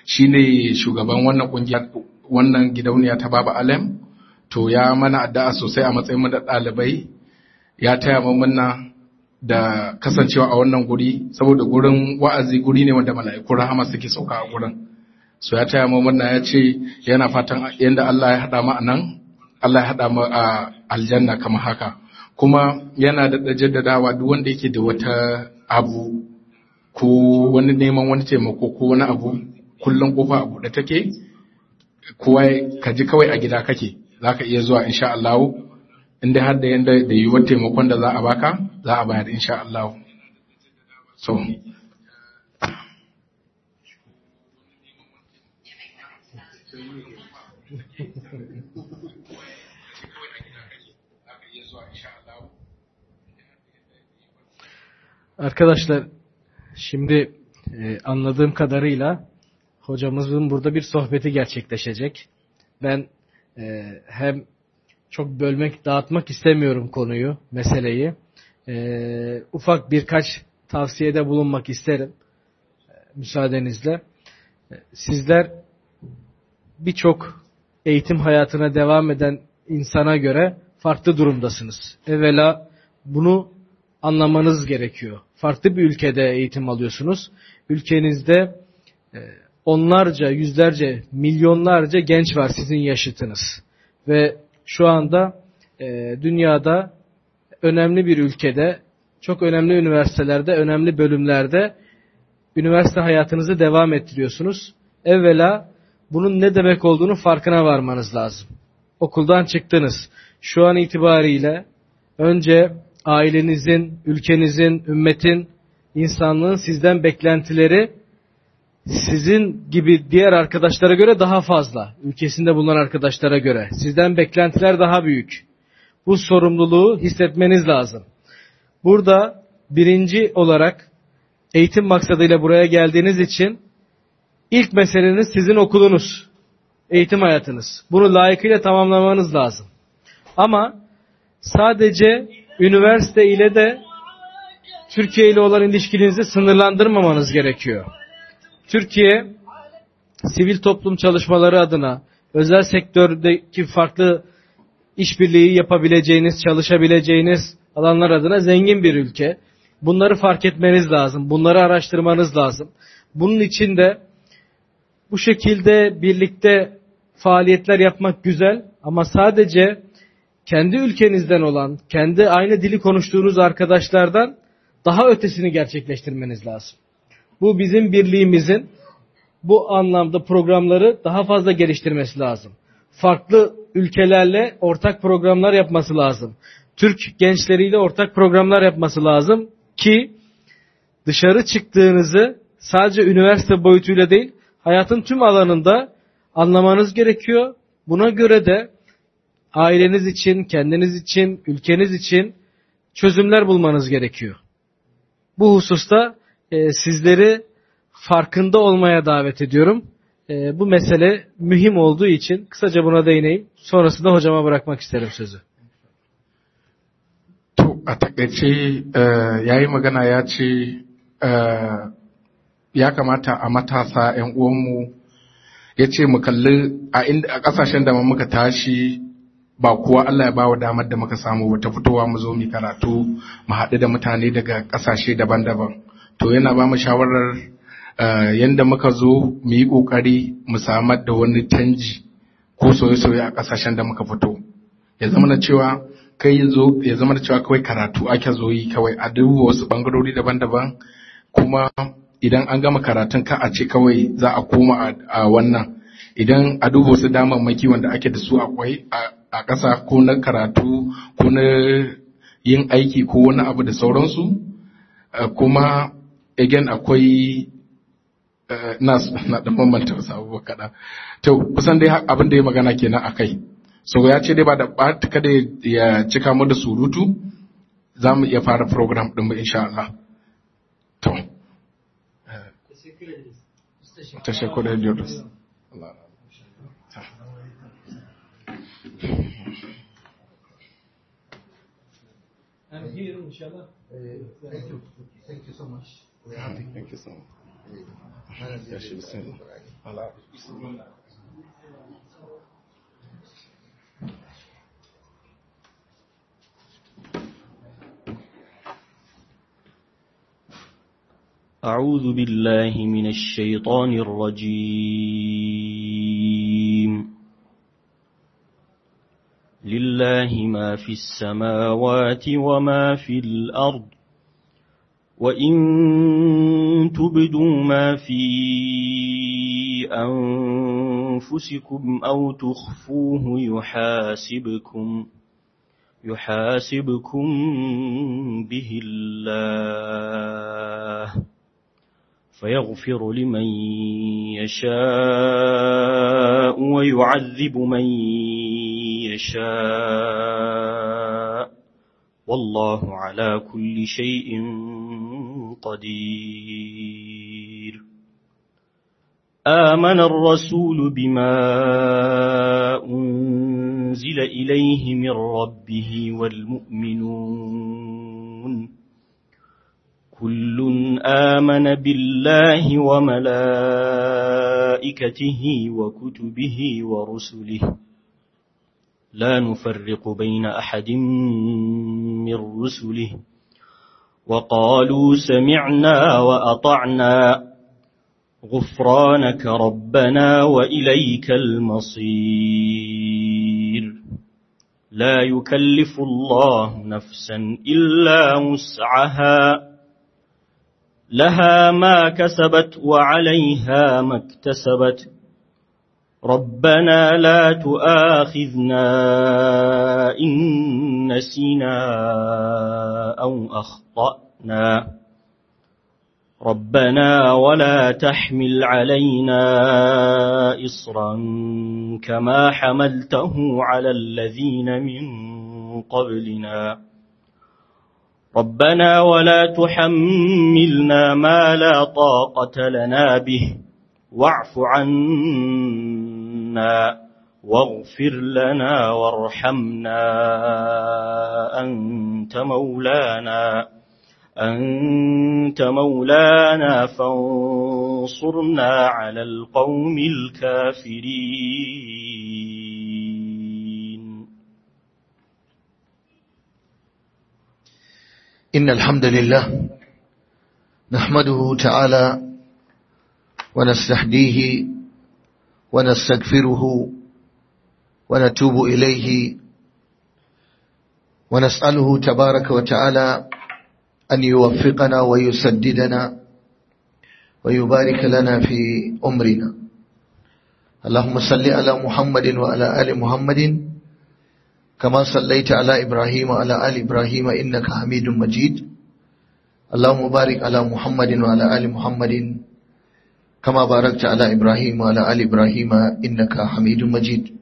shine shugaban wannan kungiya wannan gidauniya ta Baba Alem to ya mana addu'a sosai a matsayin mu da ɗalibai ya taya mu munna da kasancewa a wannan guri saboda gurin wa'azi guri ne wanda mala'iku rahama suke sauka a gurin so ya taya mu munna ya ce yana fatan yanda Allah ya haɗa mu a nan Allah ya haɗa mu a aljanna kamar haka kuma yana da jaddadawa duk wanda yake da wata abu ko wani neman wani taimako ko wani abu kullum kofa a buɗe take kowa ka ji kawai a gida kake za ka iya zuwa insha Allah inda har da yanda da yiwuwar taimakon da za a baka za a bayar insha Allah so Arkadaşlar şimdi e, anladığım kadarıyla hocamızın burada bir sohbeti gerçekleşecek. Ben e, hem çok bölmek, dağıtmak istemiyorum konuyu, meseleyi. E, ufak birkaç tavsiyede bulunmak isterim. E, müsaadenizle. E, sizler birçok eğitim hayatına devam eden insana göre farklı durumdasınız. Evvela bunu anlamanız gerekiyor. Farklı bir ülkede eğitim alıyorsunuz. Ülkenizde e, onlarca, yüzlerce, milyonlarca genç var sizin yaşıtınız. Ve şu anda e, dünyada önemli bir ülkede, çok önemli üniversitelerde, önemli bölümlerde üniversite hayatınızı devam ettiriyorsunuz. Evvela bunun ne demek olduğunu farkına varmanız lazım. Okuldan çıktınız. Şu an itibariyle önce ailenizin, ülkenizin, ümmetin, insanlığın sizden beklentileri sizin gibi diğer arkadaşlara göre daha fazla. Ülkesinde bulunan arkadaşlara göre. Sizden beklentiler daha büyük. Bu sorumluluğu hissetmeniz lazım. Burada birinci olarak eğitim maksadıyla buraya geldiğiniz için ilk meseleniz sizin okulunuz. Eğitim hayatınız. Bunu layıkıyla tamamlamanız lazım. Ama sadece üniversite ile de Türkiye ile olan ilişkinizi sınırlandırmamanız gerekiyor. Türkiye sivil toplum çalışmaları adına özel sektördeki farklı işbirliği yapabileceğiniz, çalışabileceğiniz alanlar adına zengin bir ülke. Bunları fark etmeniz lazım. Bunları araştırmanız lazım. Bunun için de bu şekilde birlikte faaliyetler yapmak güzel ama sadece kendi ülkenizden olan, kendi aynı dili konuştuğunuz arkadaşlardan daha ötesini gerçekleştirmeniz lazım. Bu bizim birliğimizin bu anlamda programları daha fazla geliştirmesi lazım. Farklı ülkelerle ortak programlar yapması lazım. Türk gençleriyle ortak programlar yapması lazım ki dışarı çıktığınızı sadece üniversite boyutuyla değil, hayatın tüm alanında anlamanız gerekiyor. Buna göre de aileniz için, kendiniz için, ülkeniz için çözümler bulmanız gerekiyor. Bu hususta e, sizleri farkında olmaya davet ediyorum. E, bu mesele mühim olduğu için kısaca buna değineyim. Sonrasında hocama bırakmak isterim sözü. To, a takaice ya yi magana ya ce ya kamata a matasa 'yan uwanmu ya ce mu kalli a ƙasashen da muka tashi ba kuwa Allah ya bawa damar da muka samu ba ta fitowa mu zo mu karatu mu haɗu da mutane daga ƙasashe daban-daban to yana ba mu shawarar yadda muka zo mu yi ƙoƙari mu samar da wani canji ko soye-soye a ƙasashen da muka fito ya zama na cewa kai zo ya zama da cewa kawai karatu ake zo yi kawai a duba wasu bangarori daban-daban kuma idan an gama karatun ka a ce kawai za a koma a wannan idan a duba wasu damammaki wanda ake da su akwai a ƙasa ko na karatu ko na yin aiki ko wani abu da sauransu kuma again akwai na na da bambanta wasu abubuwa kaɗan to kusan dai abin da ya magana kenan a kai so ya ce dai ba da ɓata kada ya cika mu da surutu za mu iya fara program ɗin mu insha Allah to teşekkür ediyoruz. Allah And here, inshallah. Thank you. Thank you so much. Thank you so much. Madam, Yes, you said. Right. أعوذ بالله من الشيطان الرجيم لله ما في السماوات وما في الأرض وإن تبدوا ما في أنفسكم أو تخفوه يحاسبكم يحاسبكم به الله فيغفر لمن يشاء ويعذب من يشاء والله على كل شيء قدير آمن الرسول بما أنزل إليه من ربه والمؤمنون كل آمن بالله وملائكته وكتبه ورسله لا نفرق بين أحد من رسله وقالوا سمعنا وأطعنا غفرانك ربنا وإليك المصير لا يكلف الله نفسا إلا وسعها لها ما كسبت وعليها ما اكتسبت ربنا لا تؤاخذنا إن نسينا أو أخطأنا ربنا ولا تحمل علينا إصرا كما حملته على الذين من قبلنا ربنا ولا تحملنا ما لا طاقة لنا به واعف عنا واغفر لنا وارحمنا أنت مولانا أنت مولانا فانصرنا على القوم الكافرين إن الحمد لله نحمده تعالى ونستهديه ونستغفره ونتوب إليه ونسأله تبارك وتعالى أن يوفقنا ويسددنا ويبارك لنا في أمرنا اللهم صل على محمد وعلى آل محمد كما صليت على إبراهيم وعلى آل إبراهيم إنك حميد مجيد اللهم بارك على محمد وعلى آل محمد كما باركت على إبراهيم وعلى آل إبراهيم إنك حميد مجيد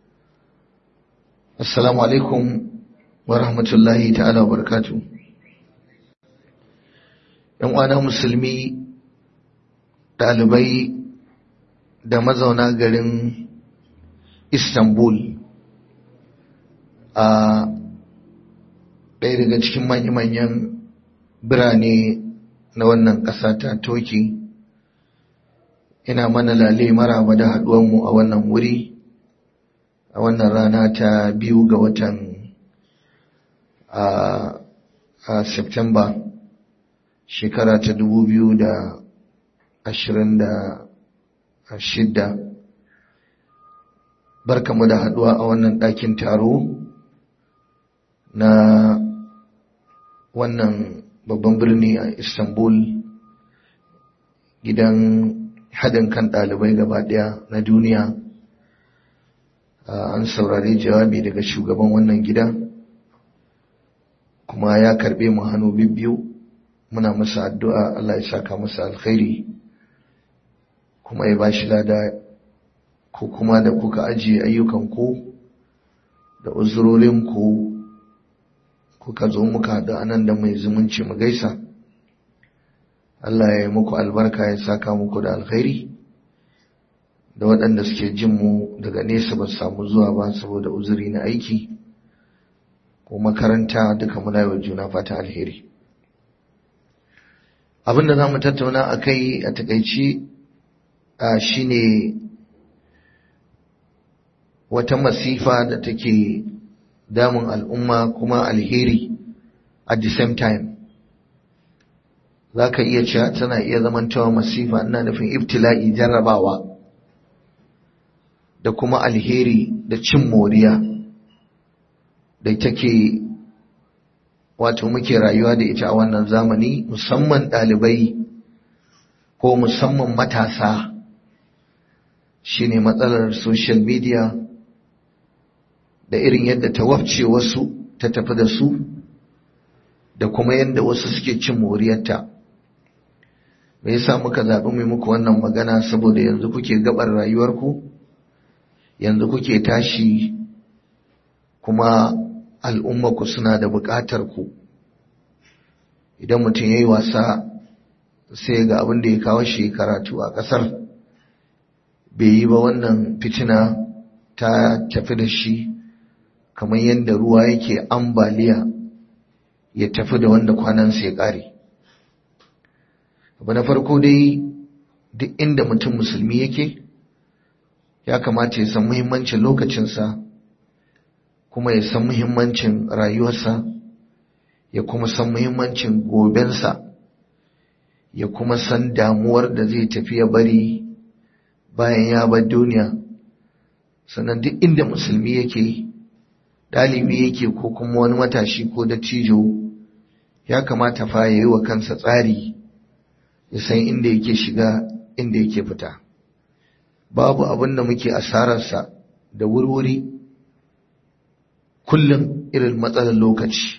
السلام عليكم ورحمة الله تعالى وبركاته ‘yan uwana musulmi ɗalibai da mazauna garin istanbul a ɗaya daga cikin manya-manyan birane na wannan ƙasa ta toki ina mana lale maraba da haɗuwanmu a wannan wuri a wannan rana ta biyu ga watan a september shekara ta dubu biyu da ashirin da shidda barkamu da haduwa a wannan ɗakin taro na wannan babban birni a istanbul gidan haɗin kan ɗalibai gaba ɗaya na duniya an saurari jawabi daga shugaban wannan gida kuma ya karɓe mu hannu biyu muna masa addu'a Allah ya saka masa alkhairi kuma ya bashi lada ko kuma da kuka ajiye ayyukanku da uzurorinku kuka zo muka haɗu anan da mai zumunci mu gaisa Allah ya yi muku albarka ya saka muku da alkhairi da waɗanda suke jin mu daga nesa ba samu zuwa ba saboda uzuri na aiki ko makaranta duka muna yi wa juna fata alheri abin da za mu tattauna a kai a takaici shine wata masifa da take damun al'umma kuma alheri at the same time za ka iya cewa tana iya zamantawa masifa ina nufin ibtila'i jarrabawa da kuma alheri da cin moriya da take wato muke rayuwa da ita a wannan zamani musamman ɗalibai ko musamman matasa shine matsalar social media da irin yadda ta wafce wasu ta tafi da su da kuma yadda wasu suke cin moriyarta me yasa muka zaɓi mai muku wannan magana saboda yanzu kuke gabar rayuwarku yanzu kuke tashi kuma al'ummaku suna da buƙatar ku idan mutum ya yi wasa sai ga abin da ya kawo shi karatu a ƙasar bai yi ba wannan fitina ta tafi da shi kamar yadda ruwa yake ambaliya ya tafi da wanda kwanansa ya ƙare abu na farko dai duk inda mutum musulmi yake ya kamata ya san muhimmancin lokacinsa kuma ya san muhimmancin rayuwarsa ya kuma san muhimmancin gobensa ya kuma san damuwar da zai tafi ya bari bayan ya bar duniya sannan duk inda musulmi yake ɗalibi yake ko kuma wani matashi ko dattijo ya kamata fa ya yi wa kansa tsari ya san inda yake shiga inda yake fita babu abin da muke asararsa da wurwuri kullum irin matsalar lokaci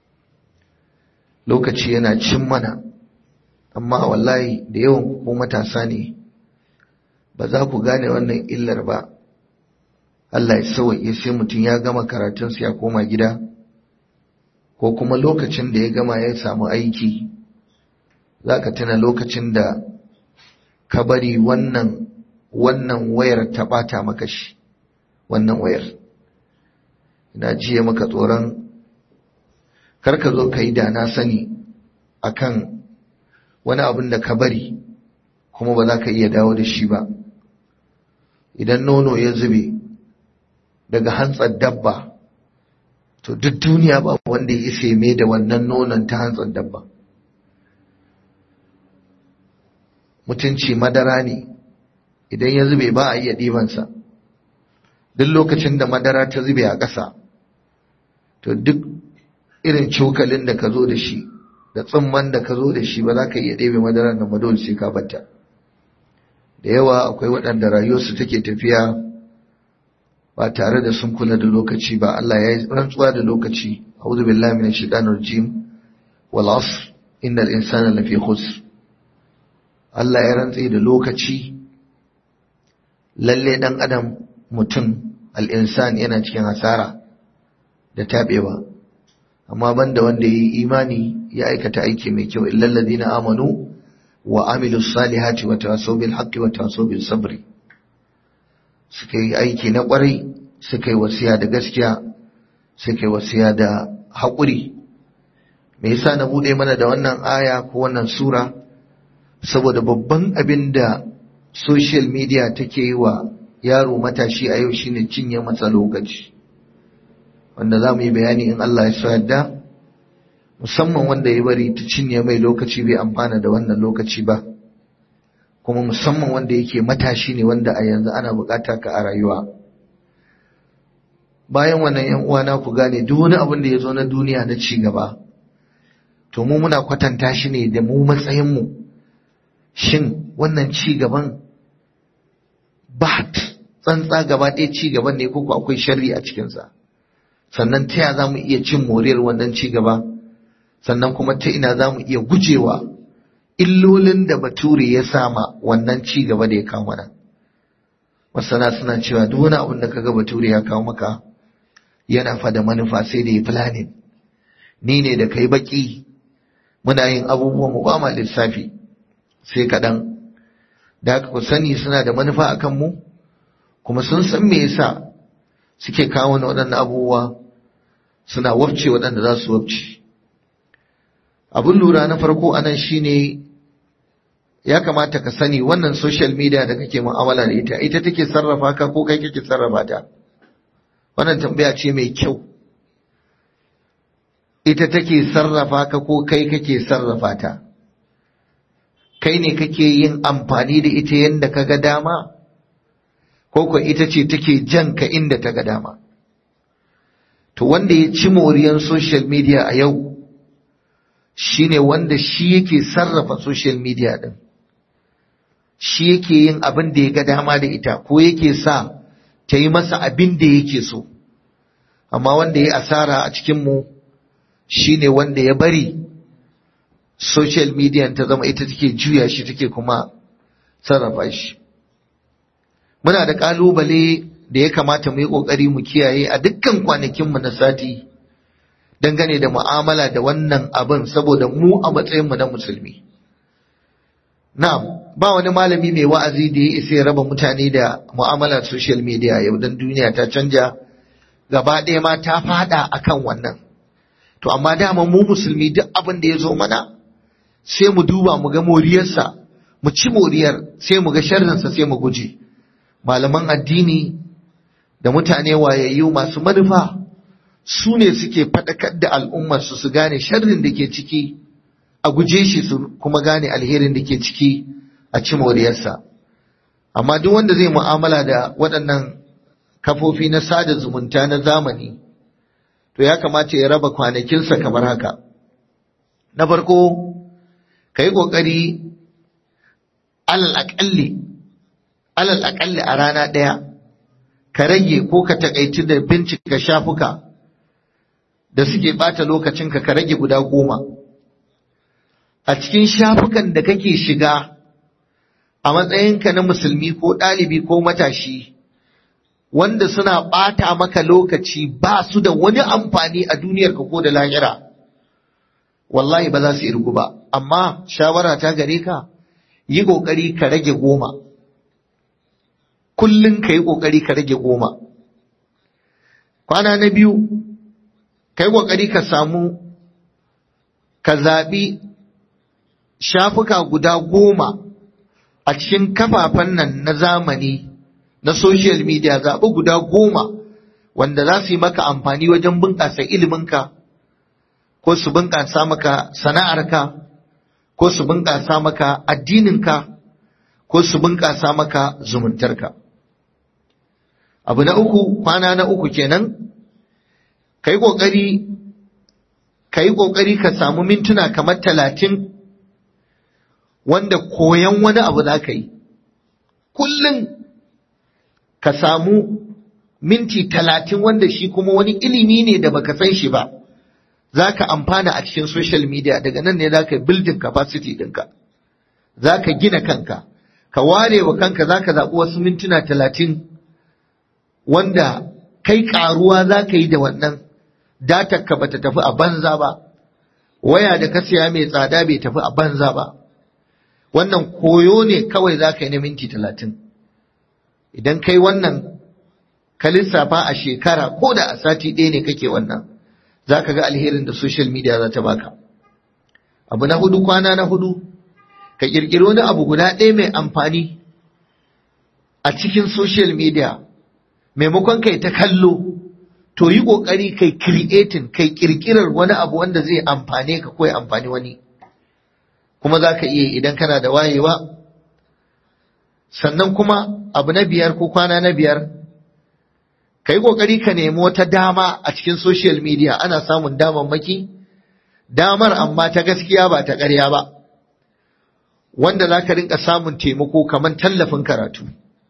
lokaci yana cin mana amma wallahi da yawan ko matasa ne ba za ku gane wannan illar ba Allah ya sauwaƙe sai mutum ya gama karatunsa ya koma gida ko kuma lokacin da ya gama ya samu aiki za ka tuna lokacin da ka bari wannan wannan wayar ta ɓata maka shi wannan wayar ina jiye maka tsoron karka zo ka yi da na sani akan wani abin da ka bari kuma ba za ka iya dawo da shi ba idan nono ya zube daga hantsar dabba to duk duniya ba wanda ya isa mai da wannan nonon ta hantsar dabba mutunci madara ne idan ya zube ba a iya ɗibansa duk lokacin da madara ta zube a ƙasa to duk irin cokalin da ka zo da shi da tsumman da ka zo da shi ba za ka iya ɗebe madarar da madol sai ka batta da yawa akwai waɗanda rayuwarsu take tafiya ba tare da sun kula da lokaci ba Allah ya yi rantsuwa da lokaci a'udhu billahi minash shaitanir rajim wal asr innal insana lafi khusr Allah ya rantse da lokaci lalle dan adam mutum al-insan yana cikin hasara da tabewa amma banda wanda yi imani ya aikata aiki mai kyau illal ladina amanu wa amilus salihati wa tawasaw bil haqqi wa tawasaw bis sabri suka yi aiki na kwarai suka yi wasiya da gaskiya suka yi wasiya da haƙuri me yasa na bude mana da wannan aya ko wannan sura saboda babban abin da social media take yi wa yaro matashi a yau shine cinye masa lokaci wanda za mu yi bayani in Allah ya so yadda musamman wanda ya bari ta cinye mai lokaci bai amfana da wannan lokaci ba kuma musamman wanda yake matashi ne wanda a yanzu ana bukata ka a rayuwa bayan wannan yan uwana ku gane duk wani abin da ya zo na duniya na ci gaba to mu muna kwatanta shi ne da mu matsayin mu shin wannan ci gaban ba tsantsa gaba ɗaya ci gaban ne ko akwai sharri a cikinsa sannan ta ya za mu iya cin moriyar wannan ci gaba sannan kuma ta ina za mu iya gujewa illolin da bature ya sama wannan ci gaba da ya kawo mana masana suna cewa duk wani abin da kaga bature ya kawo maka yana fa da manufa sai da ya planning ni ne da kai baki muna yin abubuwan mu ba ma lissafi sai kaɗan da haka ku sani suna da manufa akan mu kuma sun san me yasa suke kawo waɗannan abubuwa suna wabce waɗanda za su wabce abin lura na farko anan shine ya kamata ka sani wannan social media da kake mu'amala da ita ita take sarrafa ka ko kai kake sarrafa ta wannan tambaya ce mai kyau ita take sarrafa ka ko kai kake sarrafa ta kai ne kake yin amfani da ita yadda ka ga dama ko ko ita ce take jan ka inda ta ga dama to wanda ya ci moriyan social media a yau shine wanda shi yake sarrafa social media din shi yake yin abin da ya ga dama da ita ko yake sa ta yi masa abin da yake so amma wanda ya asara a cikinmu shine wanda ya bari social media ta zama ita take juya shi take kuma sarrafa shi muna da kalubale da ya kamata mu yi kokari mu kiyaye a dukkan kwanakinmu na sati dangane da mu'amala da wannan abin saboda mu a matsayinmu na musulmi na'am ba wani malami mai wa'azi da ya isa ya raba mutane da mu'amalar social media yau dan duniya ta canja gaba ɗaya ma ta fada akan wannan to amma dama mu musulmi duk abin da ya zo mana sai mu duba mu ga moriyarsa mu ci moriyar sai mu ga sharrinsa sai mu guje malaman addini da mutane wayayyu masu manufa su ne suke faɗakar da al'ummarsu su gane sharrin da ke ciki a guje shi su kuma gane alherin da ke ciki a ci moriyarsa amma duk wanda zai mu'amala da waɗannan kafofi na sada zumunta na zamani to ya kamata ya raba kwanakinsa kamar haka na farko ka yi ƙoƙari alal aƙalli alal aƙalli a rana ɗaya ka rage ko ka taƙaici da bincika shafuka da suke ɓata lokacinka ka rage guda goma a cikin shafukan da kake shiga a matsayinka na musulmi ko ɗalibi ko matashi wanda suna ɓata maka lokaci ba su da wani amfani a duniyarka ko da lahira wallahi ba za su irgu ba amma shawara ta gare ka yi ƙoƙari ka rage goma kullum ka yi ƙoƙari ka rage goma kwana na biyu ka yi ƙoƙari ka samu ka zaɓi shafuka guda goma a cikin kafafen nan na zamani na social media zaɓi guda goma wanda za su yi maka amfani wajen bunƙasa iliminka ko su bunƙasa maka sana'arka ko su bunƙasa maka addininka ko su bunƙasa maka zumuntarka abu na uku kwana na uku kenan ka yi ƙoƙari ka yi ƙoƙari ka samu mintuna kamar talatin wanda koyan wani abu za ka yi kullum ka samu minti talatin wanda shi kuma wani ilimi ne da baka san shi ba za ka amfana a cikin social media daga nan ne za ka building capacity ɗinka za ka gina kanka ka ware wa kanka za ka zaɓi wasu mintuna talatin wanda kai ƙaruwa za ka yi da wannan datar ka bata tafi a banza ba waya da ka siya mai tsada bai tafi a banza ba wannan koyo ne kawai za ka yi na minti talatin idan kai wannan ka lissafa a shekara ko da a sati ɗaya ne kake wannan za ka ga alherin da social media za ta baka abu na hudu kwana na hudu ka ƙirƙiri wani abu guda ɗaya mai amfani a cikin social media maimakon kai ta kallo to yi ƙoƙari kai creating kai ƙirƙirar wani abu wanda zai amfane ka ko ya amfani wani kuma za ka iya idan kana da wayewa sannan kuma abu na biyar ko kwana na biyar ka yi ƙoƙari ka nemi wata dama a cikin social media ana samun damammaki damar amma ta gaskiya ba ta ƙarya ba wanda za ka rinka samun taimako kamar tallafin karatu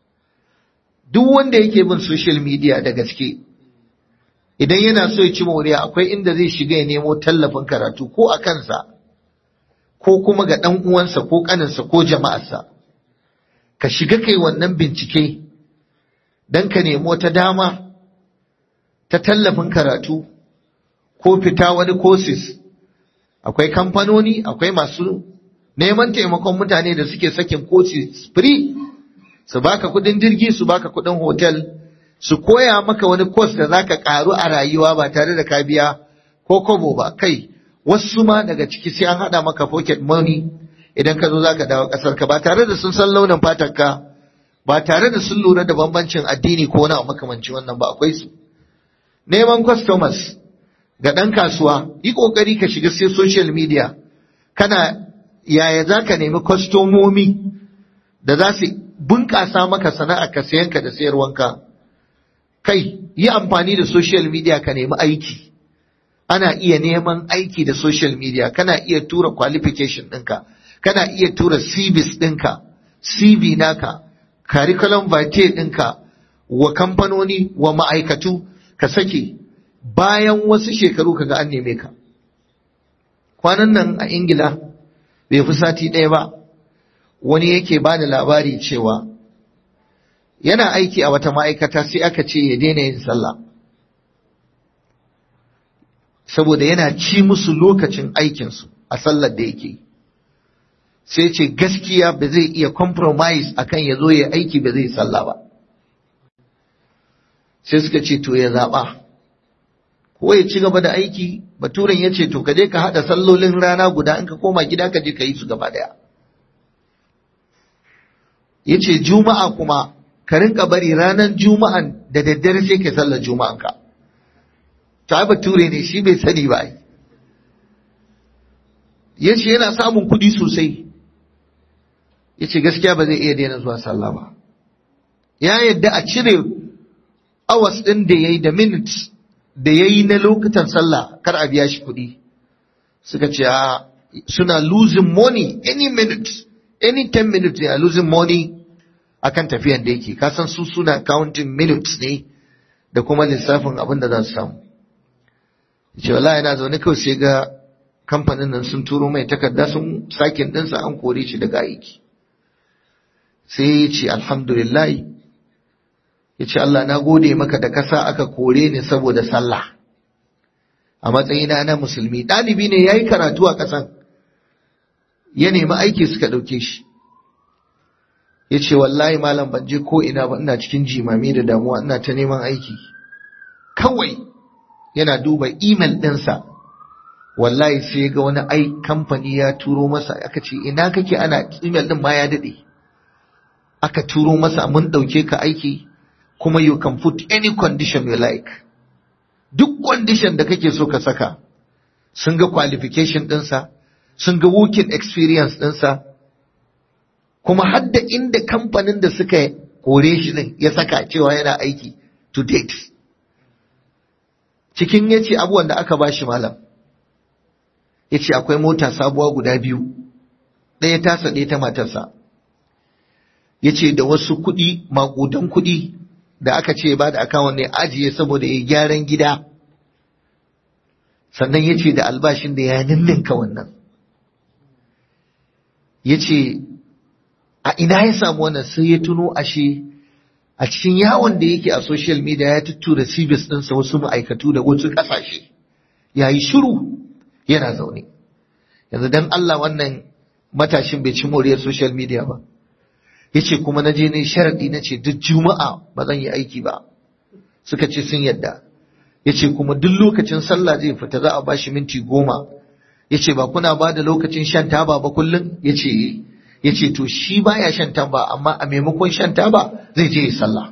duk wanda yake bin social media da gaske idan yana so ya ci moriya akwai inda zai shiga ya nemo tallafin karatu ko a kansa ko kuma ga ɗan uwansa ko ƙaninsa ko jama'arsa ka shiga kai wannan bincike don ka nemi wata dama ta tallafin karatu ko fita wani courses akwai kamfanoni akwai masu neman taimakon mutane da suke sakin courses free su baka kudin jirgi su baka kudin hotel su koya maka wani course da zaka karu a rayuwa ba tare da ka biya ko kobo ba kai wasu ma daga ciki sai an hada maka pocket money idan ka zo za ka dawo ƙasar ka ba tare da sun san launin fatar ka ba tare da sun lura da bambancin addini ko wani makamanci wannan ba akwai su neman customers ga ɗan kasuwa yi ƙoƙari ka shiga sai social media kana yaya za ka nemi kwastomomi da za su bunƙasa maka sana'a ka sayanka da sayarwanka kai yi amfani da social media ka nemi aiki ana iya neman aiki da social media kana iya tura qualification ɗinka kana iya tura CVs ɗinka CV naka curriculum vitae ɗinka wa kamfanoni wa ma'aikatu ka sake bayan wasu shekaru kaga an neme ka kwanan nan a ingila bai fi sati ɗaya ba wani yake ba da labari cewa yana aiki a wata ma'aikata sai aka ce ya daina yin sallah saboda yana ci musu lokacin aikinsu a sallar da yake sai ce gaskiya ba zai iya compromise akan ya zo ya aiki ba zai sallah ba sai suka ce to ya zaɓa ko ya ci gaba da aiki baturen ya ce to ka je ka haɗa sallolin rana guda in ka koma gida ka je ka yi su gaba ɗaya ya ce juma'a kuma ka rinka bari ranar juma'an da daddare sai ka sallar juma'an ka ta bature ne shi bai sani ba ya ce yana samun kuɗi sosai ya ce gaskiya ba zai iya daina zuwa sallah ba ya yadda a cire awas ɗin da ya yi da minutes da ya yi na lokutan sallah kar a biya shi kuɗi suka ce a suna losing money any minute any 10 minutes they are losing money akan tafiyan da yake kasan su suna counting minutes ne da kuma lissafin abin da za su samu ce wallahi yana zaune kawai sai ga kamfanin nan sun turo mai takarda sun sakin ɗinsa an kore shi daga aiki sai ya ce alhamdulillah ya ce Allah na gode maka da kasa aka kore ni saboda sallah a matsayina na musulmi ɗalibi ne ya yi karatu a ƙasan ya nemi aiki suka ɗauke shi ya ce wallahi malam ban je ko ina ba ina cikin jimami da damuwa ina ta neman aiki kawai yana duba imel ɗinsa wallahi sai ga wani ai kamfani ya turo masa aka ce ina kake ana imel ɗin ma ya daɗe aka turo masa mun ɗauke ka aiki kuma you can put any condition you like duk condition da kake so ka saka sun ga qualification ɗinsa sun ga working experience ɗinsa kuma hadda inda kamfanin da suka kore shi din ya saka cewa yana aiki to date cikin ya ce abubuwan da aka ba shi malam ya ce akwai mota sabuwa guda biyu ɗaya tasa ɗaya ta matarsa ya ce da wasu kuɗi maƙudan kuɗi da aka ce ba da akawun ne ajiye saboda ya gyaran gida sannan ya ce da albashin da ya ninninka wannan ya ce a ina ya samu wannan sai ya tuno ashe a cikin yawon da yake a social media ya tuttura cibis ɗinsa wasu ma'aikatu da wasu ƙasashe ya yi shiru yana zaune yanzu don Allah wannan matashin bai ci moriyar social media ba ya ce kuma na je ne sharaɗi na ce duk juma'a ba zan yi aiki ba suka ce sun yadda ya ce kuma duk lokacin sallah zai fita za a ba shi minti goma ya ce ba kuna ba da lokacin shan taba ba kullum ya ce ya ce to shi baya shan taba amma a maimakon shan taba zai je ya sallah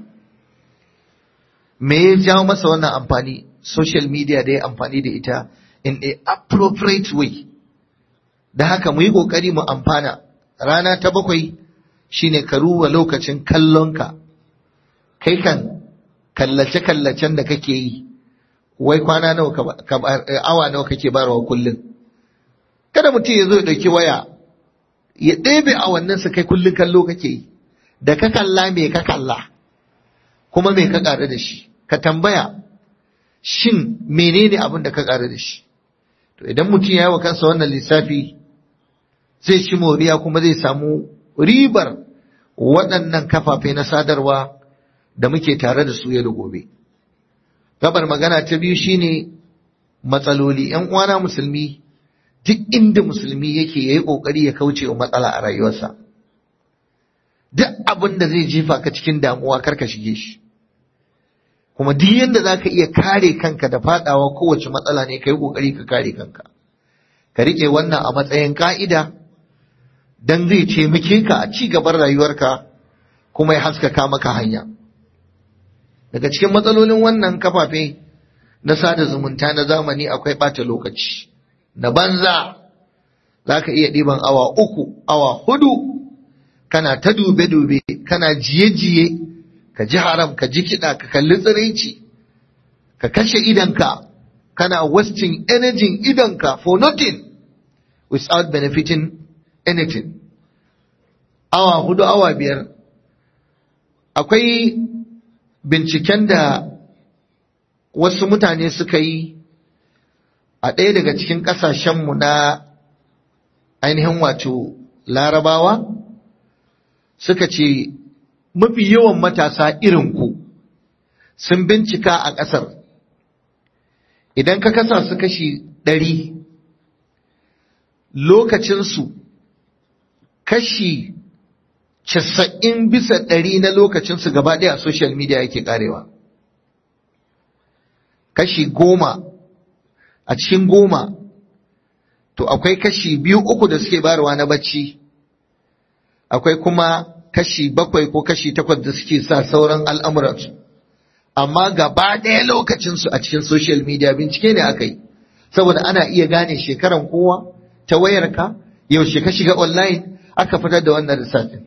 me ya jawo masa wannan amfani social media da ya amfani da ita in a appropriate way da haka mu yi kokari mu amfana rana ta bakwai shine ka ruwa lokacin kallonka kai kan kallace kallacen da kake yi wai kwana nawa awa nawa kake barawa kullum kada mutum ya zo ya ɗauki waya ya ɗebe a wannan sa kai kullum kallo kake yi da ka kalla me ka kalla kuma me ka ƙaru da shi ka tambaya shin menene abin da ka ƙaru da shi to idan mutum ya yi wa kansa wannan lissafi zai ci moriya kuma zai samu ribar waɗannan kafafe na sadarwa da muke tare da su yau da gobe gabar magana ta biyu shine matsaloli ‘yan uwana musulmi duk inda musulmi yake ya yi ƙoƙari ya kauce wa matsala a rayuwarsa. Duk abin da zai jefa ka cikin damuwa karka shige shi. Kuma duk yadda za ka iya kare kanka da faɗawa kowace matsala ne ka yi ƙoƙari ka kare kanka. Ka riƙe wannan a matsayin ƙa'ida don zai taimake ka a ci gaban rayuwarka kuma ya haskaka maka hanya daga cikin matsalolin wannan kafafe na sada zumunta na zamani akwai ɓata lokaci na banza za ka iya ɗiban awa uku awa hudu kana ta dube-dube kana jiye-jiye ka ji haram ka ji kiɗa ka kalli tsiraici ka kashe idanka kana wasting energy idanka for nothing without benefiting anything awa hudu awa biyar akwai binciken da wasu mutane suka yi a ɗaya daga cikin ƙasashenmu na ainihin wato larabawa suka ce mafi yawan matasa irinku sun bincika a ƙasar idan ka kasa su kashi ɗari lokacinsu kashi casa'in bisa ɗari na lokacinsu gaba ɗaya a social media yake ƙarewa kashi goma a cikin goma to akwai kashi biyu uku da suke bayarwa na bacci akwai kuma kashi bakwai ko kashi takwas da suke sa sauran al'amuransu amma gaba ɗaya lokacinsu a cikin social media bincike ne aka yi saboda ana iya gane shekaran kowa ta wayarka yaushe ka shiga online aka fitar da wannan lissafin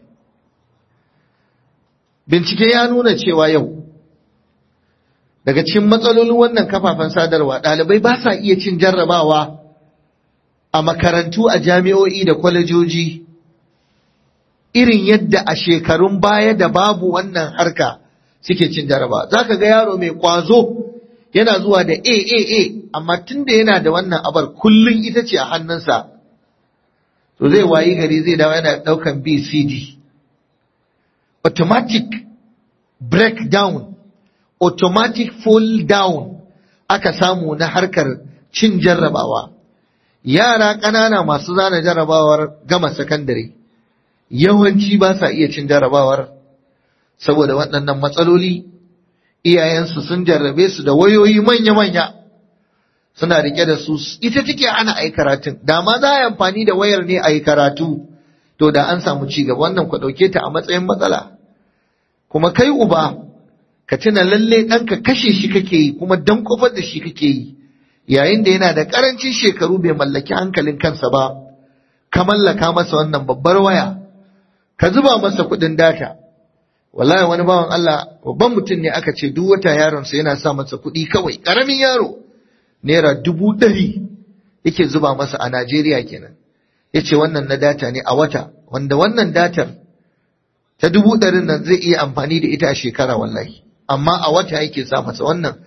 bincike ya nuna cewa yau daga cikin matsalolin wannan kafafen sadarwa ɗalibai ba sa iya cin jarrabawa a makarantu a jami'o'i da kwalejoji irin yadda a shekarun baya da babu wannan harka suke cin jarrabawa za ka ga yaro mai kwazo yana zuwa da AAA amma tun da yana da wannan abar kullum ita ce a hannunsa to zai wayi gari zai dawo yana ɗaukan BCD automatic breakdown automatic fall down aka samu na harkar cin jarrabawa yara ƙanana masu zana jarrabawar gama sakandare yawanci ba sa iya cin jarrabawar saboda waɗannan matsaloli iyayensu sun jarrabe su da wayoyi manya-manya suna rike da su ita take ana ai karatun da ma za a yi amfani da wayar ne a yi karatu to da an samu ci gaba wannan ku ɗauke ta a matsayin matsala kuma kai uba ka tuna lalle ɗanka kashe shi kake yi kuma dan kofar da shi kake yi yayin da yana da ƙarancin shekaru bai mallaki hankalin kansa ba ka mallaka masa wannan babbar waya ka zuba masa kuɗin data wallahi wani bawan Allah babban mutum ne aka ce duk wata yaronsa yana sa masa kuɗi kawai ƙaramin yaro naira dubu ɗari yake zuba masa a Najeriya kenan ya ce wannan na data ne a wata wanda wannan datar ta dubu ɗarin nan zai iya amfani da ita a shekara wallahi amma a wata yake sa masa wannan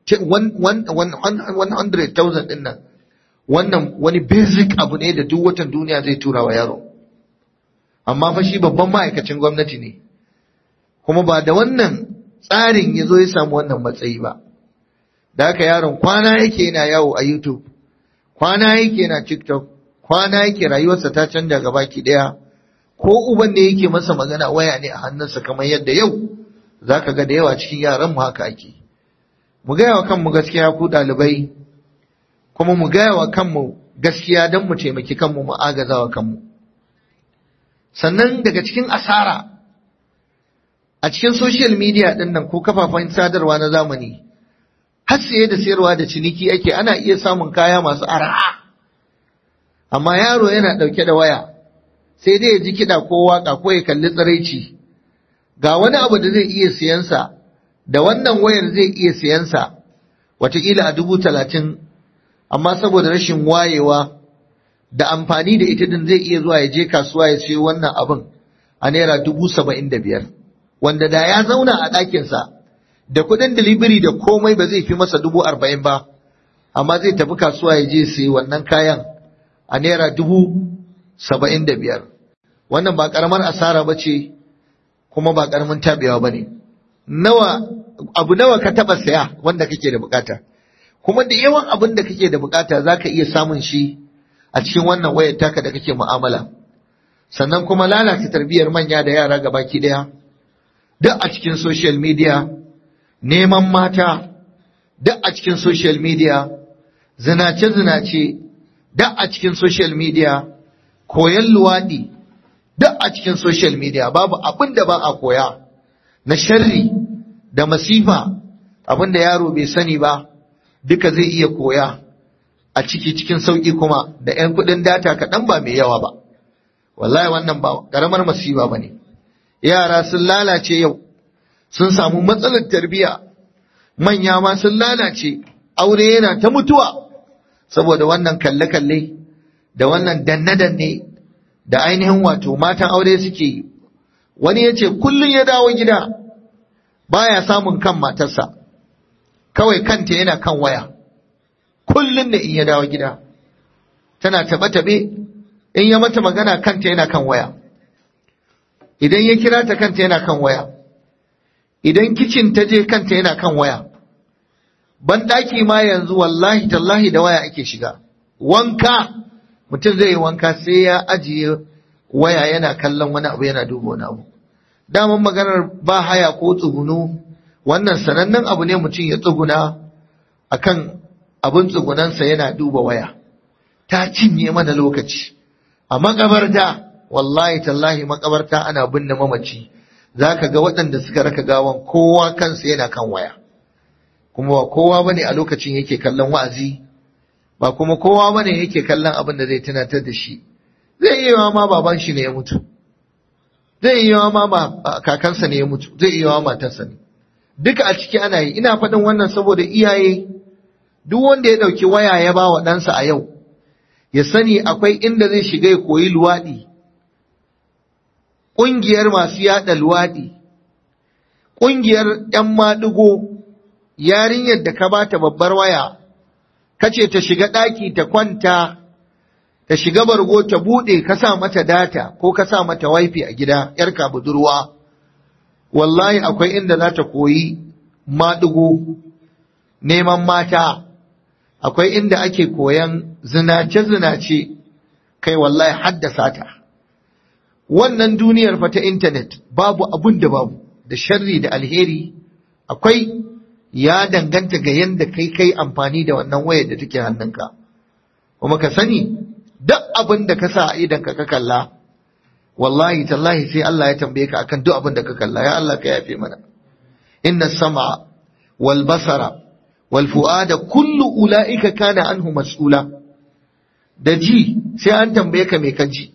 100,000 ɗin nan wannan wani basic abu ne da duk watan duniya zai tura wa yaro amma fa shi babban ma'aikacin gwamnati ne kuma ba da wannan tsarin ya zo ya samu wannan matsayi ba da haka yaron kwana yake yana yawo a youtube kwana yake yana tiktok kwana yake rayuwarsa ta canja gaba ki daya ko uban da yake masa magana waya ne a hannunsa kamar yadda yau zaka ga da yawa cikin yaran mu haka ake mu gaya wa kanmu gaskiya ku ɗalibai kuma mu gaya wa kanmu gaskiya don mu taimaki kanmu mu agaza wa kanmu sannan daga cikin asara a cikin social media ɗin nan ko kafafen sadarwa na zamani har saye da sayarwa da ciniki ake ana iya samun kaya masu araha amma yaro yana ɗauke da waya sai dai ya ji kiɗa ko waƙa ko ya kalli tsiraici ga wani abu da zai iya siyansa da wannan wayar zai iya siyansa wataƙila a dubu talatin amma saboda rashin wayewa da amfani da ita din zai iya zuwa ya je kasuwa ya siyo wannan abin a naira dubu saba'in da biyar wanda da ya zauna a ɗakinsa da kuɗin delivery da komai ba zai fi masa dubu arba'in ba amma zai tafi kasuwa ya je siyo wannan kayan a naira dubu saba'in da biyar wannan ba ƙaramar asara ba ce kuma ba ƙaramin tabewa ba ne nawa abu nawa ka taɓa saya wanda kake da bukata kuma da yawan abin da kake da bukata za ka iya samun shi a cikin wannan wayar taka da kake mu'amala sannan kuma lalata tarbiyyar manya da yara gabaki daya duk a cikin social media neman mata duk a cikin social media zinace-zinace duk a cikin social media koyon luwaɗi duk a cikin social media babu abin da ba a koya na sharri da masifa abin da yaro bai sani ba duka zai iya koya a ciki cikin sauƙi kuma da 'yan kuɗin data kaɗan ba mai yawa ba wallahi wannan ba ƙaramar masifa ba ne yara sun lalace yau sun samu matsalar tarbiyya manya ma sun lalace aure yana ta mutuwa saboda wannan kalle-kalle da wannan danne-danne da ainihin wato matan aure suke yi wani ya ce kullum ya dawo gida baya samun kan matarsa kawai kanta yana kan waya kullum da in ya dawo gida tana taɓe-taɓe in ya mata magana kanta yana kan waya idan ya kira ta kanta yana kan waya idan kicin ta je kanta yana kan waya banɗaki ma yanzu wallahi tallahi da waya ake shiga wanka mutum zai yi wanka sai ya ajiye waya yana kallon wani abu yana duba wani abu daman maganar ba haya ko tsugunu wannan sanannen abu ne mutum ya tsuguna akan abin tsugunansa yana duba waya ta cinye mana lokaci a makabarta wallahi tallahi makabarta ana binne mamaci za ka ga waɗanda suka raka gawan kowa kansa yana kan waya kuma ba kowa bane a lokacin yake kallon wa'azi ba kuma kowa bane yake kallon abin da zai tunatar da shi zai iya ma baban shi ne ya mutu zai iya ma ba kakansa ne ya mutu zai iya ma matarsa ne duka a ciki ana yi ina faɗin wannan saboda iyaye duk wanda ya ɗauki waya ya ba wa ɗansa a yau ya sani akwai inda zai shiga ya koyi luwaɗi ƙungiyar masu yaɗa luwaɗi ƙungiyar ‘yan maɗigo yarinyar da ka bata babbar waya kace ta shiga ɗaki ta kwanta ta shiga bargo ta buɗe ka sa mata data ko ka sa mata wifi a gida ‘yarka budurwa wallahi akwai inda za ta koyi maɗigo neman mata akwai inda ake koyan zinace-zinace kai wallahi haddasa ta wannan duniyar fa ta intanet babu abun da babu da sharri da alheri akwai ya danganta ga yadda kai kai amfani da wannan wayar da take hannunka kuma ka sani duk abin da ka sa a idan ka kalla wallahi tallahi sai Allah ya tambaye ka akan duk abin da ka kalla ya Allah ka yafe mana inna sam'a wal basara wal fu'ada kullu ulaika kana anhu mas'ula da ji sai an tambaye ka me ka ji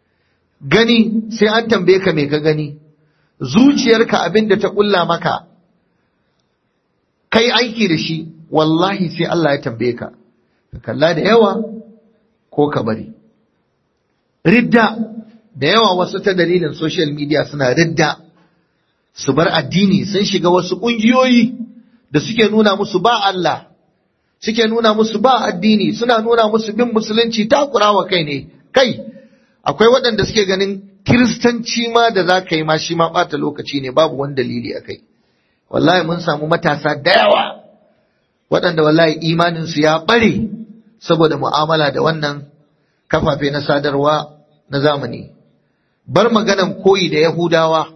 gani sai an tambaye ka me ka gani zuciyarka abin da ta kulla maka kai aiki da shi wallahi sai Allah ya tambaye ka ka kalla da yawa ko ka bari ridda da yawa wasu ta dalilin social media suna ridda su bar addini sun shiga wasu ƙungiyoyi da suke nuna musu ba Allah suke nuna musu ba addini suna nuna musu bin musulunci takurawa kai ne kai akwai waɗanda suke ganin kiristanci ma da za ka yi ma shi ma ɓata lokaci ne babu wani dalili a kai wallahi mun samu matasa da yawa waɗanda wallahi imaninsu ya ɓare saboda mu'amala da wannan kafafe na sadarwa na zamani bar maganan koyi da yahudawa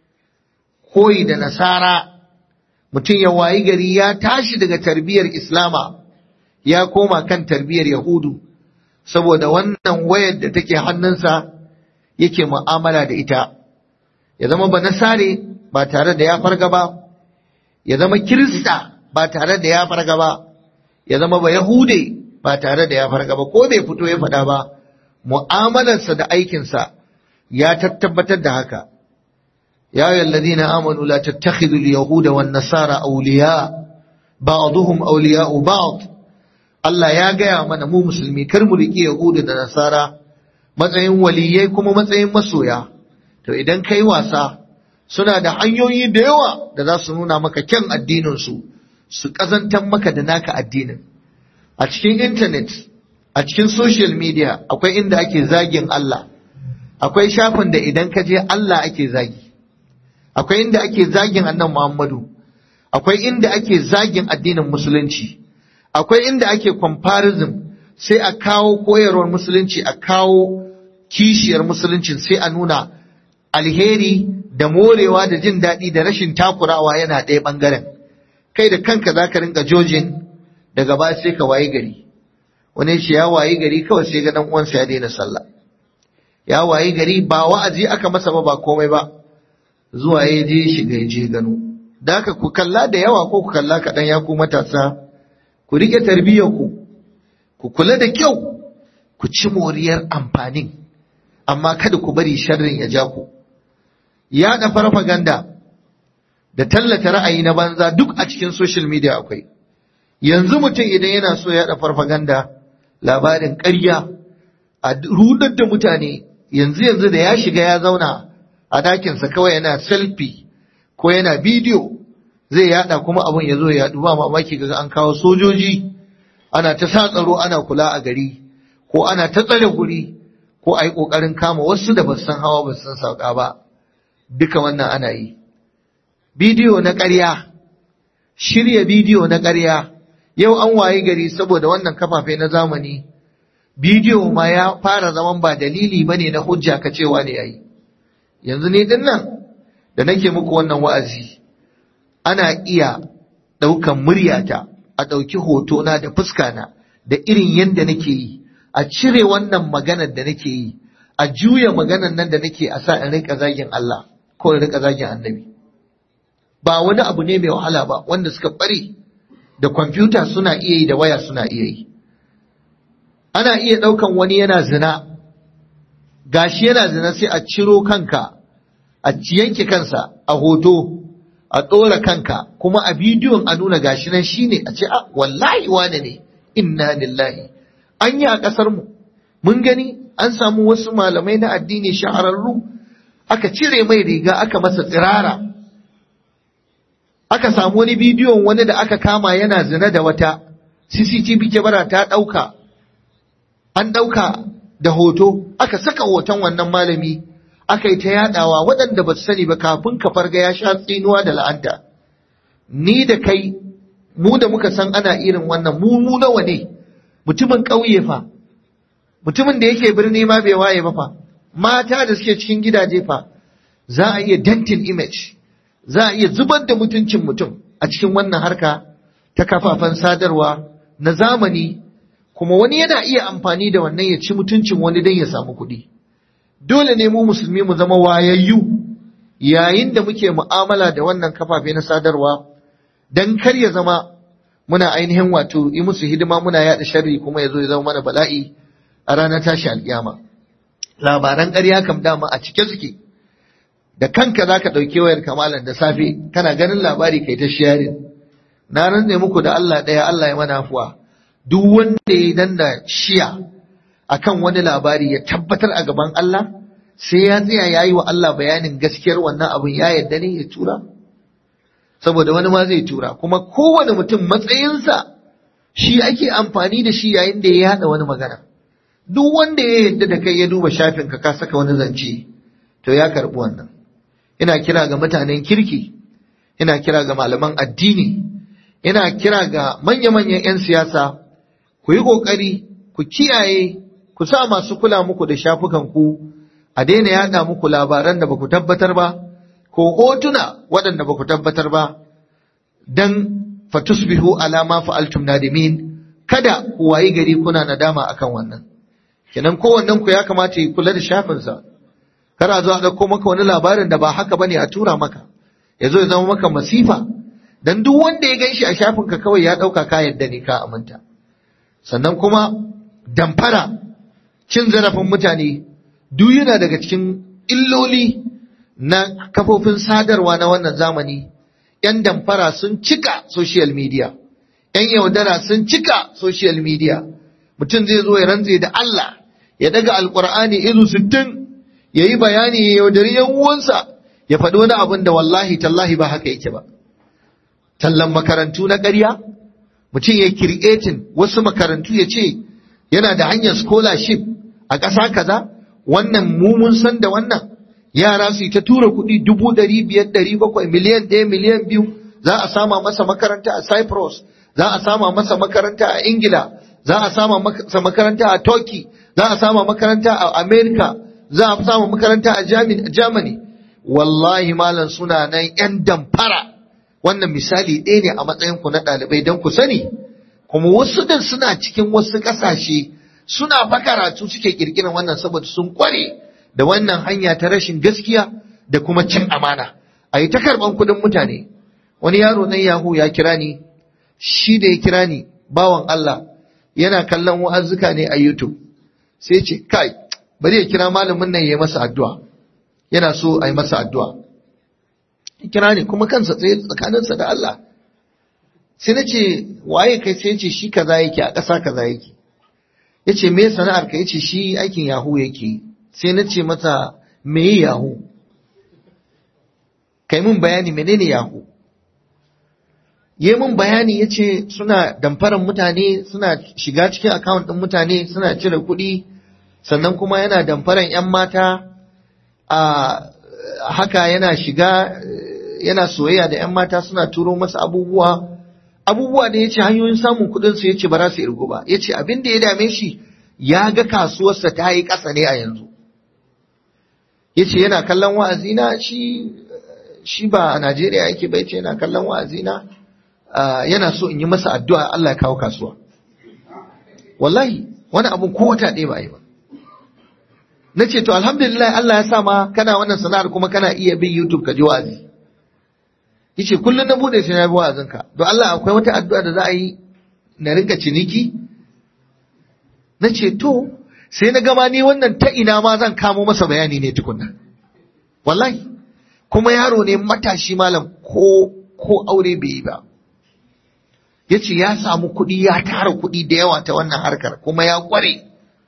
koyi da nasara mutum ya wayi gari ya tashi daga tarbiyyar islama ya koma kan tarbiyyar yahudu saboda wannan wayar da take hannunsa yake mu'amala da ita ya zama ba nasare ba tare da ya farga ba ya zama kirista ba tare da ya farga ba ya zama ba yahude ba tare da ya farga ba ko bai fito ya faɗa ba mu'amalarsa da aikinsa ya tabbatar da haka ya yi alladhina amanu la tattakhidhu al-yahuda wan nasara awliya ba'dhum awliya'u ba'd Allah ya gaya mana mu musulmi kar mu riƙe yahuda da nasara matsayin waliyai kuma matsayin masoya to idan kai wasa suna da hanyoyi da yawa da za su nuna maka kyan addinin su su kazantar maka da naka addinin a cikin intanet a cikin social media akwai inda ake zagin Allah akwai shafin da idan ka je Allah ake zagi akwai inda ake zagin annan Muhammadu akwai inda ake zagin addinin musulunci akwai inda ake comparison sai a kawo koyarwar musulunci a kawo kishiyar musulunci sai a nuna alheri da morewa da jin daɗi da rashin takurawa yana ɗaya ɓangaren kai da kanka za ka rinka jojin daga ba sai ka wayi gari wani shi ya wayi gari kawai sai ga dan uwansa ya daina sallah ya waye gari ba wa'azi aka masa ba ba komai ba zuwa ya je shiga ya je gano da haka ku kalla da yawa ko ku kalla kaɗan ya ku matasa ku riƙe tarbiyyar ku ku kula da kyau ku ci moriyar amfanin amma kada ku bari sharrin ya ja ku yaɗa farfaganda da tallata ra'ayi na banza duk a cikin social media akwai yanzu mutum idan yana so yaɗa farfaganda labarin ƙarya a rudar da mutane yanzu yanzu da ya shiga ya zauna a dakinsa kawai yana selfie ko yana bidiyo zai yada kuma abin ya zo ya yadu ba mamaki ga an kawo sojoji ana ta sa tsaro ana kula a gari ko ana ta tsare guri ko a yi ƙoƙarin kama wasu da basu san hawa basu san sauka ba duka wannan ana yi bidiyo na ƙarya shirya bidiyo na ƙarya yau an waye gari saboda wannan kafafe na zamani bidiyo ma ya fara zaman ba dalili bane na hujja ka cewa ne yayi yanzu ne din nan da nake muku wannan wa'azi ana iya ɗaukan muryata a ɗauki hotona da fuskana da irin yadda nake yi a cire wannan maganar da nake yi a juya maganar nan da nake a sa in rika zagin Allah ko in rika zagin annabi ba wani abu ne mai wahala ba wanda suka bari da kwamfuta suna iya yi da waya suna iya yi ana iya ɗaukan wani yana zina gashi yana zina sai a ciro kanka a yanke kansa a hoto a ɗora kanka kuma a bidiyon a nuna gashi nan shine a ce a wallahi wane ne inna lillahi an yi a ƙasar mu mun gani an samu wasu malamai na addini shahararru aka cire mai riga aka masa tsirara aka samu wani bidiyon wani da aka kama yana zina da wata CCTV kyamara ta ɗauka an ɗauka da hoto aka saka hoton wannan malami aka yi ta yadawa waɗanda ba su sani ba kafin ka farga ya sha tsinuwa da la'anta ni da kai mu da muka san ana irin wannan mu mu nawa ne mutumin ƙauye fa mutumin da yake birni ma bai waye ba fa mata da suke cikin gidaje fa za a iya dentin image za a iya zubar da mutuncin mutum a cikin wannan harka ta kafafen sadarwa na zamani kuma wani yana iya amfani da wannan ya ci mutuncin wani don ya samu kuɗi. Dole ne mu musulmi mu zama wayayyu yayin da muke mu'amala da wannan kafafe na sadarwa don kar ya zama muna ainihin wato yi musu hidima muna yaɗa sharri kuma ya zo ya zama mana bala'i a ranar tashi alƙiyama. Labaran ƙarya kam dama a cike suke. Da kanka za ka ɗauki wayar kamalan da safe kana ganin labari kai ta sharing. Na rantse muku da Allah ɗaya Allah ya mana afuwa. duk wanda ya danna shiya akan wani labari ya tabbatar a gaban Allah sai ya tsaya ya yi wa Allah bayanin gaskiyar wannan abin ya yadda ne ya tura saboda wani ma zai tura kuma kowane mutum matsayinsa shi ake amfani da shi yayin da ya yada wani magana duk wanda ya yadda da kai ya duba shafin ka ka saka wani zance to ya karbi wannan ina kira ga mutanen kirki ina kira ga malaman addini ina kira ga manya-manyan 'yan siyasa ku yi ƙoƙari ku kiyaye ku sa masu kula muku da shafukanku a daina yaɗa muku labaran da ba ku tabbatar ba ko hotuna waɗanda ba ku tabbatar ba don fatusbihu alama fa'altum nadimin kada ku wayi gari kuna nadama akan wannan kenan kowannen ku ya kamata ya kula da shafinsa kar a zo a ɗauko maka wani labarin da ba haka bane a tura maka ya zo ya zama maka masifa dan duk wanda ya ganshi a shafinka kawai ya ɗauka ka yadda ne ka aminta sannan kuma damfara cin zarafin mutane duk yana daga cikin illoli na kafofin sadarwa na wannan zamani ‘yan damfara sun cika social media ‘yan yaudara sun cika social media mutum zai zo ya rantse da Allah ya daga alkur'ani izu sittin ya yi bayani ya yaudari ‘yan uwansa ya faɗi wani abin da wallahi tallahi ba haka yake ba tallan makarantu na ƙarya mutum ya kirketin wasu makarantu ya ce yana da hanyar scholarship a ƙasa kaza wannan mu mun san da wannan yara su yi ta tura kuɗi dubu ɗari biyar ɗari bakwai miliyan ɗaya miliyan biyu za a sama masa makaranta a cyprus za a sama masa makaranta a ingila za a sama masa makaranta a turkey za a sama makaranta a america za a sama makaranta a germany wallahi malam suna nan yan damfara wannan misali ɗaya ne a matsayin ku na ɗalibai don ku sani kuma wasu din suna cikin wasu ƙasashe suna fa karatu suke ƙirƙirar wannan saboda sun ƙware da wannan hanya ta rashin gaskiya da kuma cin amana a yi ta karɓan kuɗin mutane wani yaro nan yahu ya kira ni shi da ya kira ni bawan Allah yana kallon wa'azzuka ne a YouTube sai ce kai bari ya kira malamin nan ya yi masa addu'a yana so a yi masa addu'a ya kira ni kuma kansa tsaye tsakaninsa da Allah sai na ce waye kai sai ce shi kaza yake a ƙasa kaza yake ya ce me sana'ar ka ya ce shi aikin yahu yake sai na ce masa me yahu kai mun bayani menene yahu yi mun bayani ya ce suna damfaran mutane suna shiga cikin akawun ɗin mutane suna cire kuɗi sannan kuma yana damfaran 'yan mata a haka yana shiga yana soyayya da 'yan mata suna turo masa abubuwa abubuwa da ya ce hanyoyin samun kuɗinsu ya ce ba za su irgu ba ya ce abin da ya dame shi ya ga kasuwarsa ta yi ƙasa ne a yanzu ya ce yana kallon wa'azina shi shi ba a Najeriya yake bai ce yana kallon wa'azina yana so in yi masa addu'a Allah ya kawo kasuwa wallahi wani abun ko wata ɗaya ba yi ba na ce to alhamdulillah Allah ya sa ma kana wannan sana'ar kuma kana iya bin YouTube ka ji wa'azi yace kullum na bude sai na bi wa'azinka don Allah akwai wata addu'a da za a yi na rinka ciniki na ce to sai na gama ni wannan ta ina ma zan kamo masa bayani ne tukunna wallahi kuma yaro ne matashi malam ko ko aure bai yi ba ya ce ya samu kuɗi ya tara kuɗi da yawa ta wannan harkar kuma ya ƙware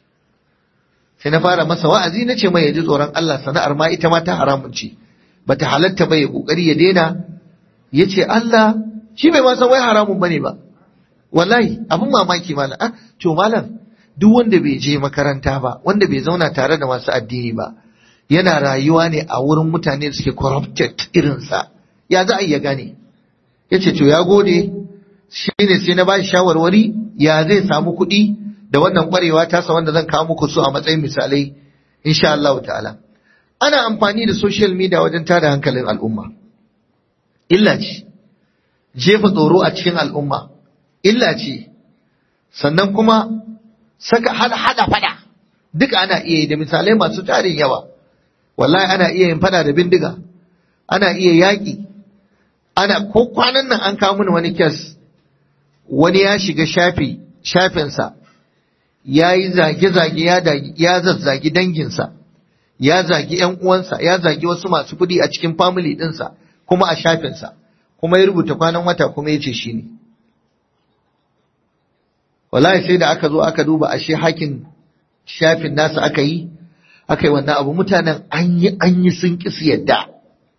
sai na fara masa wa'azi na ce mai ya ji tsoron Allah sana'ar ma ita ma ta haramun ce bata halatta ba ya ƙoƙari ya daina ya ce Allah shi bai ma san wai haramun bane ba wallahi abin mamaki malam ah to malam duk wanda bai je makaranta ba wanda bai zauna tare da masu addini ba yana rayuwa ne a wurin mutane da suke corrupted irinsa ya za a iya gane ya ce to ya gode shi ne sai na ba shi shawarwari ya zai samu kuɗi da wannan ƙwarewa tasa wanda zan kawo muku su a matsayin misalai insha Allah ta'ala ana amfani da social media wajen tada hankalin al'umma illa ce jefa tsoro a cikin al'umma illa ce sannan kuma saka hada fada duka ana iya yi da misalai masu tarin yawa wallahi ana iya yin fada da bindiga ana iya yaƙi ana ko kwanan nan an kawo mini wani kes wani ya shiga shafi shafinsa ya yi zage-zage ya zazzagi danginsa ya zagi ‘yan uwansa ya zagi wasu masu kuɗi a cikin family ɗinsa kuma a shafinsa kuma ya rubuta kwanan wata kuma ya ce shi ne wallahi sai da aka zo aka duba ashe hakin shafin nasa aka yi aka yi wannan abu mutanen an yi an yi sun ƙi su yadda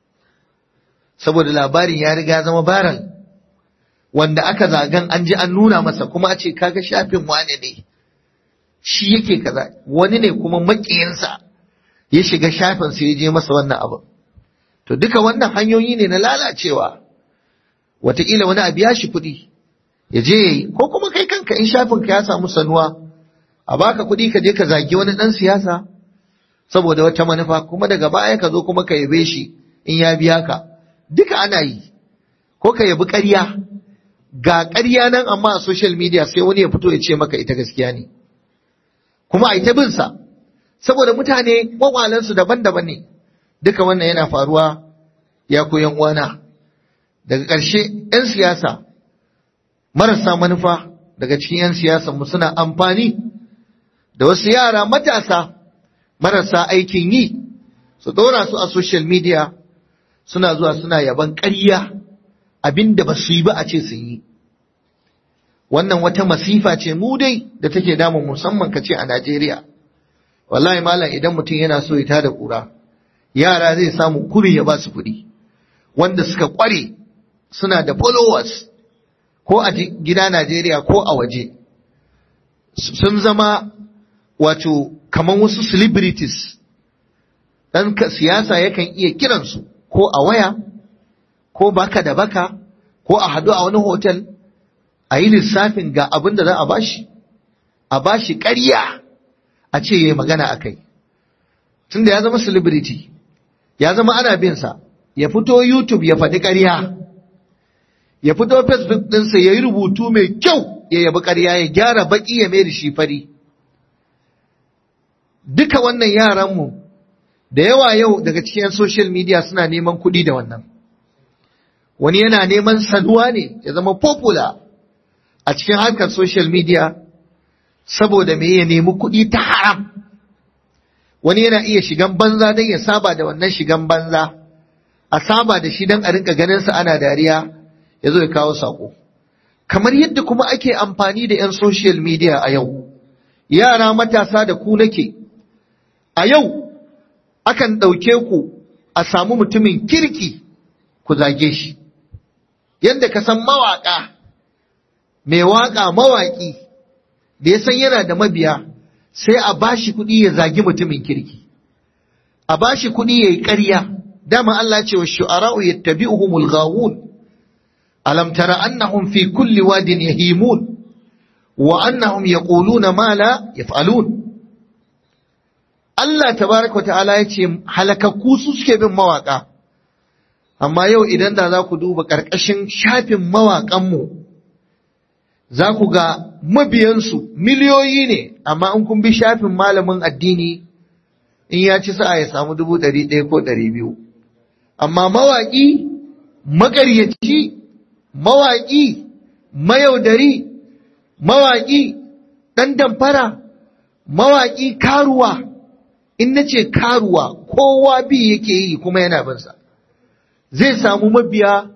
saboda labarin ya riga zama baran wanda aka zagan an ji an nuna masa kuma a ce kaga shafin wane ne shi yake kaza wani ne kuma makiyinsa ya shiga shafin sai ya je masa wannan abu to duka wannan hanyoyi ne na lalacewa wataƙila wani abu ya shi kuɗi ya je ya yi ko kuma kai kanka in shafin ka ya samu sanuwa a baka kuɗi ka je ka zagi wani ɗan siyasa saboda wata manufa kuma daga baya ka zo kuma ka yabe shi in ya biya ka duka ana yi ko ka yabi ƙarya ga ƙarya nan amma a social media sai wani ya fito ya ce maka ita gaskiya ne kuma a yi ta bin sa saboda mutane kwakwalensu daban-daban ne duka wannan yana faruwa ya koyan uwana daga ƙarshe 'yan siyasa marasa manufa daga cikin 'yan siyasa mu suna amfani da wasu yara matasa marasa aikin yi su ɗora su a social media suna zuwa suna yaban ƙarya abinda ba su yi ba a ce sun yi wannan wata masifa ce mu dai da take damun musamman ka ce a Najeriya wallahi malam idan mutum yana so ya tada kura yara zai samu kuri ya ba su kuɗi wanda suka ƙware suna da followers ko a gida Najeriya ko a waje sun zama wato kamar wasu celebrities ɗan siyasa yakan iya kiransu ko a waya ko baka da baka ko a haɗu a wani hotel a yi lissafin ga abin da za a bashi a bashi ƙarya a ce ya yi magana a kai tunda ya zama celebrity ya zama ana bin sa ya fito youtube ya faɗi ƙarya ya fito facebook ɗinsa ya yi rubutu mai kyau ya yabi ƙarya ya gyara baƙi ya mai da shi fari duka wannan yaranmu da yawa yau daga cikin social media suna neman kuɗi da wannan wani yana neman sanuwa ne ya zama popular a cikin harkar social media saboda me ya nemi kuɗi ta haram wani yana iya shigan banza don ya saba da wannan shigan banza a saba da shi don a rinka ganin sa ana dariya ya zo ya kawo sako kamar yadda kuma ake amfani da 'yan social media a yau yara matasa da ku nake a yau akan ɗauke ku a samu mutumin kirki ku zage shi yadda ka san mawaƙa mai waƙa mawaƙi da ya san yana da mabiya sai a bashi kuɗi ya zagi mutumin kirki a bashi kuɗi ya yi ƙarya dama Allah ce wa shu'ara'u yattabi'uhumul ghawun alam tara annahum fi kulli wadin yahimun wa annahum yaquluna ma la yaf'alun Allah tabaraka ta'ala ya ce halakakku su suke bin mawaka amma yau idan da za ku duba ƙarƙashin shafin mawaƙanmu za ku ga mabiyansu miliyoyi ne amma in kun bi shafin malamin addini in ya ci sa'a ya samu dubu ɗari ɗaya ko ɗari biyu amma mawaƙi maƙaryaci mawaƙi mayaudari mawaƙi ɗan damfara mawaƙi karuwa in na ce karuwa kowa bi yake yi kuma yana binsa zai samu mabiya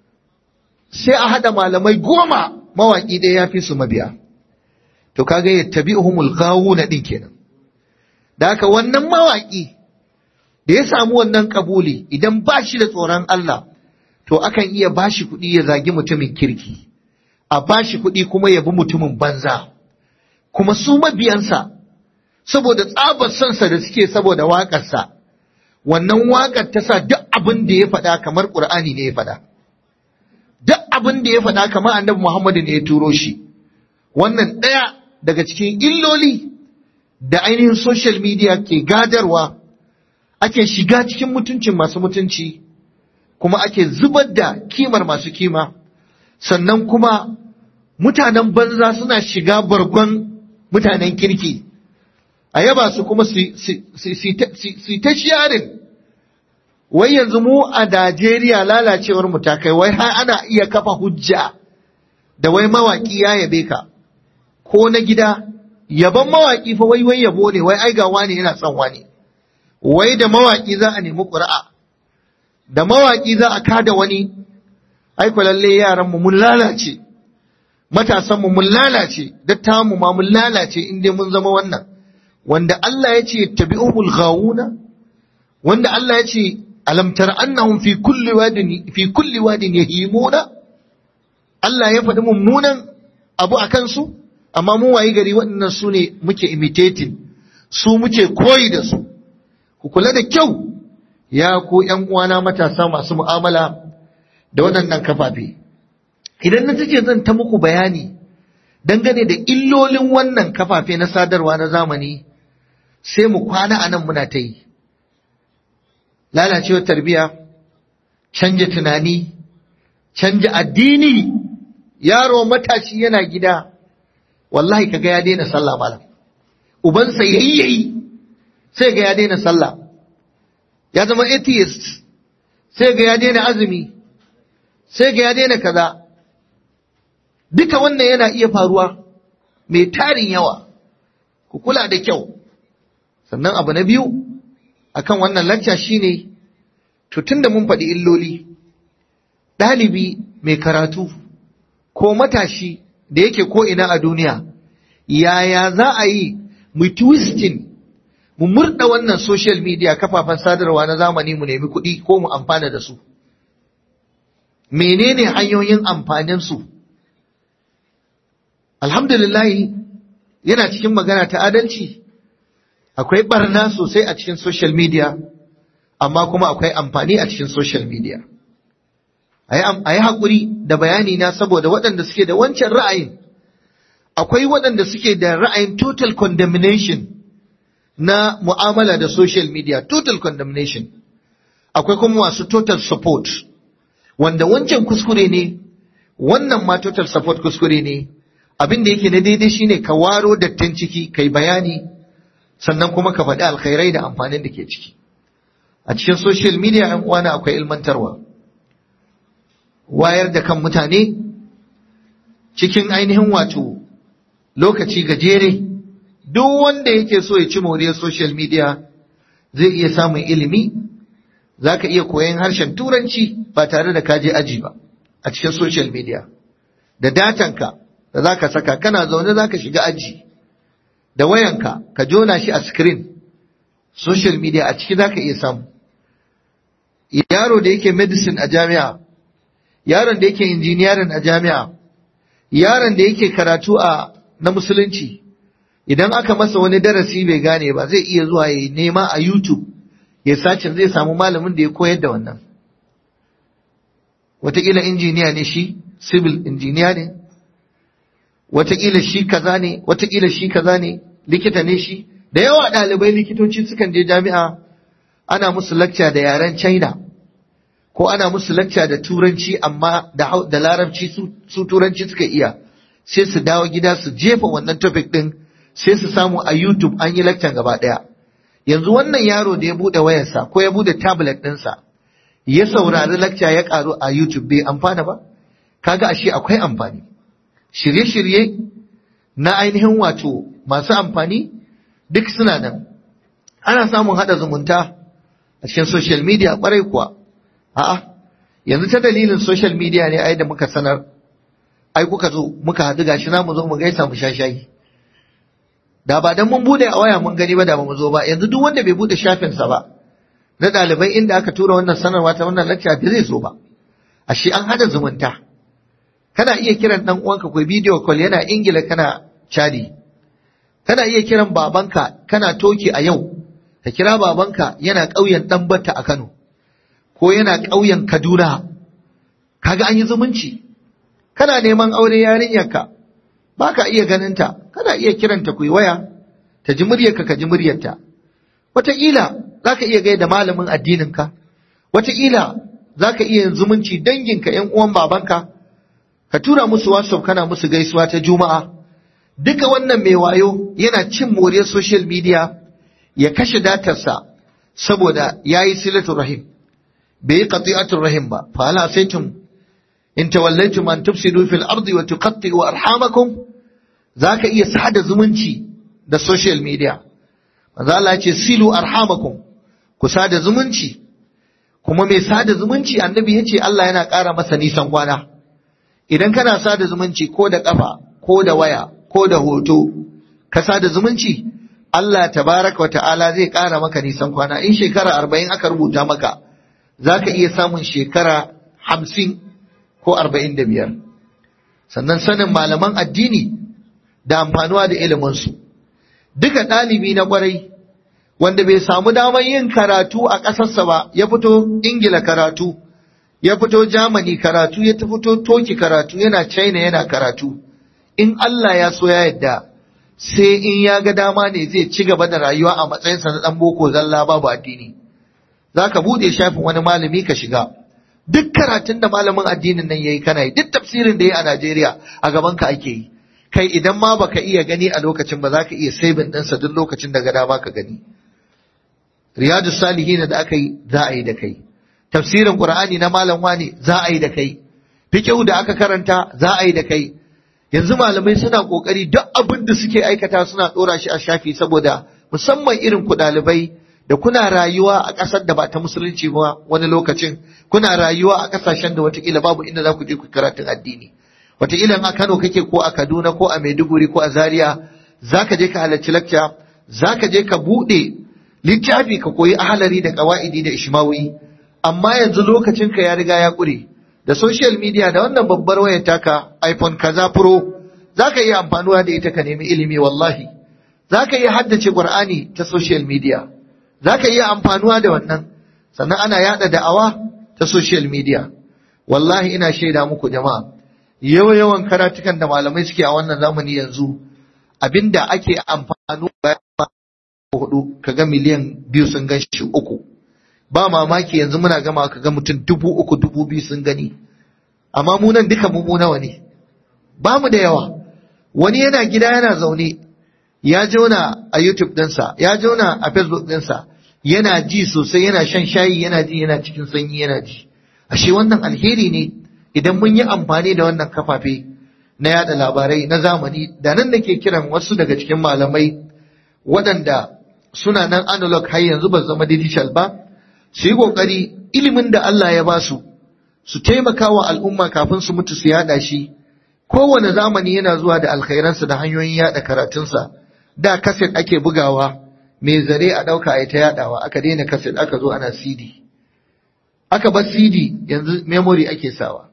sai a haɗa malamai goma mawaƙi ɗaya ya fi su mabiya to kaga ya tabi uhumul na ɗin kenan da haka wannan mawaƙi da ya samu wannan kabuli idan ba shi da tsoron Allah to akan iya ba shi kuɗi ya zagi mutumin kirki a ba shi kuɗi kuma ya bi mutumin banza kuma su mabiyansa saboda tsabar sonsa da suke saboda waƙarsa wannan waƙar ta sa duk abin da ya faɗa kamar ƙur'ani ne ya faɗa duk abin da ya faɗa kamar annabi Muhammadu ne ya turo shi wannan ɗaya daga cikin illoli da ainihin social media ke gadarwa ake shiga cikin mutuncin masu mutunci kuma ake zubar da kimar masu kima sannan kuma mutanen banza suna shiga bargon mutanen kirki a yaba su kuma su ta sharing wai yanzu mu a Najeriya lalacewar mu ta kai wai har ana iya kafa hujja da wai mawaki ya yabe ka ko na gida yaban mawaki fa wai wai yabo ne wai ai ga wani yana son wani wai da mawaki za a nemi ƙuri'a da mawaki za a kada wani ai ko lalle yaran mu mun lalace matasan mu mun lalace dattawan mu ma mun lalace in dai mun zama wannan wanda Allah ya ce tabi'uhul ghawuna wanda Allah ya ce alam tara annahum fi kulli wadin fi kulli wadin yahimuna Allah ya faɗi mummunan abu a kansu amma mu wayi gari waɗannan su ne muke imitating su muke koyi da su ku kula da kyau ya ku ƴan uwana matasa masu mu'amala da waɗannan kafafe idan na take zan ta muku bayani dangane da illolin wannan kafafe na sadarwa na zamani sai mu kwana a nan muna ta yi lalacewar tarbiya canja tunani canja addini yaro matashi yana gida wallahi kaga ya daina sallah malam ubansa yayi yayi sai ga ya daina sallah ya zama atheist sai ga ya daina azumi sai ga ya daina kaza duka wannan yana iya faruwa mai tarin yawa ku kula da kyau sannan abu na biyu akan wannan lacca shine to tunda mun faɗi illoli ɗalibi mai karatu ko matashi da yake ko ina a duniya yaya za a yi mu twisting mu murda wannan social media kafafen sadarwa na zamani mu nemi kuɗi ko mu amfana da su menene hanyoyin amfanin su alhamdulillah yana cikin magana ta adalci akwai barna sosai a cikin social media amma kuma akwai amfani a cikin social media a yi haƙuri da bayani na saboda waɗanda suke da wancan ra'ayin akwai waɗanda suke da ra'ayin total condemnation na mu'amala da social media total condemnation akwai kuma masu total support wanda wancan kuskure ne wannan ma total support kuskure ne abin da yake na daidai shine ka waro dattin ciki kai bayani sannan kuma ka faɗi alkhairai da amfanin da ke ciki a cikin social media yan uwana akwai ilmantarwa wayar da kan mutane cikin ainihin wato lokaci gajere duk wanda yake so ya ci moriyar social media zai iya samun ilimi za ka iya koyan harshen turanci ba tare da kaje aji ba a cikin social media da datanka da za ka saka kana zaune za ka shiga aji da wayanka ka jona shi a screen social media a ciki za ka iya samu yaro da yake medicine a jami'a yaron da yake engineering a jami'a yaron da yake karatu a na musulunci idan aka masa wani darasi bai gane ba zai iya zuwa ya nema a YouTube ya sacin zai samu malamin da ya koyar da wannan wataƙila injiniya ne shi civil injiniya ne wataƙila shi kaza ne wataƙila shi kaza ne likita ne shi da yawa ɗalibai likitoci sukan je jami'a ana musu lakca da yaren china ko ana musu lakca da turanci amma da larabci su turanci suka iya sai su dawo gida su jefa wannan topic ɗin sai su samu a youtube an yi lakcan gaba ɗaya yanzu wannan yaro da ya buɗe wayarsa ko ya buɗe tablet ɗinsa ya saurari lakca ya ƙaru a youtube bai amfana ba kaga ashe akwai amfani shirye-shirye na ainihin wato masu amfani duk suna nan ana samun haɗa zumunta a cikin social media ƙwarai kuwa a'a yanzu ta dalilin social media ne ai da muka sanar ai kuka zo muka haɗu gashi na mu zo mu gaisa mu sha shayi da ba dan mun bude a waya mun gani ba da ba mu zo ba yanzu duk wanda bai bude shafinsa ba na ɗalibai inda aka tura wannan sanarwa ta wannan lecture da zai zo ba ashe an hada zumunta kana iya kiran dan uwanka ko video call yana ingila kana chadi kana iya kiran babanka kana toki a yau ka kira babanka yana ƙauyen ɗanbata a Kano ko yana ƙauyen Kaduna kaga an yi zumunci kana neman aure yarinyarka ba ka iya ganinta kana iya kiranta ku waya ta ji muryarka ka ji muryarta wataƙila za ka iya gaida malamin addininka wataƙila za ka iya yin zumunci danginka ‘yan uwan babanka ka tura musu whatsapp kana musu gaisuwa ta juma'a duka wannan mai wayo yana cin moriyar social media ya kashe datarsa saboda ya yi silatul rahim bai yi qati'atul rahim ba fa hal asaitum in tawallaytum an tufsidu fil ardi wa tuqatti'u arhamakum zaka iya sada zumunci da social media manzo Allah ya ce silu arhamakum ku sada zumunci kuma mai sada zumunci annabi ya ce Allah yana ƙara masa nisan kwana idan kana sada zumunci ko da ƙafa ko da waya ko da hoto ka sada zumunci Allah tabaraka wa ta'ala zai ƙara maka nisan kwana in shekara arba'in aka rubuta maka za ka iya samun shekara hamsin ko arba'in da biyar sannan sanin malaman addini da amfanuwa da iliminsu duka ɗalibi na ƙwarai wanda bai samu damar yin karatu a ƙasarsa ba ya fito ingila karatu ya fito Germany karatu ya fito Toki karatu yana China yana karatu in Allah ya so ya yadda sai in ya ga dama ne zai ci gaba da rayuwa a matsayinsa na dan boko zalla babu addini zaka bude shafin wani malami ka shiga duk karatun da malamin addinin nan yayi kana yi duk tafsirin da yayi a Najeriya a gaban ka ake yi kai idan ma baka iya gani a lokacin ba zaka iya saving ɗinsa duk lokacin da ga dama ka gani riyadu salihin da aka yi za a yi da kai tafsirin Qur'ani na malam wani za a yi da kai fiqhu da aka karanta za a yi da kai yanzu malamai suna kokari duk abin da suke aikata suna dora shi a shafi saboda musamman irin ku dalibai da kuna rayuwa a ƙasar da ba ta musulunci ba wani lokacin kuna rayuwa a ƙasashen da watakila babu inda za ku je ku karatun addini watakila a Kano kake ko a Kaduna ko a Maiduguri ko a Zaria zaka je ka halarci lecture zaka je ka bude littafi ka koyi ahalari da qawaidi da ishmawi amma yanzu lokacinka ya riga ya ƙure da social media da wannan babbar wayar taka iPhone kaza Pro zaka iya amfanuwa da ita ka nemi ilimi wallahi zaka iya haddace Qur'ani ta social media zaka iya amfanuwa da wannan sannan ana yada da'awa ta social media wallahi ina shaida muku jama'a yawa yawan karatukan da malamai suke a wannan zamani yanzu abinda ake amfanu bayan hudu kaga miliyan biyu sun gan shi uku ba mamaki yanzu muna gama ka ga mutum dubu uku dubu biyu sun gani amma mu nan duka mu nawa ne ba mu da yawa wani yana gida yana zaune ya jona a YouTube ɗinsa ya jona a Facebook ɗinsa yana ji sosai yana shan shayi yana ji yana cikin sanyi yana ji ashe wannan alheri ne idan mun yi amfani da wannan kafafe na yada labarai na zamani da nan nake kiran wasu daga cikin malamai waɗanda suna nan analog har yanzu ba zama digital ba su yi ƙoƙari ilimin da Allah ya ba su su taimaka wa al'umma kafin su mutu su yada shi kowane zamani yana zuwa da alkhairansa da hanyoyin yada karatunsa da kaset ake bugawa mai zare a ɗauka a ta yadawa aka daina kaset aka zo ana cd aka bar cd yanzu memory ake sawa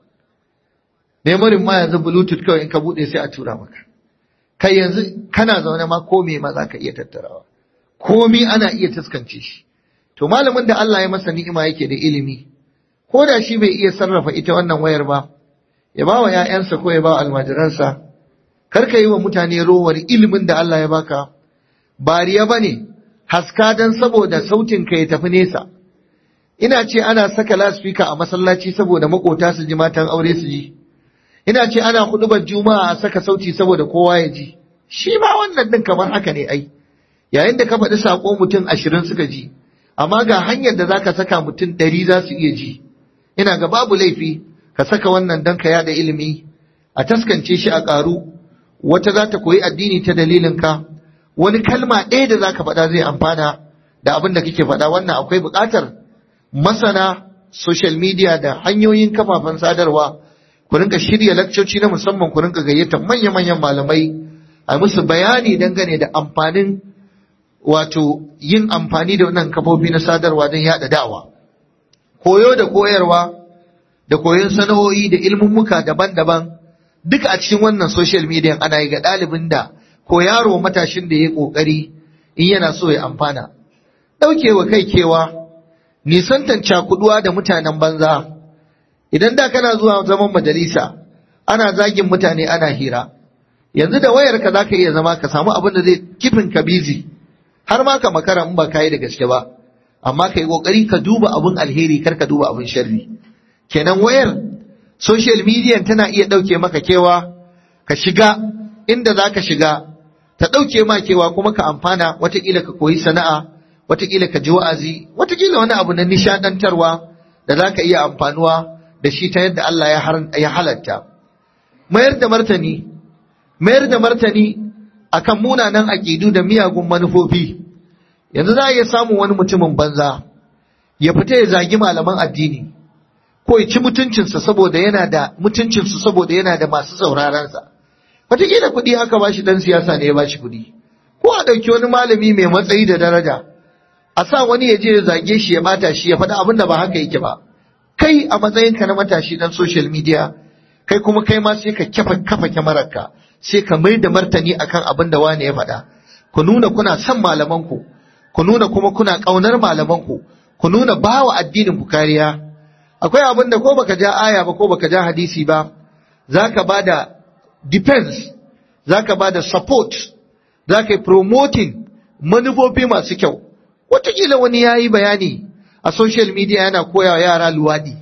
memory ma yanzu bluetooth kawai in ka buɗe sai a tura maka kai yanzu kana zaune ma ko me ma za ka iya tattarawa komi ana iya taskance shi to malamin da Allah ya masa ni'ima yake da ilimi ko da shi bai iya sarrafa ita wannan wayar ba ya ba wa ‘ya'yansa ko ya ba almajiransa, kar ka yi wa mutane rowar ilimin da Allah ya baka, bariya ba ne, haska don saboda sautin ka ya tafi nesa. Ina ce ana saka laspika a masallaci saboda makota su ji matan aure su ji. Ina ce ana hudubar juma'a a saka sauti saboda kowa ya ji. Shi ma wannan ɗin kamar haka ne ai. Yayin da ka faɗi saƙo mutum ashirin suka ji, amma ga hanyar da za ka saka mutum ɗari za su iya ji. Ina ga babu laifi, ka saka wannan don ka yada ilimi a taskance shi a ƙaru wata za ta koyi addini ta dalilinka wani kalma ɗaya da za ka faɗa zai amfana da abin da kake faɗa wannan akwai buƙatar masana social media da hanyoyin kafafen sadarwa ku rinka shirya lakcoci na musamman ku rinka gayyatar manya-manyan malamai a musu bayani dangane da amfanin wato yin amfani da wannan kafofi na sadarwa don yaɗa da'awa koyo da koyarwa da koyon sana'o'i da ilmummuka daban-daban duka a cikin wannan social media ana yi ga ɗalibin da ko yaro matashin da ya ƙoƙari in yana so ya amfana. Ɗaukewa kai kewa, nisantan cakuduwa da mutanen banza, idan da kana zuwa zaman majalisa, ana zagin mutane ana hira, yanzu da wayarka za ka iya zama ka samu abin da zai kifin ka bizi, har ma ka makara in ba ka yi da gaske ba, amma ka yi ƙoƙari ka duba abin alheri kar ka duba abin sharri. kenan wayar social media tana iya ɗauke maka kewa ka shiga inda za ka shiga ta ɗauke ma kewa kuma ka amfana watakila ka koyi sana'a watakila ka ji wa'azi watakila wani abu na nishadantarwa da za ka iya amfanuwa da shi ta yadda Allah ya halatta mayar da martani mayar da martani akan munanan aƙidu da miyagun manufofi yanzu za a iya samun wani mutumin banza ya fita ya zagi malaman addini ko ya ci mutuncinsa saboda yana da mutuncinsu saboda yana da masu saurarensa wataƙila kuɗi aka ba shi ɗan siyasa ne ya ba shi kuɗi ko a ɗauki wani malami mai matsayi da daraja a sa wani ya je ya zage shi ya bata shi ya faɗi abin da ba haka yake ba kai a matsayinka na matashi ɗan social media kai kuma kai ma sai ka kafa kafa kyamararka sai ka mai da martani akan abin da wani ya faɗa ku nuna kuna son malamanku ku nuna kuma kuna ƙaunar malamanku ku nuna bawa addinin ku kariya akwai abin da ko baka ja aya ba ko baka ja hadisi ba zaka bada defense zaka bada support zaka yi promoting manufofi masu kyau wataƙila wani ya yi bayani a social media yana koya wa yara luwaɗi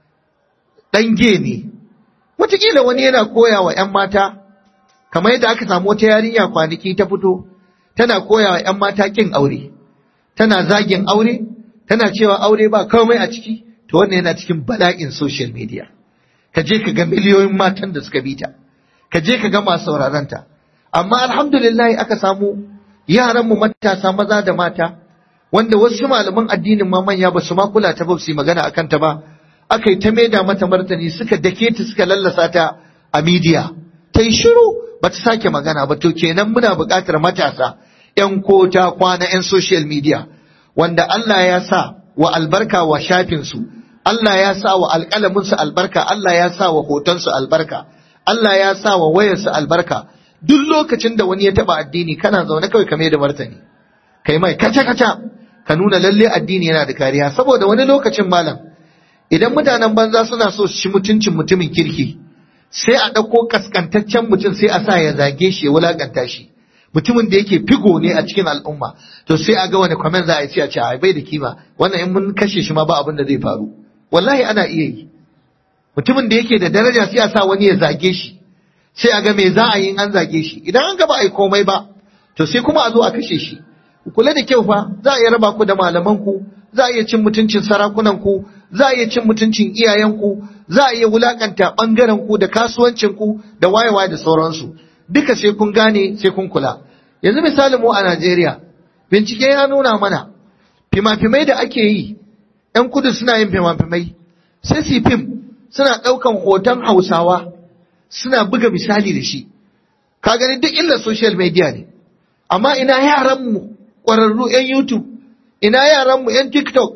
ɗange ne wataƙila wani yana koya wa 'yan mata kamar yadda aka samu wata yarinya kwanaki ta fito tana koya wa 'yan mata ƙin aure tana zagin aure tana cewa aure ba komai a ciki to wannan yana cikin bala'in social media ka je ka ga miliyoyin matan da suka bi ta ka je ka ga masu sauraron ta amma alhamdulillah aka samu yaran mu matasa maza da mata wanda wasu malaman addinin ma manya ba su ma kula ta ba su yi magana akan ta ba aka yi ta maida mata martani suka dake ta suka lallasa ta a media ta yi shiru ba ta sake magana ba to kenan muna buƙatar matasa 'yan kota kwana 'yan social media wanda Allah ya sa wa albarka wa shafinsu Allah ya sa wa alƙalaminsu albarka, Allah ya sa wa hotonsu albarka, Allah ya sa wa wayarsu albarka. Duk lokacin da wani ya taɓa addini kana zaune kawai kame da martani. Kai mai kaca-kaca ka nuna lalle addini yana da kariya saboda wani lokacin malam idan mutanen banza suna so su ci mutuncin mutumin kirki sai a ɗauko kaskantaccen mutum sai a sa ya zage shi ya wulakanta shi. mutumin da yake figo ne a cikin al'umma to sai a ga wani comment za a yi a ce a bai da kima wannan in mun kashe shi ma ba abin da zai faru wallahi ana iya yi mutumin da yake da daraja sai a sa wani ya zage shi sai a ga me za a yi an zage shi idan an ga ba a yi komai ba to sai kuma a zo a kashe shi kula da kyau fa za a iya raba ku da malamanku za a iya cin mutuncin sarakunanku za a iya cin mutuncin iyayenku za a iya wulakanta ɓangaren ku da kasuwancinku da wayewa da sauransu duka sai kun gane sai kun kula yanzu misali mu a Najeriya bincike ya nuna mana fima-fimai da ake yi 'yan kudu suna yin fima-fimai sai su fim suna ɗaukan hoton hausawa suna buga misali da shi ka gani duk illa social media ne amma ina yaranmu ƙwararru 'yan youtube ina yaranmu 'yan tiktok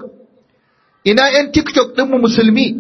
ina 'yan tiktok ɗinmu musulmi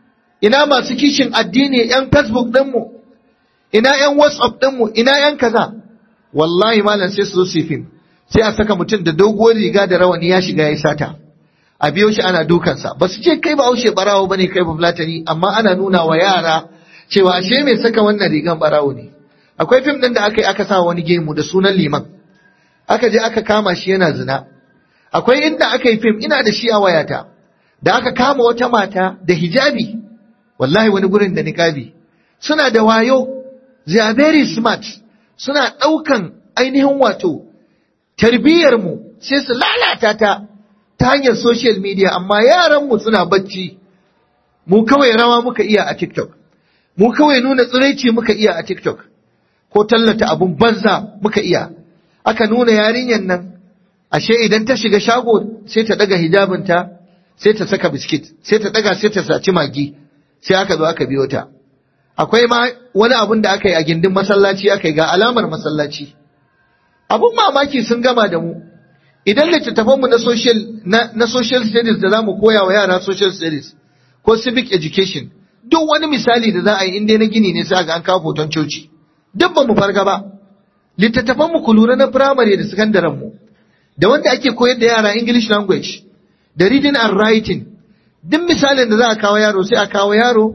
ina masu kishin addini 'yan facebook ɗinmu ina 'yan whatsapp ɗinmu ina 'yan kaza wallahi malam sai su zo su fim sai a saka mutum da doguwar riga da rawani ya shiga ya sata a biyo shi ana dukansa ba su ce kai ba haushe barawo bane kai ba fulatani amma ana nuna wa yara cewa ashe mai saka wannan rigan barawo ne akwai fim din da aka yi aka sa wani gemu da sunan liman aka je aka kama shi yana zina akwai inda aka yi fim ina da shi a wayata da aka kama wata mata da hijabi wallahi wani gurin da niqabi suna da wayo they are very smart suna ɗaukan ainihin wato tarbiyyar mu sai su lalata ta ta hanyar social media amma yaranmu suna bacci mu kawai rawa muka iya a TikTok mu kawai nuna tsiraici muka iya a TikTok ko tallata abun banza muka iya aka nuna yarinyar nan ashe idan ta shiga shago sai ta daga hijabinta sai ta saka biskit sai ta daga sai ta saci magi sai aka zo aka biyo ta akwai ma wani abun da aka yi a gindin masallaci aka yi ga alamar masallaci abun mamaki sun gama da mu idan littattafanmu na social na, na social studies da zamu koya wa yara social studies ko civic education duk wani misali da za a yi inda na gini ne sai ga an kawo hoton coci duk ba mu farga ba littattafanmu ku lura na primary da secondary mu da wanda ake koyar da yara english language da reading and writing duk misalin da za a kawo yaro sai a kawo yaro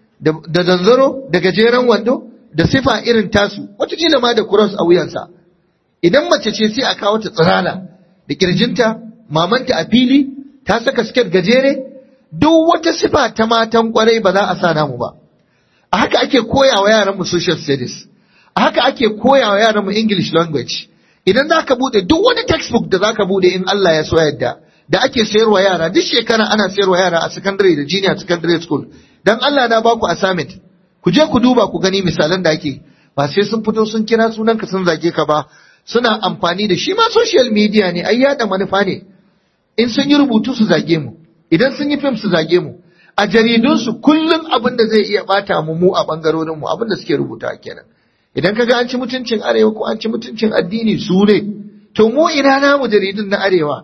da zanzaro da gajeren wando da sifa irin tasu wata ma da cross a wuyansa idan mace ce sai a kawo ta tsirala da kirjinta mamanta a fili ta saka siket gajere duk wata sifa ta matan kwarai ba za a sa namu ba a haka ake koya wa yaranmu social studies a haka ake koya wa yaranmu english language idan za ka bude duk wani textbook da za ka bude in Allah ya so yadda da ake sayarwa yara duk shekara ana sayarwa yara a secondary da junior secondary school dan Allah na baku assignment ku je ku duba ku gani misalan da ake ba sai sun fito sun kira sunanka sun zage ka ba suna amfani da shi ma social media ne ai yada manufa ne in sun yi rubutu su zage mu idan sun yi fim su zage mu a jaridunsu kullum abin da zai iya bata mu mu a bangarorin mu abin da suke rubuta kenan idan kaga an ci mutuncin arewa ko an ci mutuncin addini su ne to mu ina namu jaridun na arewa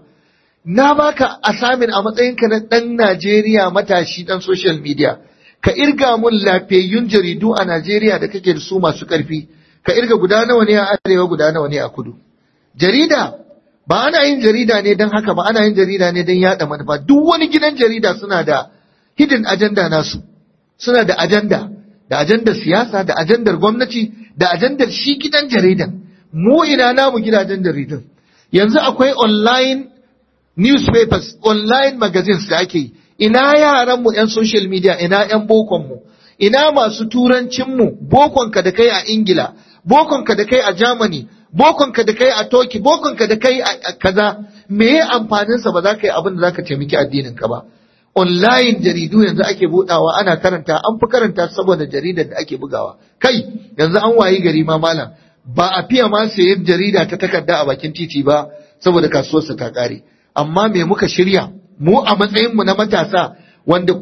na baka asamin a matsayinka na dan Najeriya matashi dan social media ka irga mun lafiyayyun jaridu a Najeriya da kake da su masu karfi ka irga guda nawa ne a arewa guda nawa ne a kudu jarida ba ana yin jarida ne don haka ba ana yin jarida ne don yada manufa duk wani gidan jarida suna da hidden agenda nasu suna da agenda da ajandar siyasa da ajandar gwamnati da ajandar shi gidan jaridan mu ina namu gidajen jaridun yanzu akwai online newspapers online magazines da ake yi ina yaran mu yan social media ina yan bokon mu ina masu turancin mu bokonka da kai a ingila bokonka da kai a germany bokonka da kai a Toki, bokonka da kai a kaza, me ya amfaninsa ba za ka yi abin da za ka taimaki addinin ka ba. Online jaridu yanzu ake budawa ana karanta, an fi karanta saboda jaridar da ake bugawa. Kai, yanzu an wayi gari ma malam, ba a fiye ma sayan jarida ta takarda a bakin titi ba saboda kasuwarsa ta kare. Amma me muka shirya, mu a matsayinmu na matasa, wanda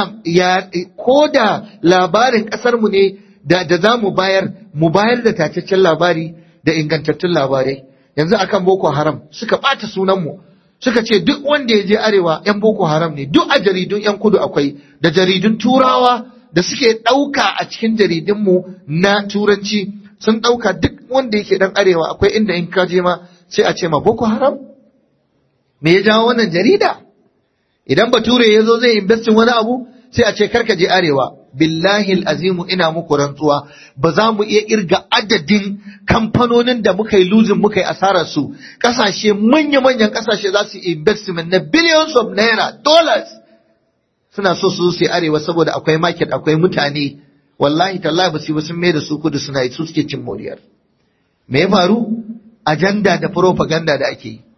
ko da labarin ƙasarmu ne da za mu bayar, mu bayar da tacaccen labari da ingantattun labarai yanzu akan boko haram suka ɓata sunanmu suka ce duk wanda ya je arewa 'yan boko haram ne duk a jaridun 'yan kudu akwai da jaridun turawa da suke ɗauka a cikin jaridunmu na turanci sun ɗauka duk wanda yake ɗan arewa akwai inda in ka je ma sai a ce ma boko haram me ya jawo wannan jarida idan bature ya zo zai investin wani abu sai a ce karka je arewa billahi azimu ina muku rantsuwa ba za mu iya irga adadin kamfanonin da muka yi luzin muka yi asarar su kasashe manya-manyan kasashe za su investment na billions of naira dollars suna so su su arewa saboda akwai market akwai mutane wallahi tallahi ba su ba sun mai da su kudu suna yi su suke cin moriyar me ya faru ajanda da propaganda da ake yi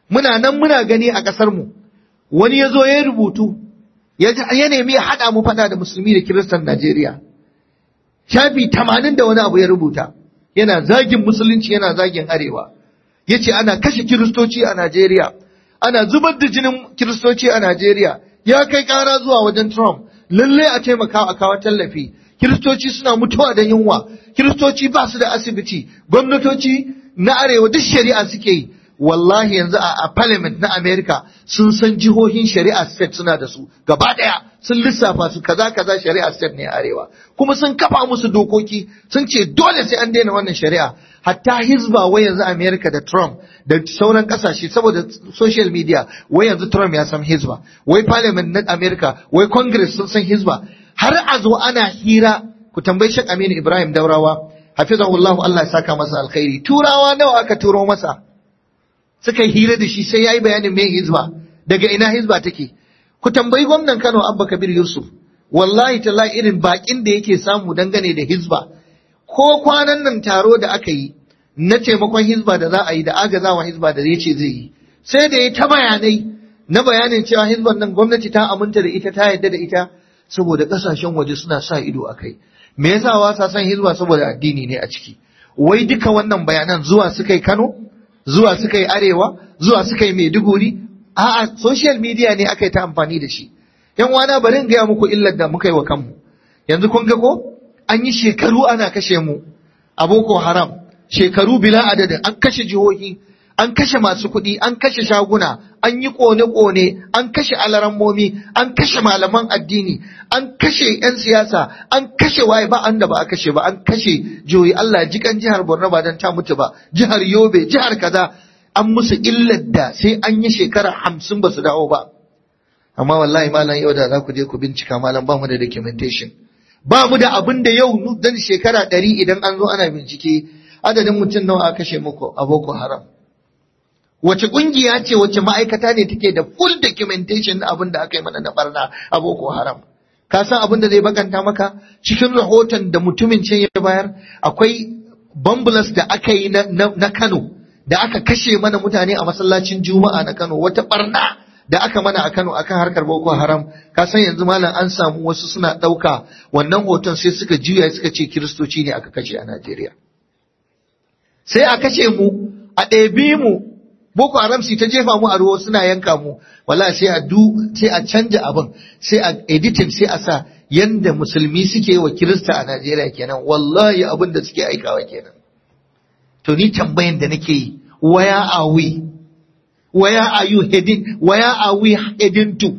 muna nan muna gani a ƙasar mu wani ya zo ya rubutu ya nemi ya haɗa mu faɗa da musulmi da kiristan Najeriya shafi tamanin da wani abu ya rubuta yana zagin musulunci yana zagin arewa ya ce ana kashe kiristoci a Najeriya ana zubar da jinin kiristoci a Najeriya ya kai ƙara zuwa wajen Trump lalle a taimaka a kawo tallafi kiristoci suna mutuwa da yunwa kiristoci ba su da asibiti gwamnatoci na arewa duk shari'a suke yi wallahi yanzu a parliament na America sun san jihohin shari'a state suna da su gaba daya sun lissafa su kaza kaza shari'a state ne arewa kuma sun kafa musu dokoki sun ce dole sai an daina wannan shari'a hatta hizba wai yanzu America da Trump da sauran kasashe saboda social media wai yanzu Trump ya san hizba wai parliament na America wai congress sun san hizba har a zo ana hira ku tambayi Sheikh Aminu Ibrahim Daurawa hafizahullahu Allah ya saka masa alkhairi turawa nawa aka turo masa suka yi hira da shi sai ya yi bayanin me hizba daga ina hizba take ku tambayi gwamnan Kano Abba Kabir Yusuf wallahi tallahi irin bakin da yake samu dangane da hizba ko kwanan nan taro da aka yi na taimakon hizba da za a yi da agazawa hizba da zai ce zai yi sai da ya ta bayanai na bayanin cewa hizban nan gwamnati ta aminta da ita ta yarda da ita saboda kasashen waje suna sa ido a kai me yasa wasa san hizba saboda addini ne a ciki wai duka wannan bayanan zuwa suka yi Kano zuwa suka yi arewa zuwa suka yi maiduguri a'a social media ne aka yi ta amfani da shi yan wana bari in gaya muku illar da muka yi wa kanmu yanzu kun ga ko an yi shekaru ana kashe mu a boko haram shekaru bila adadin an kashe jihohi an kashe masu kuɗi an kashe shaguna an yi ƙone-ƙone an kashe alarammomi an kashe malaman addini an kashe 'yan siyasa an kashe waye ba an da ba a kashe ba an kashe jihohi Allah jikan jihar Borno ba don ta mutu ba jihar Yobe jihar kaza an musu illar da sai an yi shekara hamsin ba su dawo ba amma wallahi malam yau da za ku je ku bincika malam ba mu da documentation ba mu da abin da yau dan shekara ɗari idan an zo ana bincike adadin mutum nawa a kashe muku a Boko Haram wace kungiya ce wace ma'aikata ne take da full documentation na abin da aka yi mana na barna a Boko Haram ka san abin da zai bakanta maka cikin rahoton da mutumin can ya bayar akwai bambulas da aka yi na, na, Kano da aka kashe mana mutane a masallacin Juma'a na Kano wata barna da aka mana a Kano akan harkar Boko Haram ka san yanzu malam an samu wasu suna ɗauka wannan hoton sai suka juya suka ce kiristoci ne aka kashe a Najeriya sai a kashe mu a ɗebi mu Boko Haram su ta jefa mu a ruwa suna yanka mu wala sai a du sai a canja abin sai a editing sai a sa yanda musulmi suke wa Kirista a Najeriya kenan wallahi abin da suke aikawa kenan to ni tambayan da nake yi where are we where are you heading where are we heading to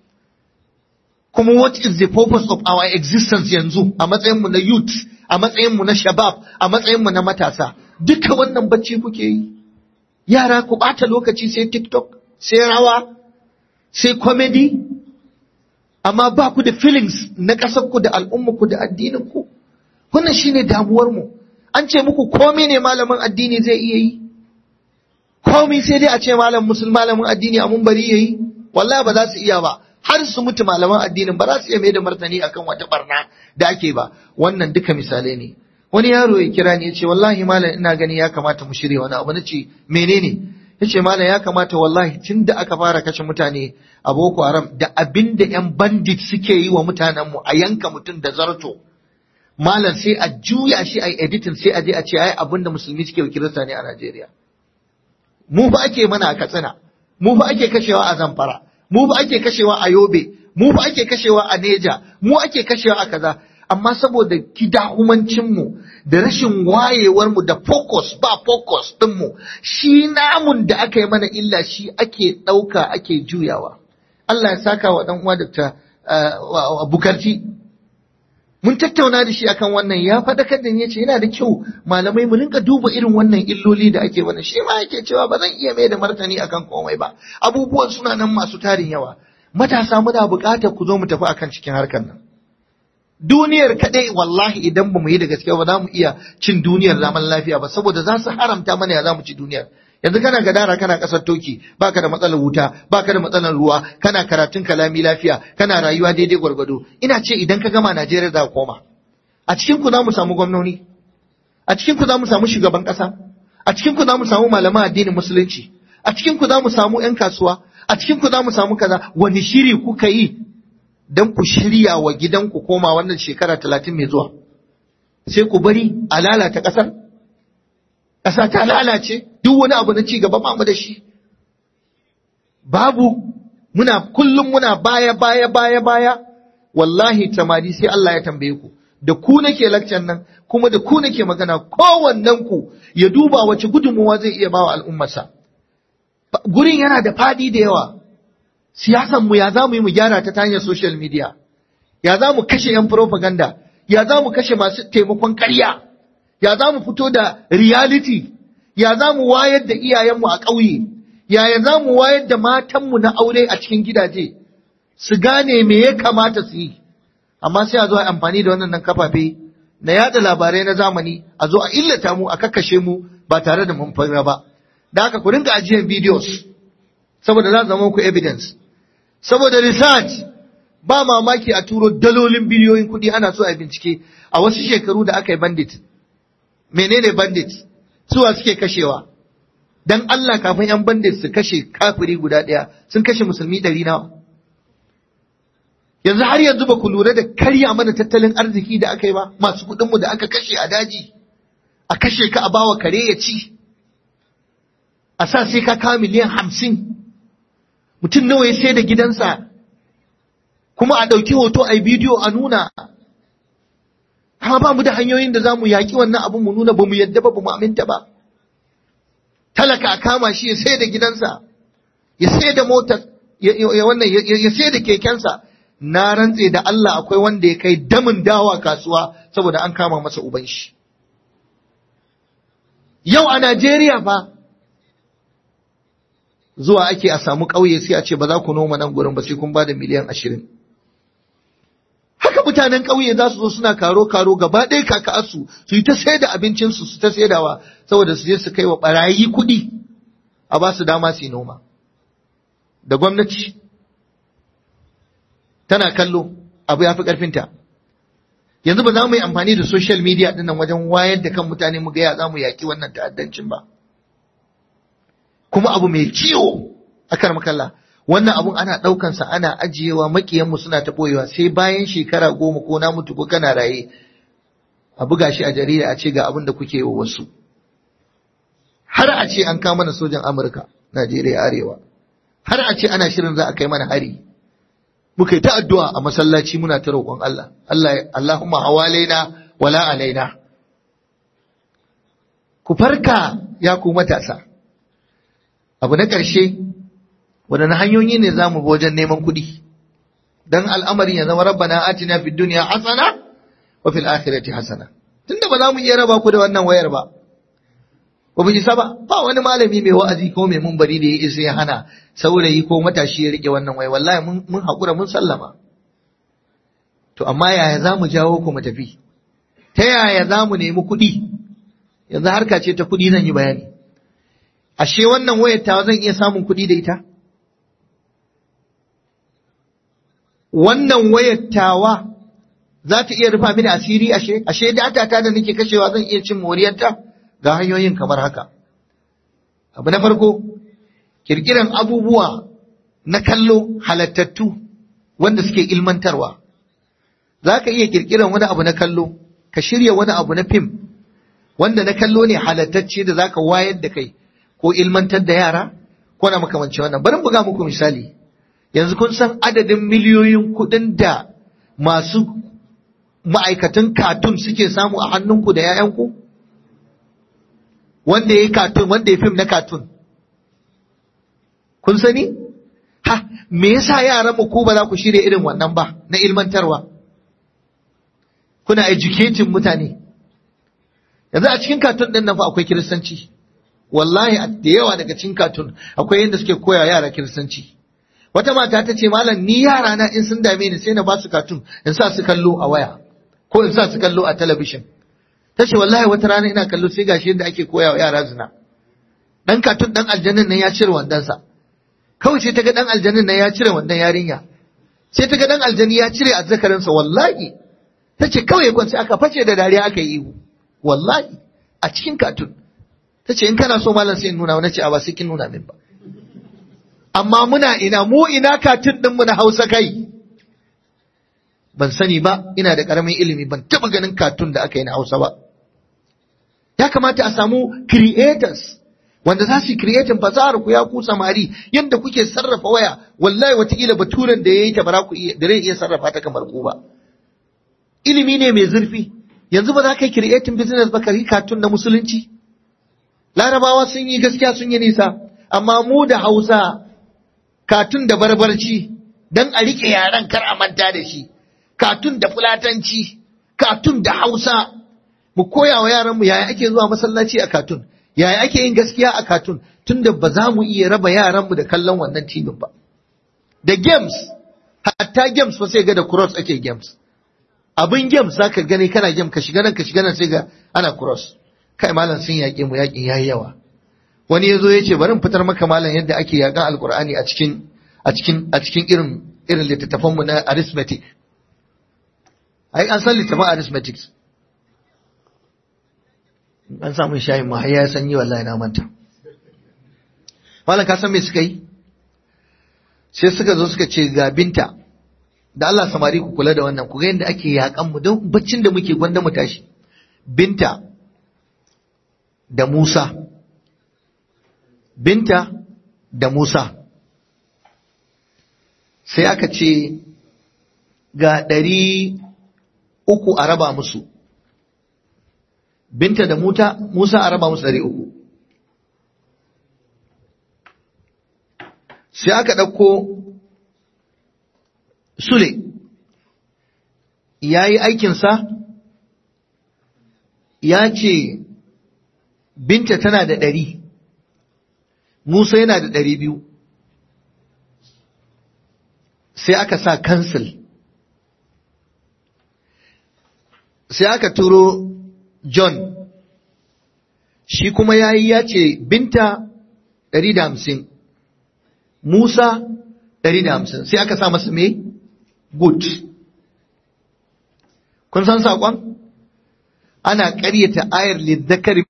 kuma what is the purpose of our existence yanzu a matsayin mu na youth a matsayin mu na shabab a matsayin mu na matasa duka wannan bacci kuke yi yara ku ɓata lokaci sai TikTok, sai rawa, sai comedy, amma ba ku da feelings na ƙasarku da al'ummarku da addininku. Wannan shi ne damuwarmu. An ce muku komai ne malamin addini zai iya yi? Komai sai dai a ce malam musul malamin addini a mun bari ya yi? Wallahi ba za su iya ba. Har su mutu malaman addinin ba za su iya mai da martani akan wata barna da ake ba. Wannan duka misalai ne. wani yaro ya kira ni ya ce wallahi malam ina gani ya kamata mu shirya wani abu na ce menene ya ce malam ya kamata wallahi tun da aka fara kashe mutane a boko haram da abin da yan bandit suke yi wa mutanenmu a yanka mutum da zarto malam sai a juya shi a editing sai a je a ce ai abin da musulmi suke wa kirista ne a najeriya mu fa ake mana a katsina mu fa ake kashewa a zamfara mu fa ake kashewa a yobe mu fa ake kashewa a neja mu ake kashewa a kaza amma saboda kidahumancinmu da rashin wayewarmu da focus ba focus ɗinmu shi namun da aka yi mana illa shi ake ɗauka ake juyawa Allah ya saka wa ɗan uwa Dr. Bukarti mun tattauna da shi akan wannan ya faɗakar da ya ce yana da kyau malamai mu rinka duba irin wannan illoli da ake mana shi ma yake cewa ba zan iya mai da martani akan komai ba abubuwan suna nan masu tarin yawa matasa muna buƙatar ku zo mu tafi akan cikin harkar nan duniyar kaɗai wallahi idan ba mu yi da gaske ba za mu iya cin duniyar zaman lafiya ba saboda za su haramta mana ya za mu ci duniyar yanzu kana gadara kana ƙasar toki baka da matsalar wuta baka da matsalar ruwa kana karatun kalami lafiya kana rayuwa daidai gwargwado ina ce idan ka gama Najeriya za ka koma a cikin ku za mu samu gwamnoni a cikin ku za mu samu shugaban ƙasa a cikin ku za mu samu malaman addinin musulunci a cikin ku za mu samu 'yan kasuwa a cikin ku za mu samu kaza wani shiri kuka yi don ku shirya wa gidanku koma wannan shekara talatin mai zuwa sai ku bari a lalata ƙasar ƙasa ta lalace duk wani abu na ci gaba ba mu da shi babu muna kullum muna baya baya baya baya wallahi tamadi sai Allah ya tambaye ku da ku nake lakcan nan kuma da ku nake magana kowannen ku ya duba wace gudunmuwa zai iya bawa al'ummarsa gurin yana da fadi da yawa siyasan mu ya za mu yi mu gyara ta hanyar social media ya za mu kashe yan propaganda ya za mu kashe masu taimakon ƙarya ya za mu fito da reality ya za mu wayar da iyayenmu a ƙauye yaya za mu wayar da matanmu na aure a cikin gidaje su gane me ya kamata su yi amma sai a zo a amfani da wannan kafafe na yada labarai na zamani a zo a illata mu a kakkashe mu ba tare da mun fara ba da haka ku ringa ajiyar videos saboda za zama ku evidence saboda research ba mamaki a turo dalolin biliyoyin kuɗi ana so a bincike a wasu shekaru da aka yi bandit menene bandit suwa suke kashewa dan Allah kafin yan bandit su kashe kafiri guda ɗaya sun kashe musulmi ɗari nawa yanzu har yanzu ba ku lura da karya mana tattalin arziki da aka yi ba masu kuɗinmu da aka kashe a daji a kashe ka a bawa kare ya ci a sa sai ka kawo miliyan hamsin mutum nawa ya sai da gidansa kuma a ɗauki hoto a bidiyo a nuna amma ba mu da hanyoyin da za mu yaƙi wannan abin mu nuna ba mu yadda ba ba mu aminta ba talaka a kama shi ya sai da gidansa ya sai da motar ya wannan ya sai da kekensa na rantse da Allah akwai wanda ya kai damin dawa kasuwa saboda an kama masa uban shi yau a Najeriya fa zuwa ake a samu ƙauye sai a ce ba za ku noma nan gurin ba sai kun ba da miliyan ashirin haka mutanen ƙauye za su zo suna karo karo gaba ɗaya kaka'arsu su yi ta sai da abincinsu su ta saidawa saboda su je su kai wa ɓarayi kuɗi a ba su dama su yi noma da gwamnati tana kallo abu ya fi ƙarfinta yanzu ba za mu yi amfani da social media ɗin nan wajen wayar da kan mutane mu gaya za mu yaƙi wannan ta'addancin ba kuma abu mai ciwo a kar makalla wannan abun ana ɗaukansa ana ajiyewa makiyanmu suna ta ɓoyewa sai bayan shekara goma ko na mutu ko kana raye a buga shi a jarida a ce ga abin da kuke wa wasu har a ce an kama mana sojan amurka najeriya arewa har a ce ana shirin za a kai mana hari muka yi ta addu'a a masallaci muna ta roƙon Allah Allah Allahumma hawalaina wala alaina ku farka ya ku matasa abu na ƙarshe waɗanne hanyoyi ne za mu bi wajen neman kuɗi don al'amarin ya zama rabbana atina fid dunya hasana wa fil akhirati hasana tunda ba za mu iya raba ku da wannan wayar ba ba mu isa ba ba wani malami mai wa'azi ko mai munbari da ya isa ya hana saurayi ko matashi ya rike wannan waya wallahi mun mun hakura mun sallama to amma yaya za mu jawo ku mu tafi ta yaya za mu nemi kuɗi yanzu harka ce ta kuɗi zan yi bayani ashe wannan wayar tawa zan iya samun kuɗi da ita wannan wayar tawa za ta iya rufa mini asiri ashe ashe data ta da nake kashewa zan iya cin moriyarta ga hanyoyin kamar haka abu na farko kirkiran abubuwa na kallo halattattu wanda suke ilmantarwa za ka iya kirkiran wani abu na kallo ka shirya wani abu na fim wanda na kallo ne halattacce da za ka wayar da kai ko ilmantar da yara ko na makamanci wannan bari buga muku misali yanzu kun san adadin miliyoyin kuɗin da masu ma'aikatan katun suke samu a hannunku da 'ya'yanku? Wanda ya yi katun, wanda ya fim na katun. Kun sani? Ha, me yasa yaran mu ko ba za ku shirya irin wannan ba na ilmantarwa? Kuna educating mutane. Yanzu a cikin katun ɗin nan fa akwai kiristanci. Wallahi da yawa daga cikin katun akwai yadda suke koya yara kiristanci. Wata mata ta ce malam ni yara na in sun dame ni sai na ba su katun in sa su kallo a waya ko in sa su kallo a talabishin. Ta ce wallahi wata rana ina kallo sai gashi yadda ake koya wa yara zina. Dan katun dan aljannin nan ya cire wandonsa. Kawai sai ta ga dan aljannin nan ya cire wandon yarinya. Sai ta ga dan aljanni ya cire azzakarinsa wallahi. Ta ce kawai kwanci aka face da dariya aka yi ihu. Wallahi a cikin katun. Ta ce in kana so malam sai in nuna wani ce a ba sai kin nuna min ba. amma muna ina mu ina katun ɗinmu na hausa kai ban sani ba ina da ƙaramin ilimi ban taɓa ganin katun da aka yi na hausa ba ya kamata a samu creators wanda za su yi creating fasahar ku ya ku samari yadda kuke sarrafa waya wallahi watakila baturen da ya yi ta bara ku iya da zai iya sarrafa ta kamar ku ba ilimi ne mai zurfi yanzu ba za ka yi creating business ba ka yi katun na musulunci larabawa sun yi gaskiya sun yi nisa amma mu da hausa katun da barbarci dan a rike yaran kar a manta da shi katun da fulatanci katun da hausa mu koya wa yaranmu yaya ake zuwa masallaci a katun yaya ake yin gaskiya a katun tunda ba za mu iya raba yaranmu da kallon wannan tibin ba da games hatta games ba sai ga da cross ake games abin games zaka gani kana game ka shiga nan ka shiga nan sai ga ana cross kai malam sun yaƙe mu yaƙin yayi yawa wani yazo ya ce bari in fitar maka malam yadda ake yaƙan alkur'ani a cikin a cikin a cikin irin irin littattafan mu na arithmetic ai an san littattafan arithmetic an samu shayin ma ya sanyi wallahi na manta malam ka san me suka yi sai suka zo suka ce ga binta da Allah samari ku kula da wannan ku ga yadda ake yakan mu don baccin da muke gwanda mu tashi binta da Musa binta da Musa sai aka ce ga ɗari uku a raba musu binta da muta Musa a raba musu ɗari uku. Sai aka ɗauko Sule, ya yi aikinsa, ya ce binta tana da ɗari, Musa yana da ɗari biyu. Sai aka sa kansil, sai aka turo John shi kuma ya yi ya ce binta ɗari da hamsin, Musa ɗari da hamsin, sai aka sa masa me? Good. Kun san saƙon? Ana ƙaryata ayar lizzakari.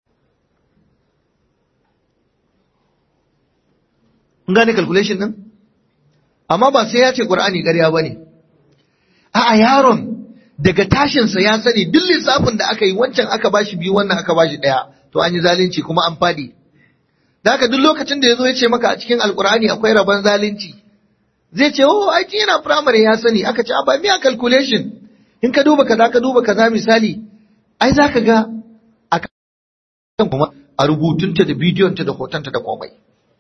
Kun gane calculation ɗin? Amma ba sai ya ce ƙur'ani ƙarya ba ne. A'a yaron daga tashinsa ya sani duk lissafin da aka yi wancan aka bashi biyu wannan aka bashi ɗaya to an yi zalunci kuma an fadi da haka duk lokacin da ya zo ya ce maka a cikin alkur'ani akwai rabon zalunci zai ce oh ai yana primary ya sani aka ce ba miya calculation in ka duba kaza ka duba kaza misali ai zaka ga a kan kuma a rubutunta da bidiyonta da hotonta da komai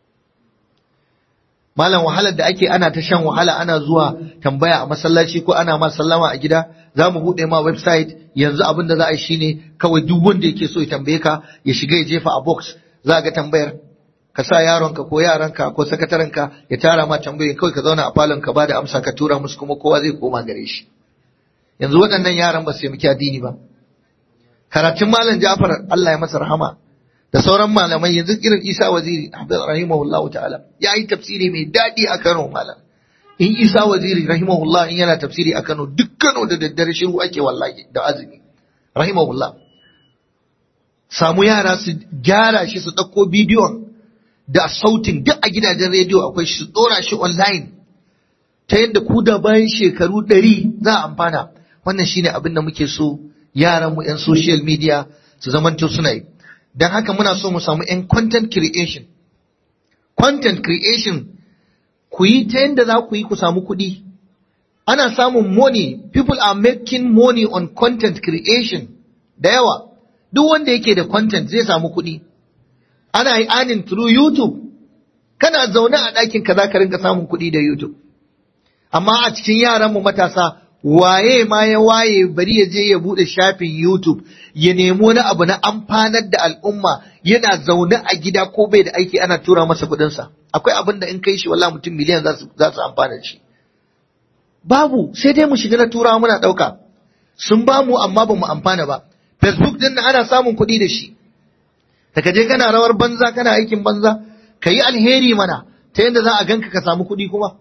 malam wahalar da ake ana ta shan wahala ana zuwa tambaya a masallaci ko ana ma sallama a gida za mu buɗe ma website yanzu abin da za a yi shine kawai duk wanda yake so ya tambaye ka ya shiga ya jefa a box za ga tambayar ka sa yaronka ko yaranka ko sakatarenka ya tara ma tambayoyin kawai ka zauna a falon ka ba da amsa ka tura musu kuma kowa zai koma gare shi yanzu waɗannan yaran ba su yi addini ba karatun malam Ja'far Allah ya masa rahama da sauran malamai yanzu irin Isa Waziri rahimahullahu ta'ala ya yi tafsiri mai daɗi a Kano malam in Isa Waziri rahimahullah in yana tafsiri a Kano duk Kano da daddare shiru ake wallahi da azumi rahimahullah samu yara su gyara shi su ɗauko bidiyon da sautin duk a gidajen rediyo akwai shi su ɗora shi online ta yadda ku da bayan shekaru ɗari za a amfana wannan shine abin da muke so yaran mu 'yan social media su zamanto suna yi don haka muna so mu samu 'yan content creation content creation ku yi ta yadda za ku yi ku samu kuɗi ana samun money people are making money on content creation da yawa duk wanda yake da content zai samu kuɗi ana yi earning through youtube kana zaune a ɗakin ka za ka rinka samun kuɗi da youtube amma a cikin yaranmu matasa waye ma ya waye bari ya je ya bude shafin YouTube ya nemo wani abu na amfanar da al'umma yana zaune a gida ko bai da aiki ana tura masa kuɗinsa akwai abin da in kai shi wallahi mutum miliyan za su amfana da shi babu sai dai mu shiga na turawa muna ɗauka sun ba mu amma ba mu amfana ba facebook din ana samun kuɗi da shi daga je kana rawar banza kana aikin banza ka yi alheri mana ta yadda za a ganka ka samu kuɗi kuma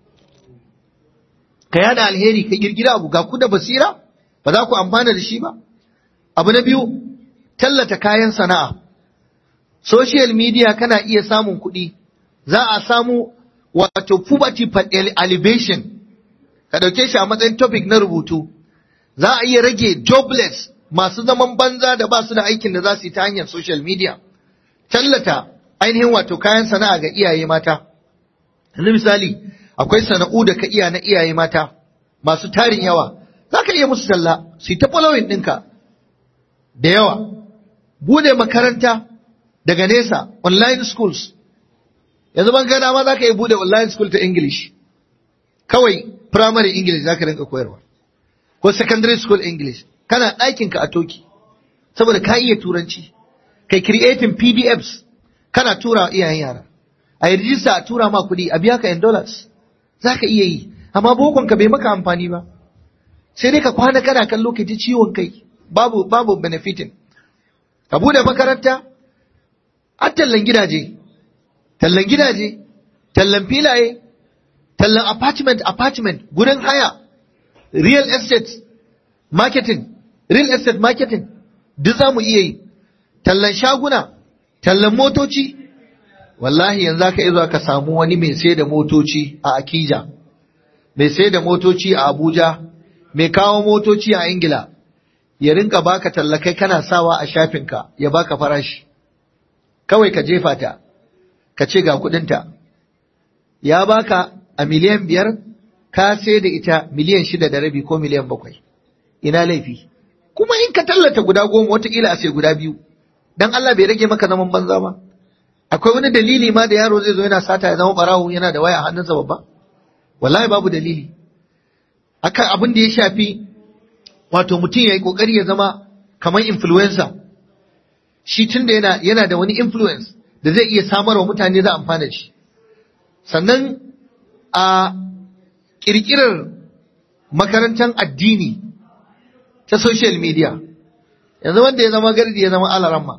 ka yada alheri ka girgira abu ga ku da basira ba za ku amfana da shi ba abu na biyu tallata kayan sana'a social media kana iya samun kuɗi za a samu wato poverty elevation ka ɗauke shi a matsayin topic na rubutu za a iya rage jobless masu zaman banza da ba su da aikin da za su yi ta hanyar social media tallata ainihin wato kayan sana'a ga iyaye mata yanzu misali akwai sana'u da ka iya na iyaye mata masu tarin yawa za ka iya musu talla su yi ta following ɗinka da yawa bude makaranta daga nesa online schools yanzu ban gana ma za ka iya bude online school ta english kawai primary english za ka rinka koyarwa ko secondary school english kana ɗakinka a toki saboda ka iya turanci kai creating pdfs kana tura wa iyayen yara a yi rijista a tura ma kuɗi a biya ka in dollars za ka iya yi amma bokonka bai maka amfani ba sai dai ka kwana kana kallo ka ji ciwon kai babu babu benefiting ka bude makaranta a tallan gidaje tallan gidaje tallan filaye tallan apartment apartment gurin haya real estate marketing real estate marketing duk za mu iya yi tallan shaguna tallan motoci wallahi yanzu aka iya ka samu wani mai sai da motoci a akija mai sai da motoci a abuja mai kawo motoci a ingila ya rinka baka tallakai kana sawa a shafinka ya baka farashi kawai ka jefa ta ka ce ga kudinta ya baka a miliyan biyar ka sai da ita miliyan shida da rabi ko miliyan bakwai ina laifi kuma in ka tallata guda goma watakila a sai guda biyu dan Allah bai rage maka zaman banza ba akwai wani dalili ma da yaro zai zo yana sata ya zama barawo yana da waya a hannunsa babba wallahi babu dalili akan abin da ya shafi wato mutum ya yi kokari ya zama kamar influencer shi tun da yana, yana da wani influence da zai iya samarwa mutane za amfana shi sannan a ƙirƙirar makarantar addini ta social media yanzu wanda ya zama gardi ya zama alaramma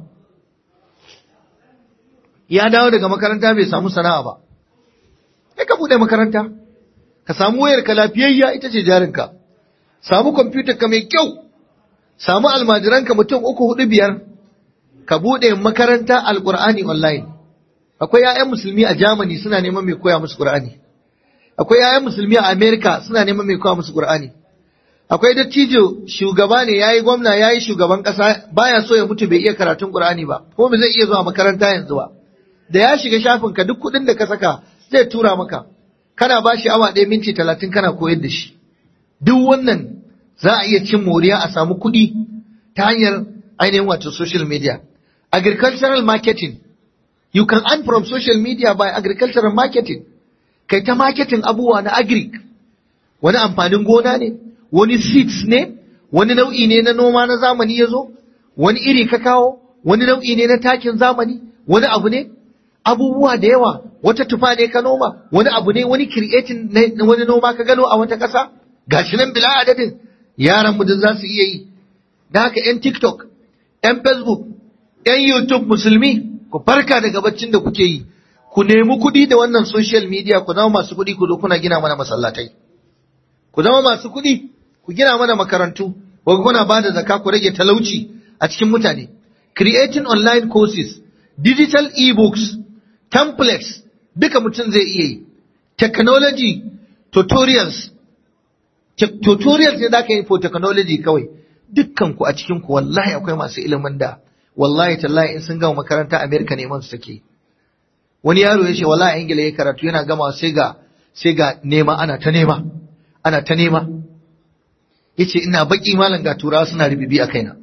ya dawo daga makaranta bai samu sana'a ba sai ka buɗe makaranta ka samu wayar ka lafiyayya ita ce jarinka samu kwamfutar ka mai kyau samu almajiranka mutum uku hudu biyar ka buɗe makaranta alƙur'ani online akwai 'ya'yan musulmi a Germany suna neman mai koya musu Qur'ani akwai 'ya'yan musulmi a America suna neman mai koya musu Qur'ani akwai dattijo shugaba ne yayi gwamna yayi shugaban kasa baya so ya mutu bai iya karatun Qur'ani ba ko bai zai iya zuwa makaranta yanzu ba da ya shiga shafin ka duk kuɗin da ka saka zai tura maka kana ba shi awa ɗaya minti talatin kana koyar da shi duk wannan za a iya cin moriya a samu kuɗi ta hanyar ainihin wato social media agricultural marketing you can earn from social media by agricultural marketing kai ta marketing abubuwa na agric wani amfanin gona ne wani seeds ne wani nau'i ne na noma na zamani ya zo wani iri ka kawo wani nau'i ne na takin zamani wani abu ne abubuwa da yawa wata tufa ne ka noma wani abu ne wani creating na wani noma ka gano a wata ƙasa gashi nan bila adadin yaran mu za su iya yi da haka yan tiktok yan facebook yan youtube musulmi ku farka daga baccin da kuke yi ku nemi kuɗi da wannan social media ku zama masu kuɗi ku zo kuna gina mana masallatai ku zama masu kuɗi ku gina mana makarantu ku kuna ba da zaka ku rage talauci a cikin mutane creating online courses digital e-books templates duka mutum zai iya yi technology tutorials tutorials ne za ka yi for technology kawai dukkan ku a cikin ku wallahi akwai masu ilimin da wallahi tallahi in sun gama makaranta Amerika neman su take wani yaro ya ce wallahi Ingila ya karatu yana gama sai ga sai ga nema ana ta nema ana ta nema yace ina baki malam ga turawa suna rubibi a kaina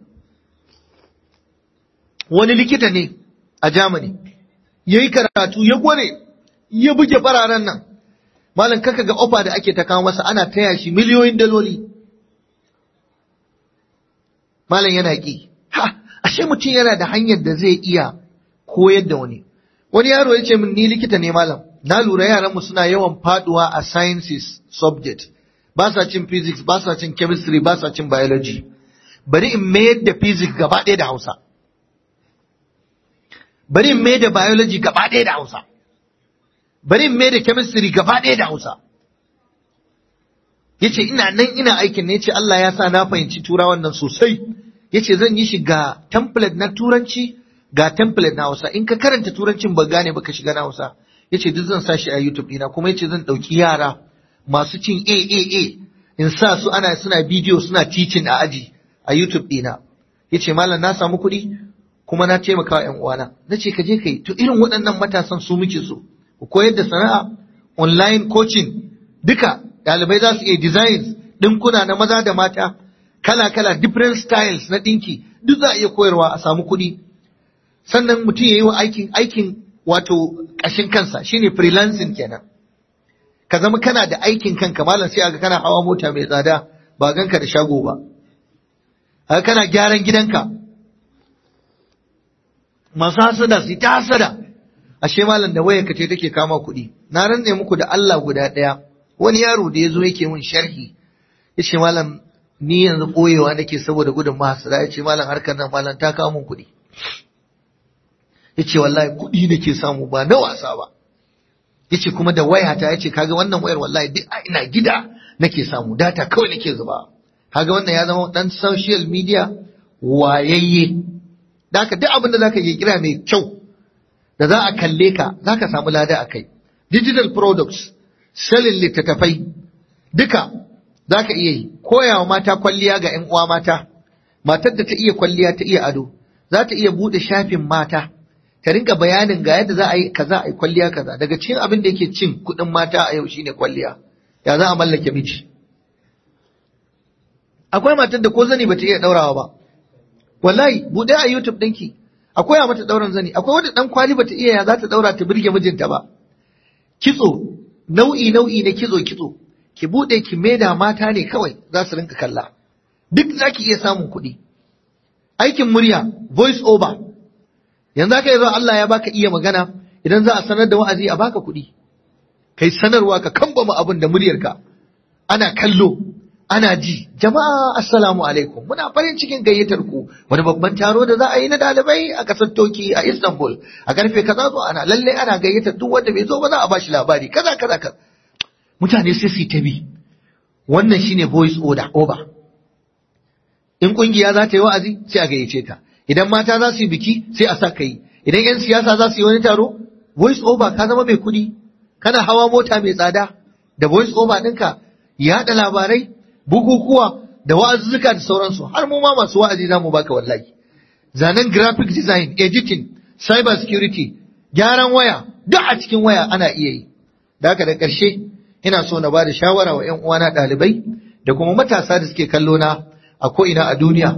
wani likita ne a Germany yayi karatu ya gware ya buge fararen nan malam kaka ga ofa da ake ta kawo masa ana taya shi miliyoyin daloli malam yana ki ha ashe mutum yana da hanyar da zai iya koyar da wani wani yaro ya ce min ni likita ne malam na lura yaran mu suna yawan faduwa a sciences subject ba sa cin physics ba sa cin chemistry ba sa cin biology bari in mayar da physics gaba ɗaya da Hausa bari in mayar da biology gaba ɗaya da Hausa bari in mayar da chemistry gaba ɗaya da Hausa yace ina nan ina aikin ne yace Allah ya sa na fahimci turawan nan sosai yace zan yi shi ga template na turanci ga template na Hausa in ka karanta turancin ba gane ba ka shiga na Hausa yace duk zan sa shi a YouTube ɗina kuma yace zan ɗauki yara masu cin AAA in sa su ana suna bidiyo suna teaching a aji a YouTube ɗina yace malam na samu kuɗi kuma na taimaka wa ƴan uwana nace ka je kai to irin waɗannan matasan su muke so ku koyar da sana'a online coaching duka ɗalibai za su iya designs ɗinkuna na maza da mata kala kala different styles na ɗinki duk za a iya koyarwa a samu kuɗi sannan mutum ya yi wa aikin aikin wato ƙashin kansa shine freelancing kenan ka zama kana da aikin kanka malam sai aga kana hawa mota mai tsada ba ganka da shago ba haka kana gyaran gidanka masu hasada su ta hasada ashe malam da wayarka ce take kama kuɗi na rantse muku da Allah guda ɗaya wani yaro da ya zo yake mun sharhi ya ce malam ni yanzu ɓoyewa nake saboda gudun mahasada ya ce malam harkar nan malam ta kawo mun kuɗi ya ce wallahi kuɗi nake samu ba na wasa ba ya ce kuma da wayata ya ce kaga wannan wayar wallahi duk ina gida nake samu data kawai nake zuba kaga wannan ya zama dan social media wayayye da haka duk abin da zaka yi kira mai kyau da za a kalle ka zaka samu lada a kai digital products selling littattafai duka zaka iya yi koyawa mata kwalliya ga 'yan uwa mata matar da ta iya kwalliya ta iya ado za ta iya bude shafin mata ta rinka bayanin ga yadda za a yi kaza a yi kwalliya kaza daga cikin abin da yake cin kuɗin mata a yau shine kwalliya ya za a mallake miji akwai matar da ko zani bata iya daurawa ba wallahi bude a YouTube ɗinki akwai a mata dauran zani akwai wanda dan kwali bata iya ya za ta daura ta birge mijinta ba kitso nau'i nau'i na kitso kitso ki bude ki maida mata ne kawai za su rinka kalla duk zaki iya samun kuɗi aikin murya voice over yanzu aka zo Allah ya baka iya magana idan za a sanar da wa'azi a baka kuɗi kai sanarwa ka kambama abin da muryarka ana kallo ana ji jama'a assalamu alaikum muna farin cikin gayyatar ku wani babban taro da za a yi na dalibai a kasar Toki a Istanbul a karfe kaza zo ana lalle ana gayyatar duk wanda bai zo ba za a bashi labari kaza kaza kaza mutane sai su ta bi wannan shine voice order over in kungiya za ta yi wa'azi sai a gayyace ta idan mata za su yi biki sai a sa ka yi idan 'yan siyasa za su yi wani taro voice over ka zama mai kuɗi kana hawa mota mai tsada da voice over ɗinka yaɗa labarai bukukuwa da wa'azuzzuka da sauransu har mu ma masu wa'azi za mu baka wallahi zanen graphic design editing cyber security gyaran waya duk a cikin waya ana iya yi da haka da ƙarshe ina so na ba da shawara wa 'yan uwana ɗalibai da kuma matasa da suke kallo na a ko'ina a duniya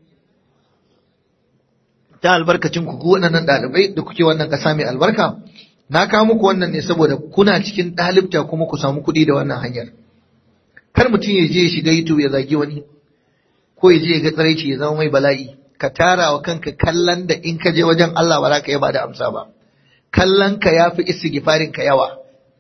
ta albarkacin ku waɗannan ɗalibai da kuke wannan ƙasa mai albarka na kawo muku wannan ne saboda kuna cikin ɗalibta kuma ku samu kuɗi da wannan hanyar kar mutum ya je ya shiga YouTube ya zagi wani ko ya je ya ga tsaraici ya zama mai bala'i ka tara wa kanka kallon da in ka je wajen Allah ba za ka yaba da amsa ba kallon ka ya fi istighfarin ka yawa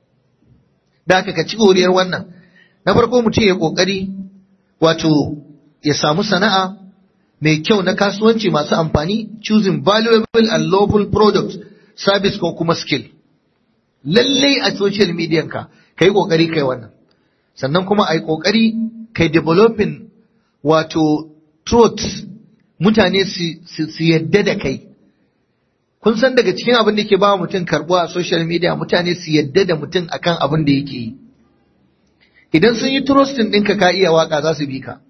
da haka ka ci goriyar wannan na farko mutum ya kokari wato ya samu sana'a mai kyau na kasuwanci masu amfani choosing valuable and lawful products service ko kuma skill lallai a social media ka kai kokari kai wannan sannan kuma ai kokari kai developing wato truth mutane su yadda da kai kun san daga cikin abin da ke ba mutum karbuwa a social media mutane su yadda da mutum akan abin da yake yi idan sun yi trusting ɗinka ka iya waka za su bi ka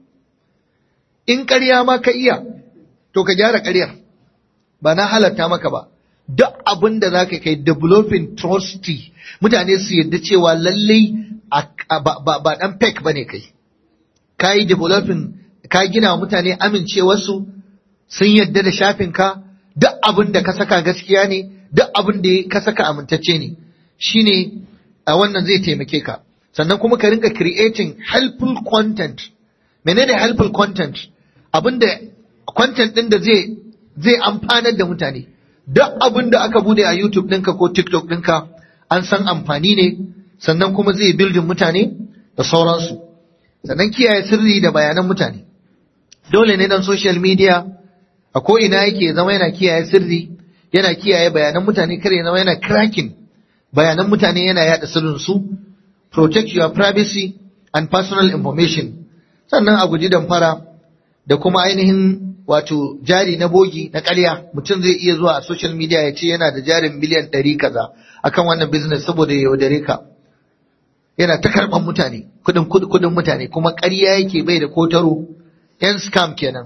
in ƙarya ma ka iya to ka gyara ƙaryar ba na halatta maka ba duk abin da za ka kai developing trusty mutane su yadda cewa lallai ba ɗan fake ba ne kai ka yi developing ka gina wa mutane amincewarsu sun yadda da shafinka duk abin da ka saka gaskiya ne duk abin da ka saka amintacce ne shine a wannan zai taimake ka sannan kuma ka rinka creating helpful content menene helpful content abinda content din da zai zai amfanar da mutane duk abin da aka bude a YouTube ɗinka ko TikTok ɗinka an san amfani ne sannan kuma zai bildin mutane da sauransu sannan kiyaye sirri da bayanan mutane dole ne dan social media a ko ina yake zama yana kiyaye sirri yana kiyaye bayanan mutane kare ya zama yana cracking bayanan mutane yana yada sirrin su protect your privacy and personal information sannan a guji damfara da kuma ainihin wato jari na bogi na ƙarya mutum zai iya zuwa a social media ya ce yana da jarin miliyan ɗari kaza akan wannan business saboda ya yaudare ka yana ta karɓar mutane kudin kudin mutane kuma ƙarya yake bai da kotaro yan scam kenan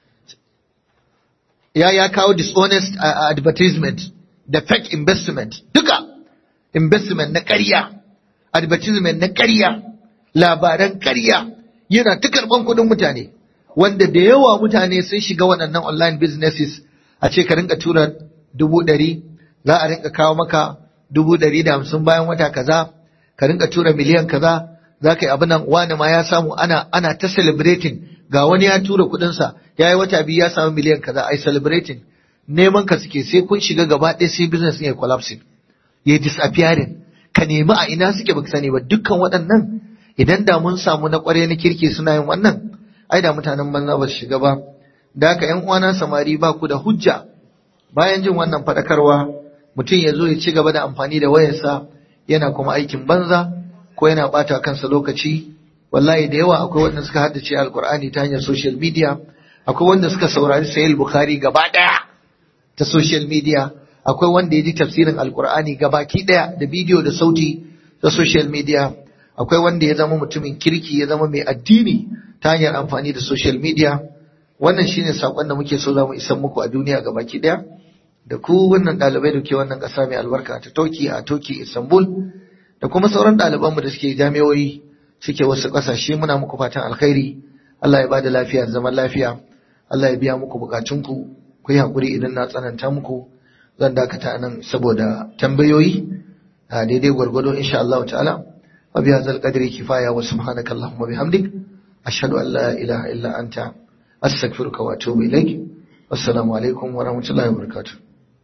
ya ya kawo dishonest uh, advertisement da fake investment duka investment na ƙarya advertisement na ƙarya labaran ƙarya yana ta karɓan kudin mutane wanda da yawa mutane sun shiga waɗannan online businesses a ce ka rinka tura dubu ɗari za a rinka kawo maka dubu ɗari da hamsin bayan wata kaza ka rinka tura miliyan kaza za ka yi abin nan wani ma ya samu ana ana ta celebrating ga wani ya tura kuɗinsa ya yi wata biyu ya samu miliyan kaza ai celebrating neman ka suke sai kun shiga gaba ɗaya sai business ya collapsing ya disappearing ka nemi a ina suke baka sani ba dukkan waɗannan idan da mun samu na ƙwarai na kirki suna yin wannan ai da mutanen banza ba su shiga ba da haka ƴan uwana samari ba ku da hujja bayan jin wannan faɗakarwa mutum ya zo ya ci gaba da amfani da wayarsa yana kuma aikin banza ko yana bata kansa lokaci wallahi da yawa akwai wanda suka haddace alkur'ani ta hanyar social media akwai wanda suka saurari sahih bukhari gaba daya ta social media akwai wanda ya ji tafsirin alkur'ani gabaki daya da bidiyo da sauti ta social media akwai wanda ya zama mutumin kirki ya zama mai addini ta hanyar amfani da social media wannan shine sakon da muke so za mu isan muku a duniya gabaki daya da ku wannan ɗalibai da ke wannan ƙasa mai albarka ta Toki a Toki Istanbul da kuma sauran ɗalibanmu da suke jami'o'i suke wasu ƙasashe muna muku fatan alkhairi Allah ya bada lafiya da zaman lafiya Allah ya biya muku bukatunku ku yi haƙuri idan na tsananta muku zan dakata nan saboda tambayoyi a daidai gwargwado insha Allah ta'ala wa bi hadzal qadri kifaya wa subhanaka allahumma bihamdik ashhadu an la ilaha illa anta astaghfiruka wa atubu ilaik assalamu alaikum wa rahmatullahi wa barakatuh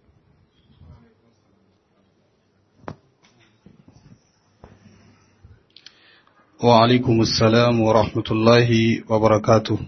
وعليكم السلام ورحمة الله وبركاته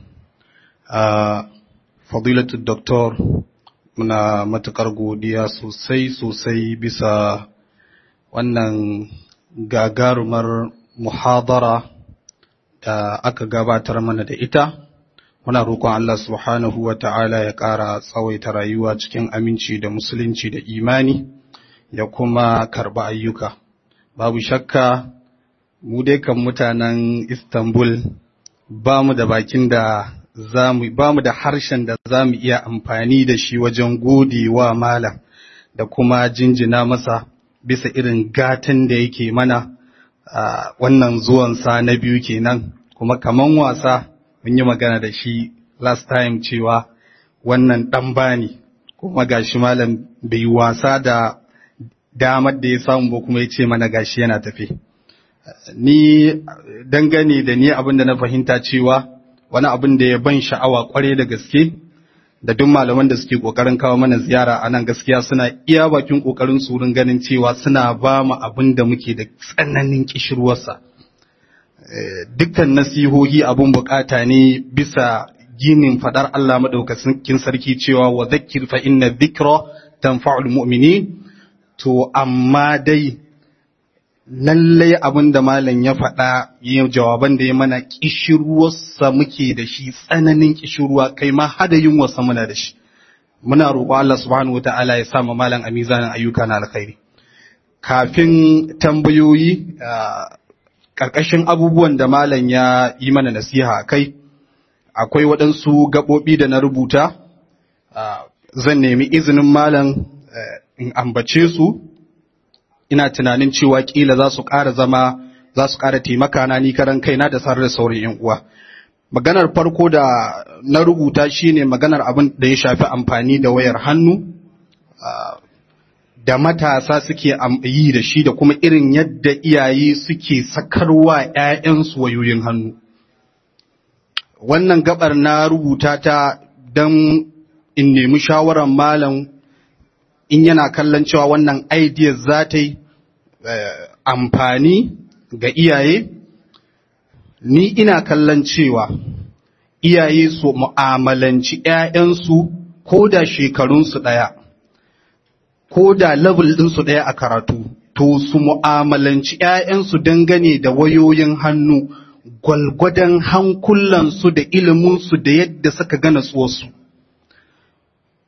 فضيلة الدكتور muna matuƙar godiya sosai sosai bisa wannan gagarumar muhadara da aka gabatar mana da ita muna roƙon Allah subhanahu wa ta'ala ya ƙara tsawaita rayuwa cikin aminci da musulunci da imani ya kuma karɓi ayyuka babu shakka mu dai kan mutanen Istanbul ba mu da bakin da zamu ba mu da harshen da za mu iya amfani da shi wajen gode wa malam da kuma jinjina masa bisa irin gatan da yake mana a wannan zuwansa na biyu kenan kuma kaman wasa mun yi magana da shi last time cewa wannan ɗan bani kuma gashi malam bai wasa da damar da ya samu ba kuma ya ce mana gashi yana tafe. ni dangane da ni abin da na fahimta cewa wani abin da ya ban sha'awa kware da gaske da duk malaman da suke kokarin kawo mana ziyara a nan gaskiya suna iya bakin kokarin su wurin ganin cewa suna ba mu abin da muke da tsananin kishirwarsa dukkan nasihohi abin bukata ne bisa ginin fadar Allah madaukakin sarki cewa wa zakkir fa inna dhikra tanfa'ul mu'minin to amma dai lallai abin da malam ya faɗa yin jawaban da ya mana ƙishirwarsa muke da shi tsananin ƙishirwa kai ma hada yunwarsa muna da shi muna roƙo Allah subhanahu wa ta'ala ya sa malam a mizanin ayyuka na alkhairi kafin tambayoyi ƙarƙashin abubuwan da malam ya yi mana nasiha a kai akwai waɗansu gaɓoɓi da na rubuta zan nemi izinin malam in ambace su ina tunanin cewa kila za su ƙara zama za su ƙara taimaka na ni karan kaina da sarar da sauran yan uwa maganar farko da na rubuta shine maganar abin da ya shafi amfani da wayar hannu da matasa suke yi da shi da kuma irin yadda iyaye suke sakarwa 'ya'yansu wayoyin hannu wannan gabar na rubuta ta don in nemi shawarar malam in yana kallon cewa wannan idea za ta yi amfani ga iyaye ni ina kallon cewa iyaye su mu'amalanci ‘ya'yansu ko da shekarunsu ɗaya ko da level ɗinsu ɗaya a karatu to su mu'amalanci ‘ya'yansu dangane da wayoyin hannu gwalgwadon hankulansu da iliminsu da yadda suka gana tsuwarsu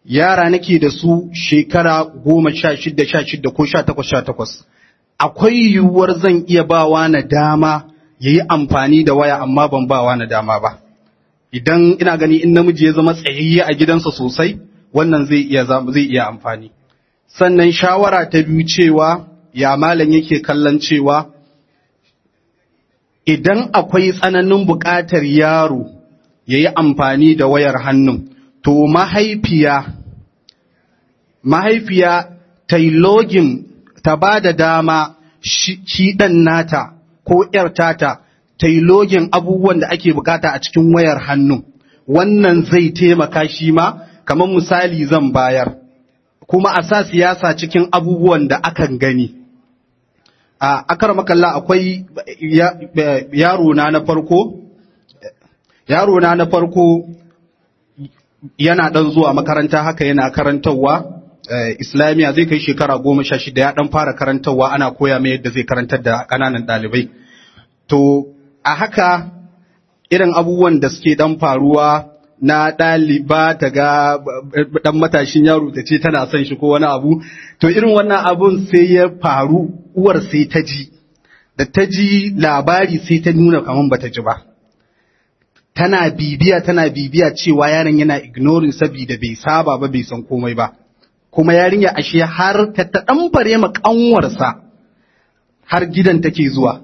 yara nake da su shekara goma sha shida sha shida ko sha takwas sha takwas akwai yiwuwar zan iya bawa na dama ya yi amfani da waya amma ban bawa na dama ba idan ina gani in namiji ya zama tsayayye a gidansa sosai wannan zai iya zai iya amfani sannan shawara ta biyu cewa ya malam yake kallon cewa idan akwai tsananin buƙatar yaro ya yi amfani da wayar hannun to mahaifiya mahaifiya ta yi login ta ba da dama shi ɗan nata ko ‘yar tata ta yi login abubuwan da ake bukata a cikin wayar hannu wannan zai taimaka shi ma kamar misali zan bayar kuma a sa siyasa cikin abubuwan da akan gani a akar makalla akwai yaro na na farko yaro na na farko yana dan zuwa makaranta haka yana karantarwa islamiya zai kai shekara goma sha shida ya dan fara karantarwa ana koya mai yadda zai karantar da ƙananan ɗalibai to a haka irin abubuwan da suke dan faruwa na ɗaliba ta ga ɗan matashin yaro ta ce tana son shi ko wani abu to irin wannan abun sai ya faru uwar sai ta ji da ta ji labari sai ta nuna kamar bata ji ba tana bibiya tana bibiya cewa yaron yana ignoring saboda bai saba ba bai san komai ba kuma yarinya ashe har ta ta ɗanfare ma ƙanwarsa har gidan take zuwa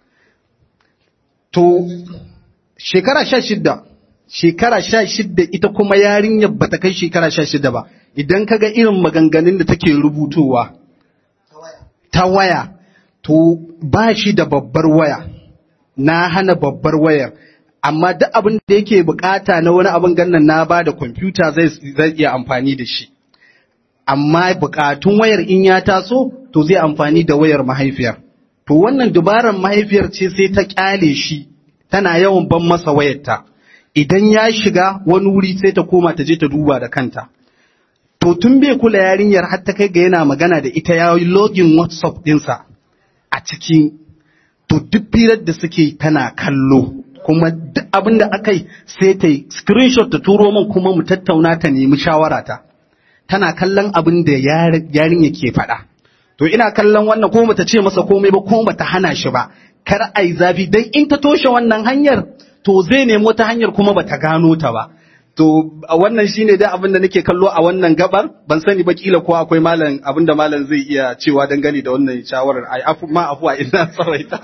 to shekara sha shidda shekara sha shidda ita kuma yarinyar bata kai shekara sha shidda ba idan kaga irin maganganun da take rubutowa ta waya to ba shi da babbar waya na hana babbar wayar amma duk abin da yake bukata na wani abin gannan na ba da kwamfuta zai iya amfani da shi amma bukatun wayar in ya taso to zai amfani da wayar mahaifiyar to wannan dubaran mahaifiyar ce sai ta kyale shi tana yawan ban masa wayarta idan ya shiga wani wuri sai ta koma ta je ta duba da kanta to tun bai kula yarinyar har ta kai ga yana magana da ita ya yi login whatsapp dinsa a cikin to duk firar da suke tana kallo kuma duk abin da aka yi sai ta yi screenshot ta turo min kuma mu tattauna ta nemi shawara ta tana kallon abin da yarinya ke faɗa to ina kallon wannan ko bata ce masa komai ba ko bata hana shi ba kar ai zafi dan in ta toshe wannan hanyar to zai nemi wata hanyar kuma bata gano ta ba to a wannan shine dai abin da nake kallo a wannan gabar ban sani ba kila ko akwai malam abin da malam zai iya cewa dangane da wannan shawarar ai afu ma afuwa ina tsaraita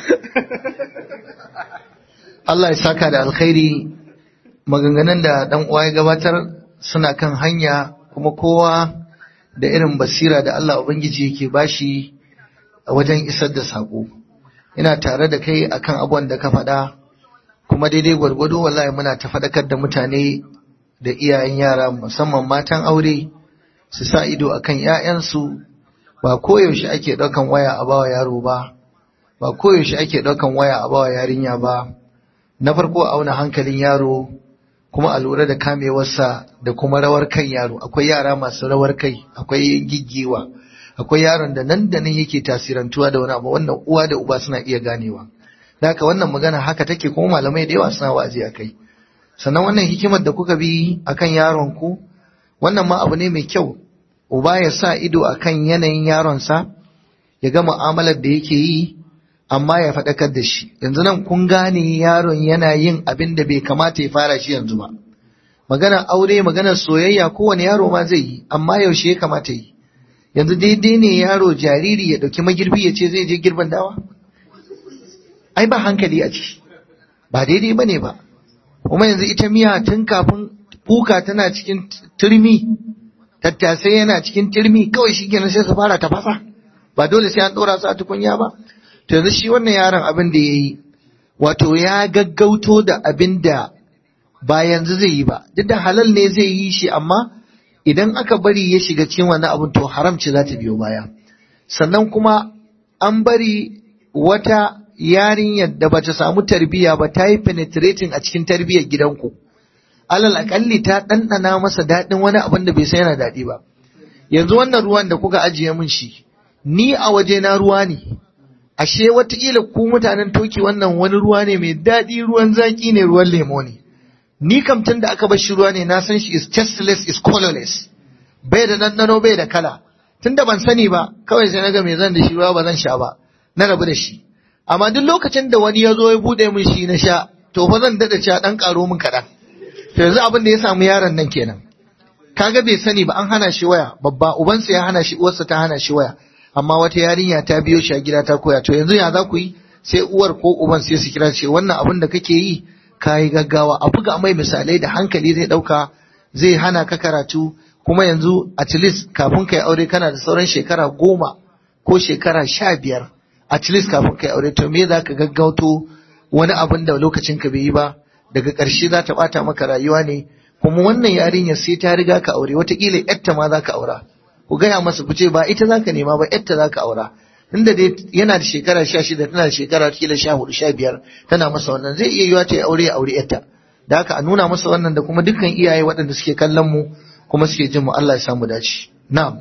Allah ya saka da alkhairi maganganun da dan uwa ya gabatar suna kan hanya kuma kowa da irin basira da Allah Ubangiji yake bashi a wajen isar da sako ina tare da kai akan abubuwan da ka faɗa kuma daidai gwargwado wallahi muna ta faɗakar da mutane da iyayen yara musamman matan aure su sa ido akan 'ya'yansu ba koyaushe ake ɗaukan waya a bawa yaro ba ba koyaushe ake ɗaukan waya a bawa yarinya ba na farko auna hankalin yaro kuma a lura da kamewarsa da kuma rawar kan yaro akwai yara masu rawar kai akwai giggiwa akwai yaron da nan da nan yake tasirantuwa da wani abu wannan uwa da uba suna iya ganewa da haka wannan magana haka take kuma malamai da yawa suna wa'azi a kai sannan wannan hikimar da kuka bi akan yaron ku wannan ma abu ne mai kyau uba ya sa ido akan yanayin yaronsa ya ga mu'amalar da yake yi amma ya faɗakar da shi yanzu nan kun gane yaron yana yin abin da bai kamata ya fara shi yanzu ba maganar aure maganar soyayya kowane yaro ma zai yi amma yaushe ya kamata yi yanzu daidai ne yaro jariri ya ɗauki magirbi ya ce zai je girban dawa ai ba hankali a ciki ba daidai ba ne ba kuma yanzu ita miya tun kafin kuka tana cikin turmi tattasai yana cikin turmi kawai shi kenan sai su fara tafasa ba dole sai an ɗora su a tukunya ba to yanzu shi wannan yaron abin da ya yi wato ya gaggauto da abin da ba yanzu zai yi ba duk da halal ne zai yi shi amma idan aka bari ya shiga cikin wannan abin to haramci za ta biyo baya sannan kuma an bari wata yarinyar da bata samu tarbiyya ba ta yi penetrating a cikin tarbiyyar gidanku alal akalli ta ɗanɗana masa daɗin wani abin da bai san yana daɗi ba yanzu wannan ruwan da kuka ajiye min shi ni a waje na ruwa ne ashe watakila ku mutanen toki wannan wani ruwa ne mai daɗi ruwan zaki ne ruwan lemo ne ni kam tun da aka bar shi ruwa ne na san shi is tasteless is colorless bai da ɗanɗano bai da kala tun da ban sani ba kawai sai na ga me zan da shi ruwa ba zan sha ba na rabu da shi amma duk lokacin da wani ya zo ya buɗe min shi na sha to fa zan daɗa sha ɗan ƙaro min kaɗan to yanzu abin da ya samu yaron nan kenan kaga bai sani ba an hana shi waya babba ubansa ya hana shi uwarsa ta hana shi waya amma wata yarinya ta biyo shi a gida ta koya to yanzu ya za ku yi sai uwar ko uban sai su kira ce wannan abin da kake yi ka yi gaggawa a buga mai misalai da hankali zai ɗauka zai hana ka karatu kuma yanzu at least kafin kai aure kana da sauran shekara goma ko shekara sha biyar at least kafin kai aure to me za ka gaggauto wani abin da lokacin ka bai yi ba daga ƙarshe za ta ɓata maka rayuwa ne kuma wannan yarinyar sai ta riga ka aure watakila yatta ma za ka aura ku gaya masa ku ce ba ita za ka nema ba yatta za ka aura inda dai yana da shekara sha shida tana da shekara kila sha hudu sha biyar tana masa wannan zai iya yiwa ta yi aure ya aure yatta da haka a nuna masa wannan da kuma dukkan iyaye waɗanda suke kallon mu kuma suke jin mu Allah ya samu dace na'am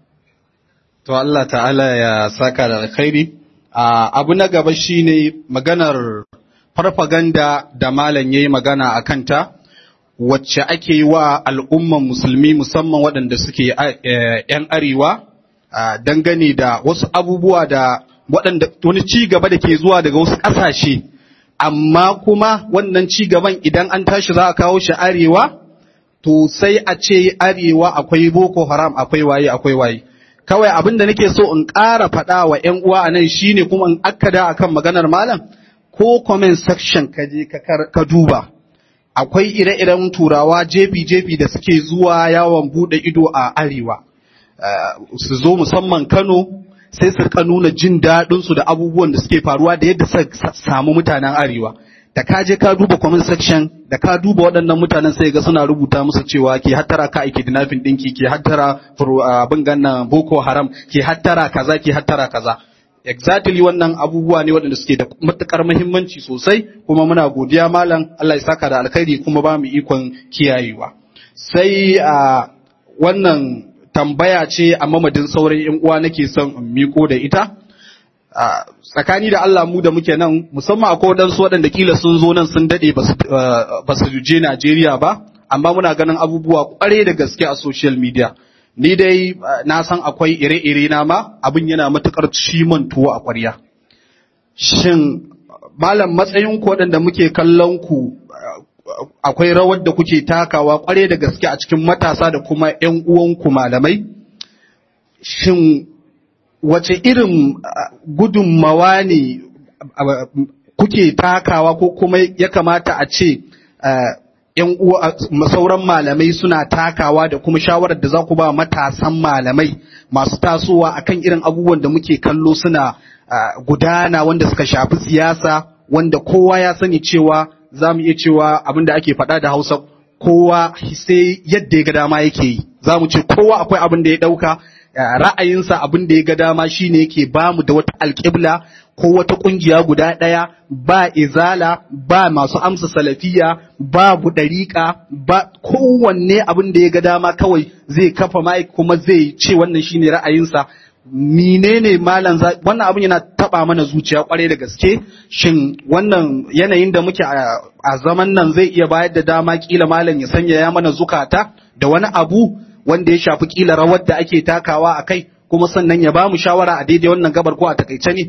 to Allah ta'ala ya saka da alkhairi abu na gaba shine maganar farfaganda da malam yayi magana a kanta wacce ake yi wa al'umman musulmi musamman waɗanda suke ‘yan arewa dangane da wasu abubuwa da waɗanda wani ci gaba da ke zuwa daga wasu ƙasashe amma kuma wannan ci gaban idan an tashi za a kawo shi arewa to sai a ce arewa akwai boko haram akwai waye akwai waye kawai abin da nake so in ƙara faɗa wa ‘yan uwa a nan shine kuma in akkada akan maganar malam ko comment section ka je ka duba akwai ire-iren turawa jefi-jefi da suke zuwa yawon bude ido a arewa su zo musamman kano sai su ka nuna jin daɗinsu da abubuwan da suke faruwa da yadda suka samu mutanen arewa da ka je ka duba comment section da ka duba waɗannan mutanen sai ga suna rubuta musu cewa ke hattara ka aiki dinafin ɗinki ke hattara abin gannan boko haram ke hattara kaza ke hattara kaza exactly wannan abubuwa ne waɗanda suke da matukar muhimmanci sosai kuma muna godiya malam Allah ya saka da alkhairi kuma ba mu ikon kiyayewa sai a wannan tambaya ce a mamadin sauran yan uwa nake son in miko da ita tsakani da Allah mu da muke nan musamman akwai waɗansu waɗanda kila sun zo nan sun daɗe ba su je Najeriya ba amma muna ganin abubuwa ƙware da gaske a social media ni dai na san akwai ire-ire na ma abin yana matukar ciman tuwo a ƙwarya. Shin malam matsayin ku waɗanda muke kallon ku akwai rawar da kuke takawa ƙware da gaske a cikin matasa da kuma ‘yan uwanku malamai? Shin wace irin gudunmawa ne kuke takawa ko kuma ya kamata a ce ‘yan uwa sauran malamai suna takawa da kuma shawarar da za ku ba matasan malamai masu tasowa akan irin abubuwan da muke kallo suna gudana wanda suka shafi siyasa wanda kowa ya sani cewa za mu iya cewa abin da ake faɗa da hausa kowa sai yadda ya ga dama yake yi za mu ce kowa akwai abin da ya ɗauka ra'ayinsa abin da ya ga dama shine yake ba mu da wata alƙibla ko wata ƙungiya guda ɗaya ba izala ba masu amsa salafiya babu ɗariƙa ba kowanne abin da ya ga dama kawai zai kafa mai kuma zai ce wannan shine ra'ayinsa menene malam wannan abin yana taba mana zuciya kwarai da gaske shin wannan yanayin da muke a zaman nan zai iya bayar da dama kila malam ya sanya ya mana zukata da wani abu wanda ya shafi kila rawar da ake takawa a kai kuma sannan ya ba mu shawara a daidai wannan gabar ko a takaice ne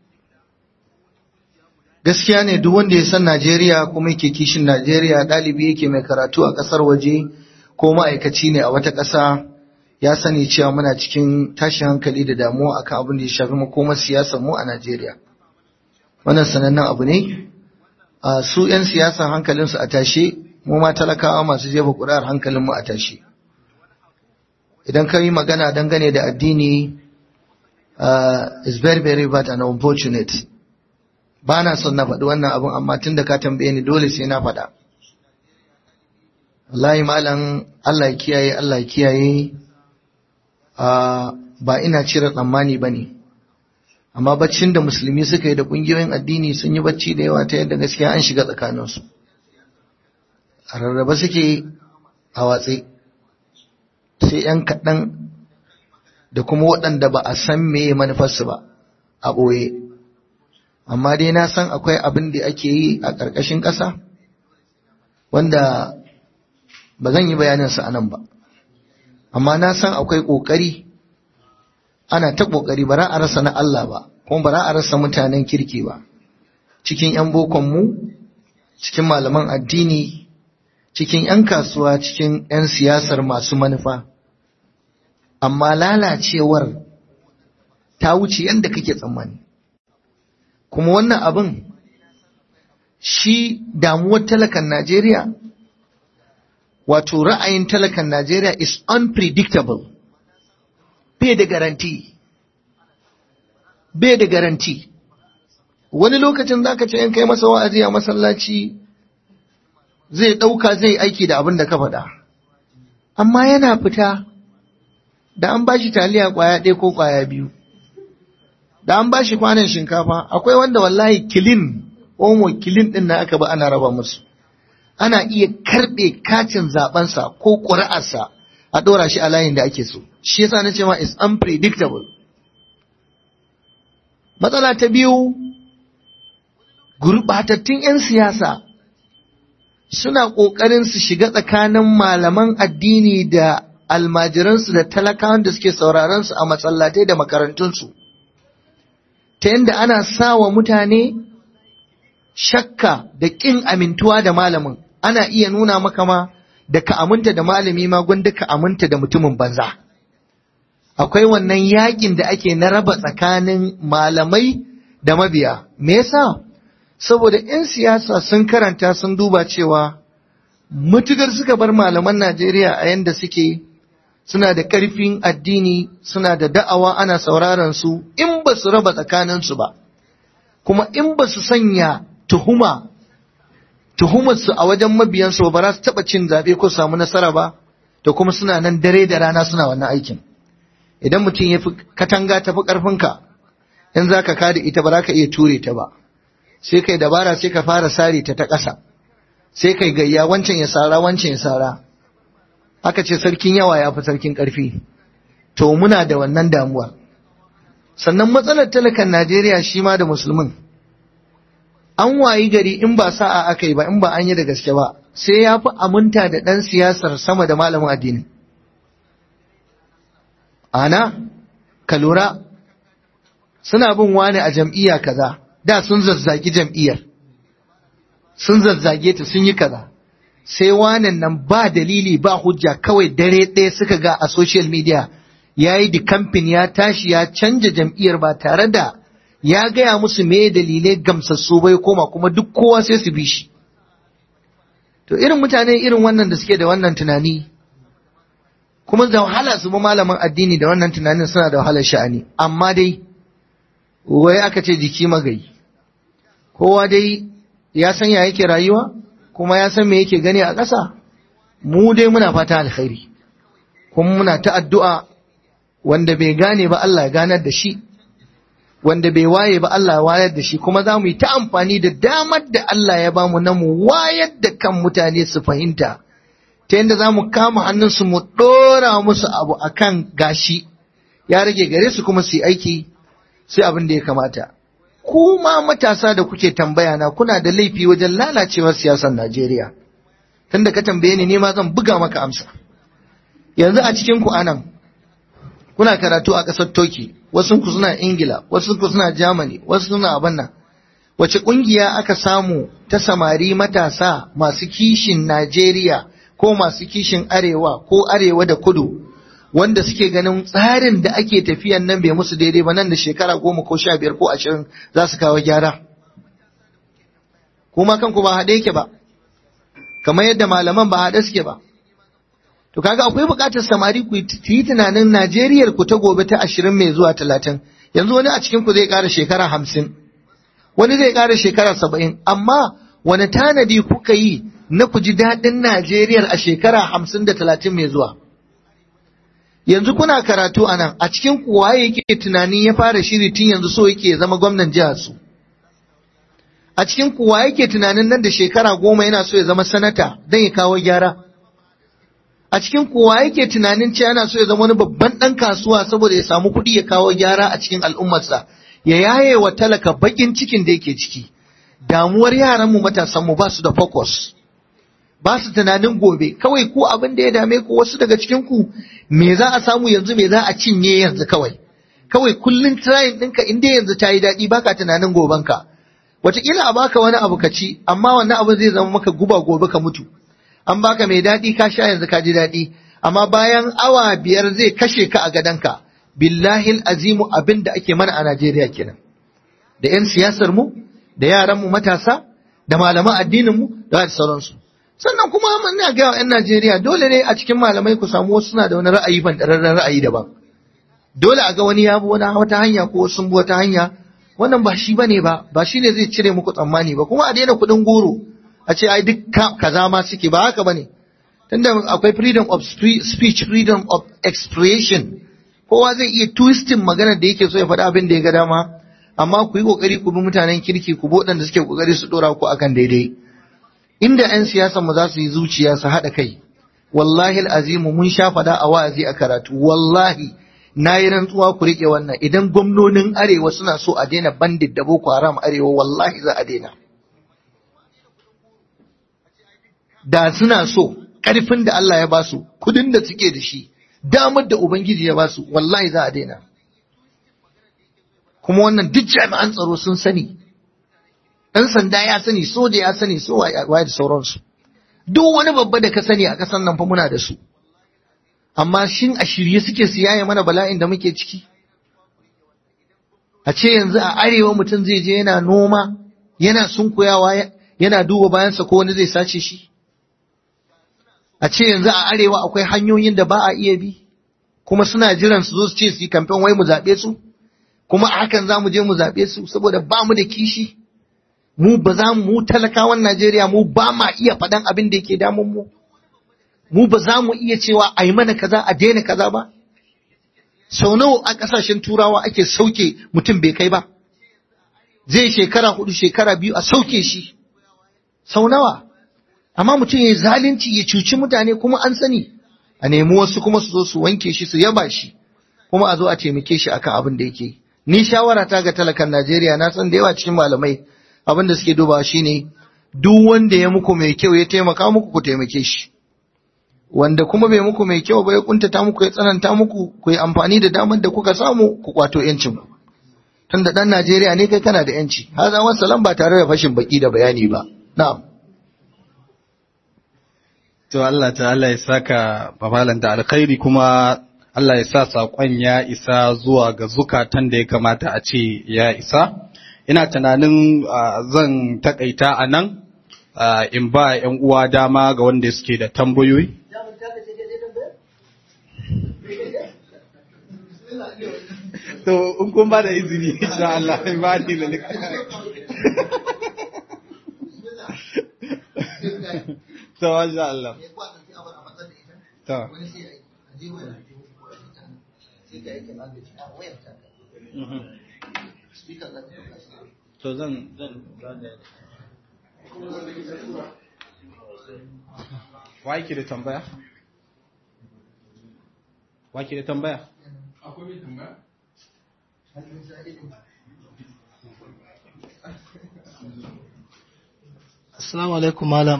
gaskiya ne duk wanda ya san Najeriya kuma yake kishin Najeriya ɗalibi yake mai karatu a ƙasar waje ko ma'aikaci ne a wata ƙasa ya sani cewa muna cikin tashin hankali da damuwa akan abin da ya shafi makomar siyasar mu a Najeriya wannan sanannen abu ne a su 'yan siyasa hankalinsu a tashe mu ma talakawa masu jefa ƙuri'ar hankalin mu a tashe idan ka yi magana dangane da addini uh, is very very bad and unfortunate ba na son na faɗi wannan abin amma tun da ka tambaye ni dole sai na faɗa wallahi malam Allah ya kiyaye Allah ya kiyaye ba ina cire tsammani ba ne amma baccin da musulmi suka yi da ƙungiyoyin addini sun yi bacci da yawa ta yadda gaskiya an shiga tsakaninsu a rarraba suke a watsi sai 'yan kaɗan da kuma waɗanda ba a san meye manufarsu ba a ɓoye amma dai na san akwai abin da ake yi a ƙarƙashin ƙasa wanda ba zan yi bayaninsa a nan ba amma na san akwai ƙoƙari ana ta ƙoƙari ba a rasa na Allah ba kuma ba a rasa mutanen kirki ba cikin 'yan bokonmu cikin malaman addini cikin 'yan kasuwa cikin 'yan siyasar masu manufa amma lalacewar ta wuce yadda kake tsammani kuma wannan abin shi damuwar talakan Najeriya wato ra'ayin talakan Najeriya is unpredictable bai da garanti bai da garanti wani lokacin zaka ce in kai masa wa'azi a masallaci zai ɗauka zai aiki da abin da ka faɗa amma yana fita da an bashi taliya kwaya ɗaya ko kwaya biyu da an bashi kwanan shinkafa akwai wanda wallahi kilin omo kilin ɗin na aka ba ana raba musu ana iya karɓe katin zaɓensa ko ƙuri'arsa a ɗora shi a layin da ake so shi yasa na ce ma is unpredictable matsala ta biyu gurɓatattun 'yan siyasa suna ƙoƙarin su shiga tsakanin malaman addini da almajiransu da talakawan da suke sauraron su a masallatai da makarantunsu ta yadda ana sa wa mutane shakka da ƙin amintuwa da malamin ana iya nuna maka ma da ka aminta da malami ma gwanda ka aminta da mutumin banza akwai wannan yakin da ake na raba tsakanin malamai da mabiya me yasa saboda 'yan siyasa sun karanta sun duba cewa mutugar suka bar malaman Najeriya a yanda suke suna da ƙarfin addini suna da da'awa ana sauraron su in ba su raba tsakaninsu ba kuma in ba su sanya tuhuma tuhumarsu a wajen mabiyansu ba za su taɓa cin zaɓe ko samu nasara ba da kuma suna nan dare da rana suna wannan aikin idan mutum ya fi katanga ta fi ƙarfinka in za ka kada ita ba za ka iya ture ta ba sai kai dabara sai ka fara sare ta ta ƙasa sai kai gayya wancan ya sara wancan ya sara aka ce sarkin yawa ya fi sarkin ƙarfi to muna da wannan damuwa sannan matsalar talakan najeriya shi ma da musulmin an wayi gari in ba sa'a aka yi ba in ba an yi da gaske ba sai ya fi aminta da ɗan siyasar sama da malamin addini ana ka lura suna bin wani a jam'iyya kaza da sun zazzagi jam'iyyar sun zazzage ta sun yi kaza sai wanan nan ba dalili ba hujja kawai dare ɗaya suka ga a social media ya yi kamfin ya tashi ya canja jam'iyyar ba tare da ya gaya musu me dalilai gamsassu bai koma kuma duk kowa sai su bi shi to irin mutane irin wannan da suke da wannan tunani kuma da wahala su bi malaman addini da wannan tunanin suna da wahalar sha'ani amma dai wai aka ce jiki magayi kowa dai ya san ya yake rayuwa kuma ya san me yake gani a ƙasa mu dai muna fata alkhairi kuma muna ta addu'a wanda bai gane ba Allah ya ganar da shi wanda bai waye ba Allah ya wayar da shi kuma za mu yi ta amfani da damar da Allah ya bamu na mu wayar da kan mutane su fahimta ta yadda za mu kama hannunsu mu ɗora musu abu akan gashi ya rage gare su kuma su yi aiki sai abin da ya kamata kuma matasa da kuke tambaya na kuna da laifi wajen lalacewar siyasar Najeriya tunda ka tambaye ni ne ma zan buga maka amsa yanzu a cikin ku anan kuna karatu a ƙasar Turkey wasu ku suna Ingila wasu ku suna Germany wasu suna abin nan wace ƙungiya aka samu ta samari matasa masu kishin Najeriya ko masu kishin arewa ko arewa da kudu wanda suke ganin tsarin da ake tafiyan nan bai musu daidai ba nan da shekara goma ko sha biyar ko ashirin za su kawo gyara kuma kanku ba haɗe yake ba kamar yadda malaman ba haɗe suke ba to kaga akwai buƙatar samari ku yi tunanin najeriyar ku ta gobe ta ashirin mai zuwa talatin yanzu wani a cikin ku zai ƙara shekara hamsin wani zai ƙara shekara saba'in amma wani tanadi kuka yi na ku ji daɗin najeriyar a shekara hamsin da talatin mai zuwa yanzu kuna karatu a nan a cikin kuwa yake tunanin ya fara shiri tun yanzu so yake zama gwamnan jihar su a cikin kuwa yake tunanin nan da shekara goma yana so ya zama sanata don ya kawo gyara a cikin kuwa yake tunanin cewa yana so ya zama wani babban ɗan kasuwa saboda ya samu kuɗi ya kawo gyara a cikin al'ummarsa ya yaye wa talaka baƙin cikin da yake ciki damuwar yaranmu matasanmu ba su da focus ba su tunanin gobe kawai ku abin da ya dame ku wasu daga cikin ku me za a samu yanzu me za a cinye yanzu kawai kawai kullun trying ɗinka in dai yanzu ta yi daɗi baka tunanin gobenka wataƙila a baka wani abu ka ci amma wannan abu zai zama maka guba gobe ka mutu an baka mai daɗi ka sha yanzu ka ji daɗi amma bayan awa biyar zai kashe ka a gadonka billahi azimu abin da ake mana a Najeriya kenan da 'yan siyasar mu da yaran mu matasa da malaman addinin mu da sauransu sannan kuma ina ga 'yan Najeriya dole ne a cikin malamai ku samu wasu suna da wani ra'ayi ban ra'ayi daban dole a ga wani ya bi wani wata hanya ko sun bi wata hanya wannan ba shi bane ba ba shi ne zai cire muku tsammani ba kuma a daina kuɗin goro a ce ai duk kaza ma suke ba haka bane tunda akwai freedom of speech freedom of expression kowa zai iya twisting magana da yake so ya faɗi abin da ya ga dama amma ku yi kokari ku bi mutanen kirki ku bi waɗanda suke kokari su dora ku akan daidai inda 'yan siyasa mu za su yi zuciya su haɗa kai wallahi azimu mun sha faɗa a wa'azi a karatu wallahi na yi rantsuwa ku riƙe wannan idan gwamnonin arewa suna so a daina bandit da boko haram arewa wallahi za a daina da suna so ƙarfin da Allah ya basu kudin da suke da shi damar da ubangiji ya basu wallahi za a daina kuma wannan duk jami'an tsaro sun sani ɗan sanda ya sani soja ya sani so waye da sauransu duk wani babba da ka sani a ƙasar nan fa muna da su amma shin a shirye suke su yaye mana bala'in da muke ciki a ce yanzu a arewa mutum zai je yana noma yana sunkuyawa yana duba bayansa ko wani zai sace shi a ce yanzu a arewa akwai hanyoyin da ba a iya bi kuma suna jiran su zo su ce su yi kamfen wai mu zaɓe su kuma a hakan za mu je mu zaɓe su saboda ba mu da kishi mu ba za mu talakawan Najeriya mu ba ma iya faɗan abin da yake damun mu mu ba za mu iya cewa a yi mana kaza a daina kaza ba sau nawa a ƙasashen turawa ake sauke mutum bai kai ba zai shekara hudu shekara biyu a sauke shi sau nawa amma mutum ya yi zalunci ya cuci mutane kuma an sani a nemi wasu kuma su zo su wanke shi su yaba shi kuma a zo a taimake shi akan abin da yake ni shawara ta ga talakan Najeriya na san da yawa cikin malamai abin da suke dubawa shine duk wanda ya muku mai kyau ya taimaka muku ku taimake shi wanda kuma bai muku mai kyau ba ya kuntata muku ya tsananta muku ku yi amfani da damar da kuka samu ku kwato yancin ku tunda dan Najeriya ne kai kana da yanci haza wasalam ba tare da fashin baki da bayani ba na'am To Allah ta'ala ya saka babalan da alkhairi kuma Allah ya sa saƙon ya isa zuwa ga zukatan da ya kamata a ce ya isa. Ina tunanin zan takaita a nan in ba ‘yan uwa dama ga wanda suke da tambayoyi. To, in kun ba da izini, insha Allah, ba ni da To, masha Allah. To. To zan zan Wa yake da tambaya? Wa yake da tambaya? Akwai mai tambaya? Assalamu alaikum malam.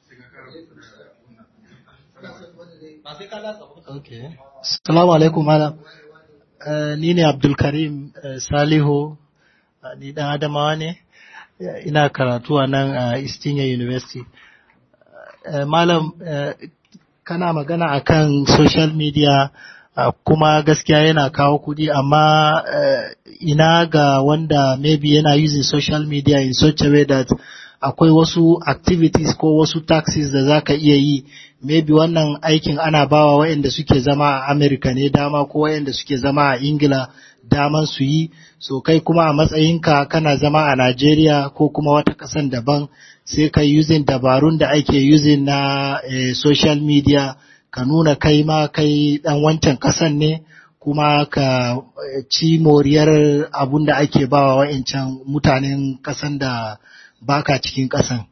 Okay. Assalamu alaikum malam. Uh, ni ne Abdulkarim uh, Salihu, uh, ni dan Adamawa ne, uh, ina karatu a nan a uh, Istinya University. Uh, malam, uh, kana magana akan social media uh, kuma gaskiya yana kawo kudi amma uh, ina ga wanda maybe yana using social media in such a way that akwai wasu activities ko wasu taxes da za ka iya yi maybe wannan aikin ana bawa waɗanda suke zama a Amerika ne dama ko waɗanda suke zama a Ingila daman su yi so kai kuma a matsayinka kana zama a Najeriya ko kuma wata ƙasan daban sai ka using dabarun da ake using na eh, social media ka nuna kai ma kai ɗan wancan ƙasan ne kuma ka ci moriyar abun da ake bawa wa'incan mutanen ƙasan da baka cikin ƙasan.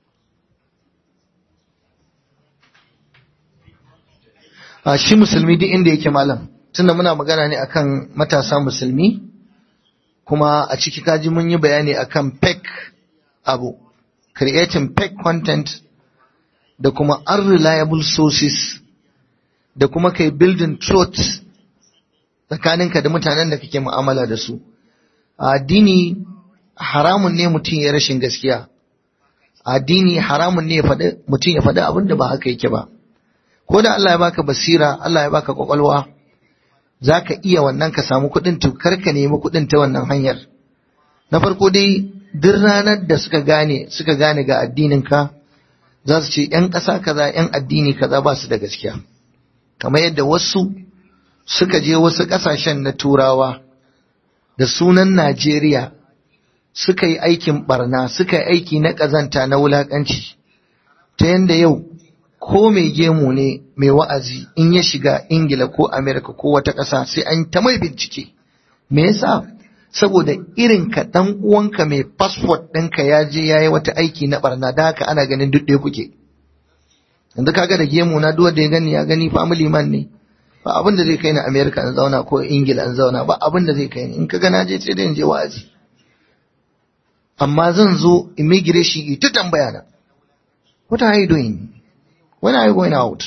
a shi musulmi duk inda yake malam tunda muna magana ne akan matasa musulmi kuma a ciki kaji mun yi bayani akan fake abu creating fake content da kuma unreliable sources da kuma kai building truth tsakaninka da mutanen da kake mu'amala da su a addini haramun ne mutum ya rashin gaskiya a addini haramun ne mutum ya faɗi abin da ba haka yake ba ko da Allah ya baka basira Allah ya baka kwakwalwa za ka iya wannan ka samu kuɗin to kar ka nemi kuɗin ta wannan hanyar na farko dai duk ranar da suka gane suka gane ga addinin ka za su ce ‘yan ƙasa kaza ‘yan addini kaza ba su da gaskiya kamar yadda wasu suka je wasu ƙasashen na turawa da sunan Najeriya suka yi aikin barna suka yi aiki na ƙazanta na wulaƙanci ta yadda yau ko mai gemu ne mai wa'azi in ya shiga ingila ko amerika ko wata ƙasa sai an ta mai bincike me yasa saboda irin ka dan uwanka mai passport ɗinka ya je ya yi wata aiki na barna da haka ana ganin duk ɗaya kuke yanzu kaga da gemu na duk da ya gani ya gani family man ne ba abin da zai kai ni amerika in zauna ko ingila in zauna ba abin da zai kai ni in kaga na je sai da in je wa'azi amma zan zo immigration ita tambaya na what are you doing when are you going out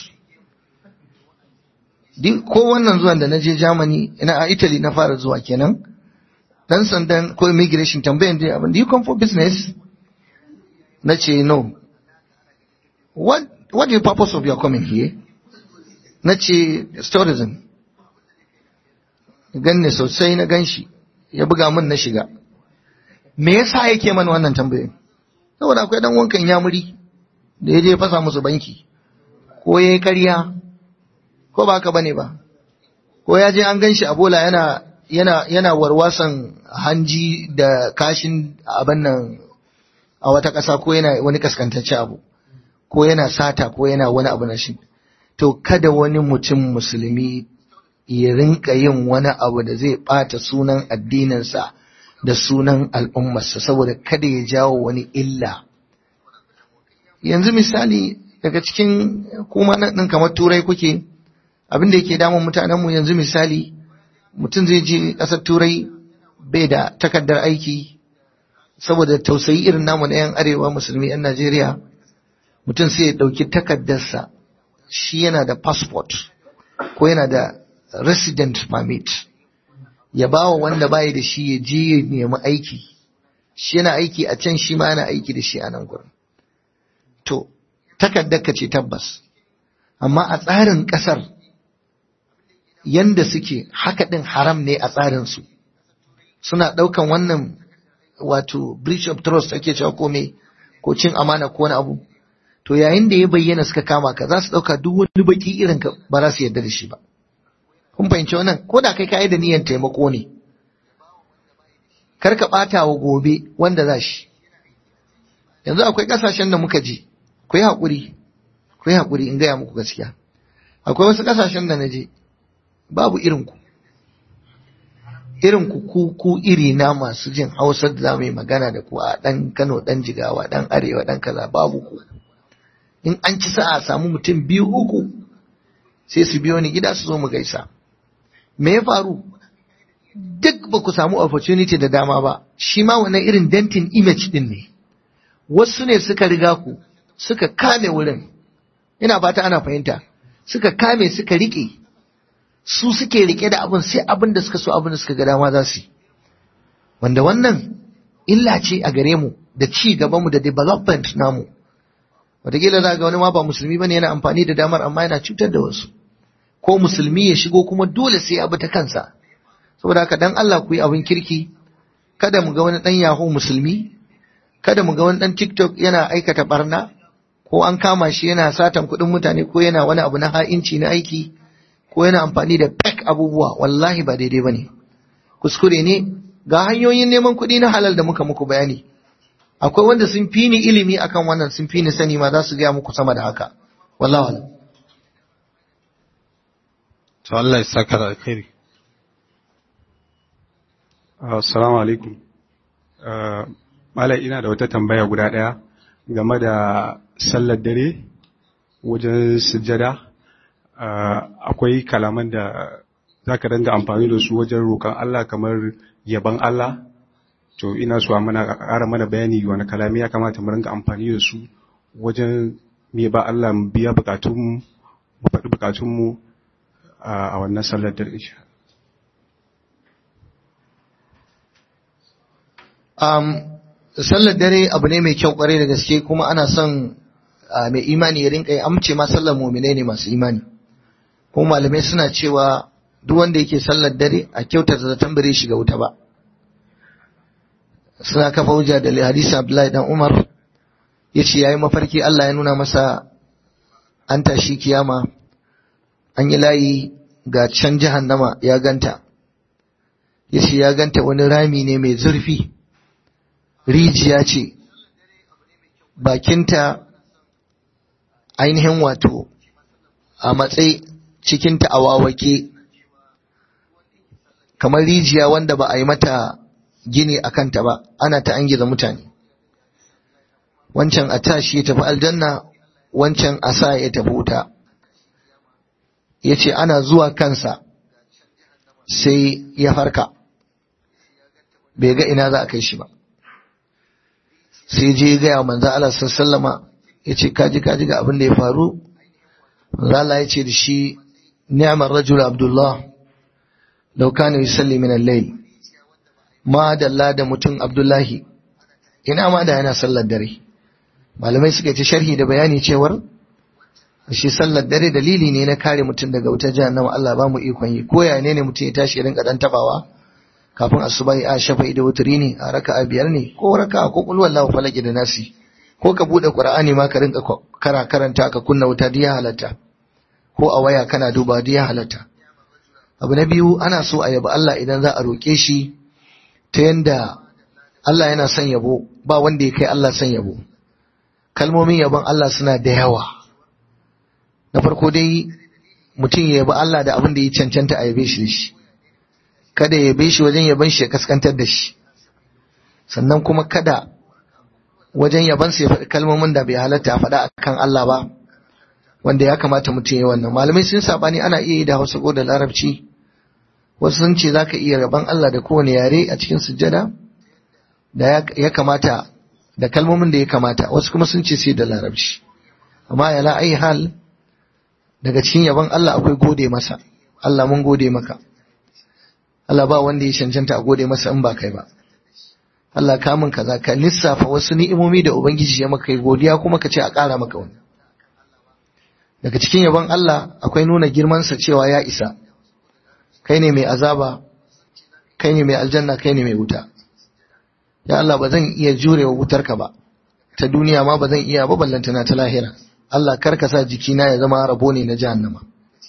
ko wannan zuwan da na je Germany ina a Italy na fara zuwa kenan dan sandan ko immigration tambayan dai abin do you come for business na ce no what what is the purpose of your coming here na ce tourism ganne sosai na ganshi ya buga min na shiga me yasa yake mana wannan tambayoyin saboda akwai dan wankan yamuri da ya je fasa musu banki ko ya yi karya ko ba haka bane ba ko ya je an gan shi a bola yana yana yana warwasan hanji da kashin abin nan a wata ƙasa ko yana wani kaskantacce abu ko yana sata ko yana wani abu na shi to kada wani mutum musulmi ya rinka yin wani abu da zai ɓata sunan addininsa da sunan al'ummarsa saboda kada ya jawo wani illa yanzu misali daga cikin kuma nan kamar turai kuke abin da yake damun mutanenmu yanzu misali mutum zai je ƙasar turai bai da takardar aiki saboda tausayi irin namu na 'yan arewa musulmi 'yan najeriya mutum sai ya ɗauki takardarsa shi yana da passport ko yana da resident permit ya ba wa wanda bayi da shi ya je ya nemi aiki shi yana aiki a can shi ma yana aiki da shi a nan gurin to takardar ka ce tabbas amma a tsarin ƙasar yanda suke haka ɗin haram ne a tsarinsu suna ɗaukan wannan wato breach of trust ake cewa ko me ko cin amana ko wani abu to yayin da ya bayyana suka kama ka za su ɗauka duk wani baki irin ka ba za su yarda da shi ba kun fahimci wannan ko da kai ka da niyyar taimako ne kar ka ɓata wa gobe wanda za shi yanzu akwai ƙasashen da muka je ku yi haƙuri ku yi haƙuri in gaya muku gaskiya akwai wasu ƙasashen da na je babu irinku irinku ku ku iri na masu jin hausa da za mu yi magana da ku a ɗan kano ɗan jigawa ɗan arewa ɗan kaza babu ku in an ci sa'a samu mutum biyu uku sai su biyo ni gida su zo mu gaisa me ya faru duk ba ku samu opportunity da dama ba shi ma wannan irin dentin image din ne wasu ne suka riga ku suka kame wurin ina fata ana fahimta suka kame suka rike su suke rike da abin sai abin da suka so abin da suka ga dama za su yi wanda wannan illa ce a gare mu da ci gaban mu da development namu wataƙila za ga wani ma ba musulmi bane yana amfani da damar amma yana cutar da wasu ko musulmi ya shigo kuma dole sai ya bi ta kansa saboda haka dan Allah ku yi abin kirki kada mu ga wani dan yaho musulmi kada mu ga wani dan TikTok yana aikata barna ko an kama shi yana satan kuɗin mutane ko yana wani abu na ha'inci na aiki ko yana amfani da fake abubuwa wallahi ba daidai bane kuskure ne ga hanyoyin neman kuɗi na halal da muka muku bayani akwai wanda sun fi ni ilimi akan wannan sun fi ni sani ma za su gaya muku sama da haka wallahi wala to Allah ya saka da alkhairi assalamu alaikum malai ina da wata tambaya guda daya game da sallar dare wajen sujjada akwai kalaman da zaka danga amfani da su wajen roƙon Allah kamar yaban Allah to ina so a mana ƙara mana bayani wani kalami ya kamata mu ringa amfani da su wajen me ba Allah mu biya bukatunmu mu faɗi bukatunmu a wannan sallar dare insha um, sallar dare abu ne mai kyau kwarai da gaske kuma ana son mai imani ya rinka yi amince ma sallar muminai ne masu imani kuma malamai suna cewa duk wanda yake sallar dare a kyautata zaton bare shiga wuta ba suna kafa hujja da hadisi Abdullahi dan Umar yace yayi mafarki Allah ya nuna masa an tashi kiyama an yi layi ga can jahannama ya ganta yace ya ganta wani rami ne mai zurfi rijiya ce bakinta ainihin wato a matsayi cikinta a wawake kamar rijiya wanda ba a yi mata gini a kanta ba ana ta angiza mutane wancan a tashi ya tafi aljanna wancan a sa ya tafi wuta ya ce ana zuwa kansa sai ya farka bai ga ina za a kai shi ba sai je gaya manzo Allah sallama ya ce kaji kaji ga abin da ya faru manzo Allah ya ce da shi ni'mar rajul abdullah law kana yusalli min al-layl ma dalla da mutum abdullahi ina ma da yana sallar dare malamai suka ce sharhi da bayani cewar shi sallar dare dalili ne na kare mutum daga wutar jahannama Allah ba mu ikon yi ko ya ne ne mutum ya tashi rinka dan tabawa kafin asubahi a shafa'i da wuturi ne a raka'a biyar ne ko raka'a ko kullu wallahu falaki da nasi ko ka bude qur'ani ma ka rinka kara karanta ka kunna wuta diya halatta ko a waya kana duba diya halatta abu na biyu ana so a yabi Allah idan za a roke shi ta yanda Allah yana son yabo ba wanda ya kai Allah son yabo kalmomin yabon Allah suna da yawa na farko dai mutum ya yabi Allah da abin da ya cancanta a yabe shi da shi kada ya yabe shi wajen yaban shi ya kaskantar da shi sannan kuma kada wajen yaban ya faɗi kalmomin da bai halatta a faɗa akan Allah ba wanda ya kamata mutum ya wannan malamai sun sabani ana iya yi da Hausa ko da Larabci wasu sun ce zaka iya yaban Allah da kowane yare a cikin sujjada da ya kamata da kalmomin da ya kamata wasu kuma sun ce sai da Larabci amma ya la ai hal daga cikin yaban Allah akwai gode masa Allah mun gode maka Allah ba wanda ya cancanta a gode masa in ba kai ba Allah ka min kaza ka lissafa wasu ni'imomi da ubangiji ya maka godiya kuma ka ce a ƙara maka wani daga cikin yabon Allah akwai nuna girmansa cewa ya isa kai ne mai azaba kai ne mai aljanna kai ne mai wuta ya Allah ba zan iya jurewa wutarka ba ta duniya ma ba zan iya ba ballantana ta lahira Allah kar ka sa jikina ya zama rabo ne na jahannama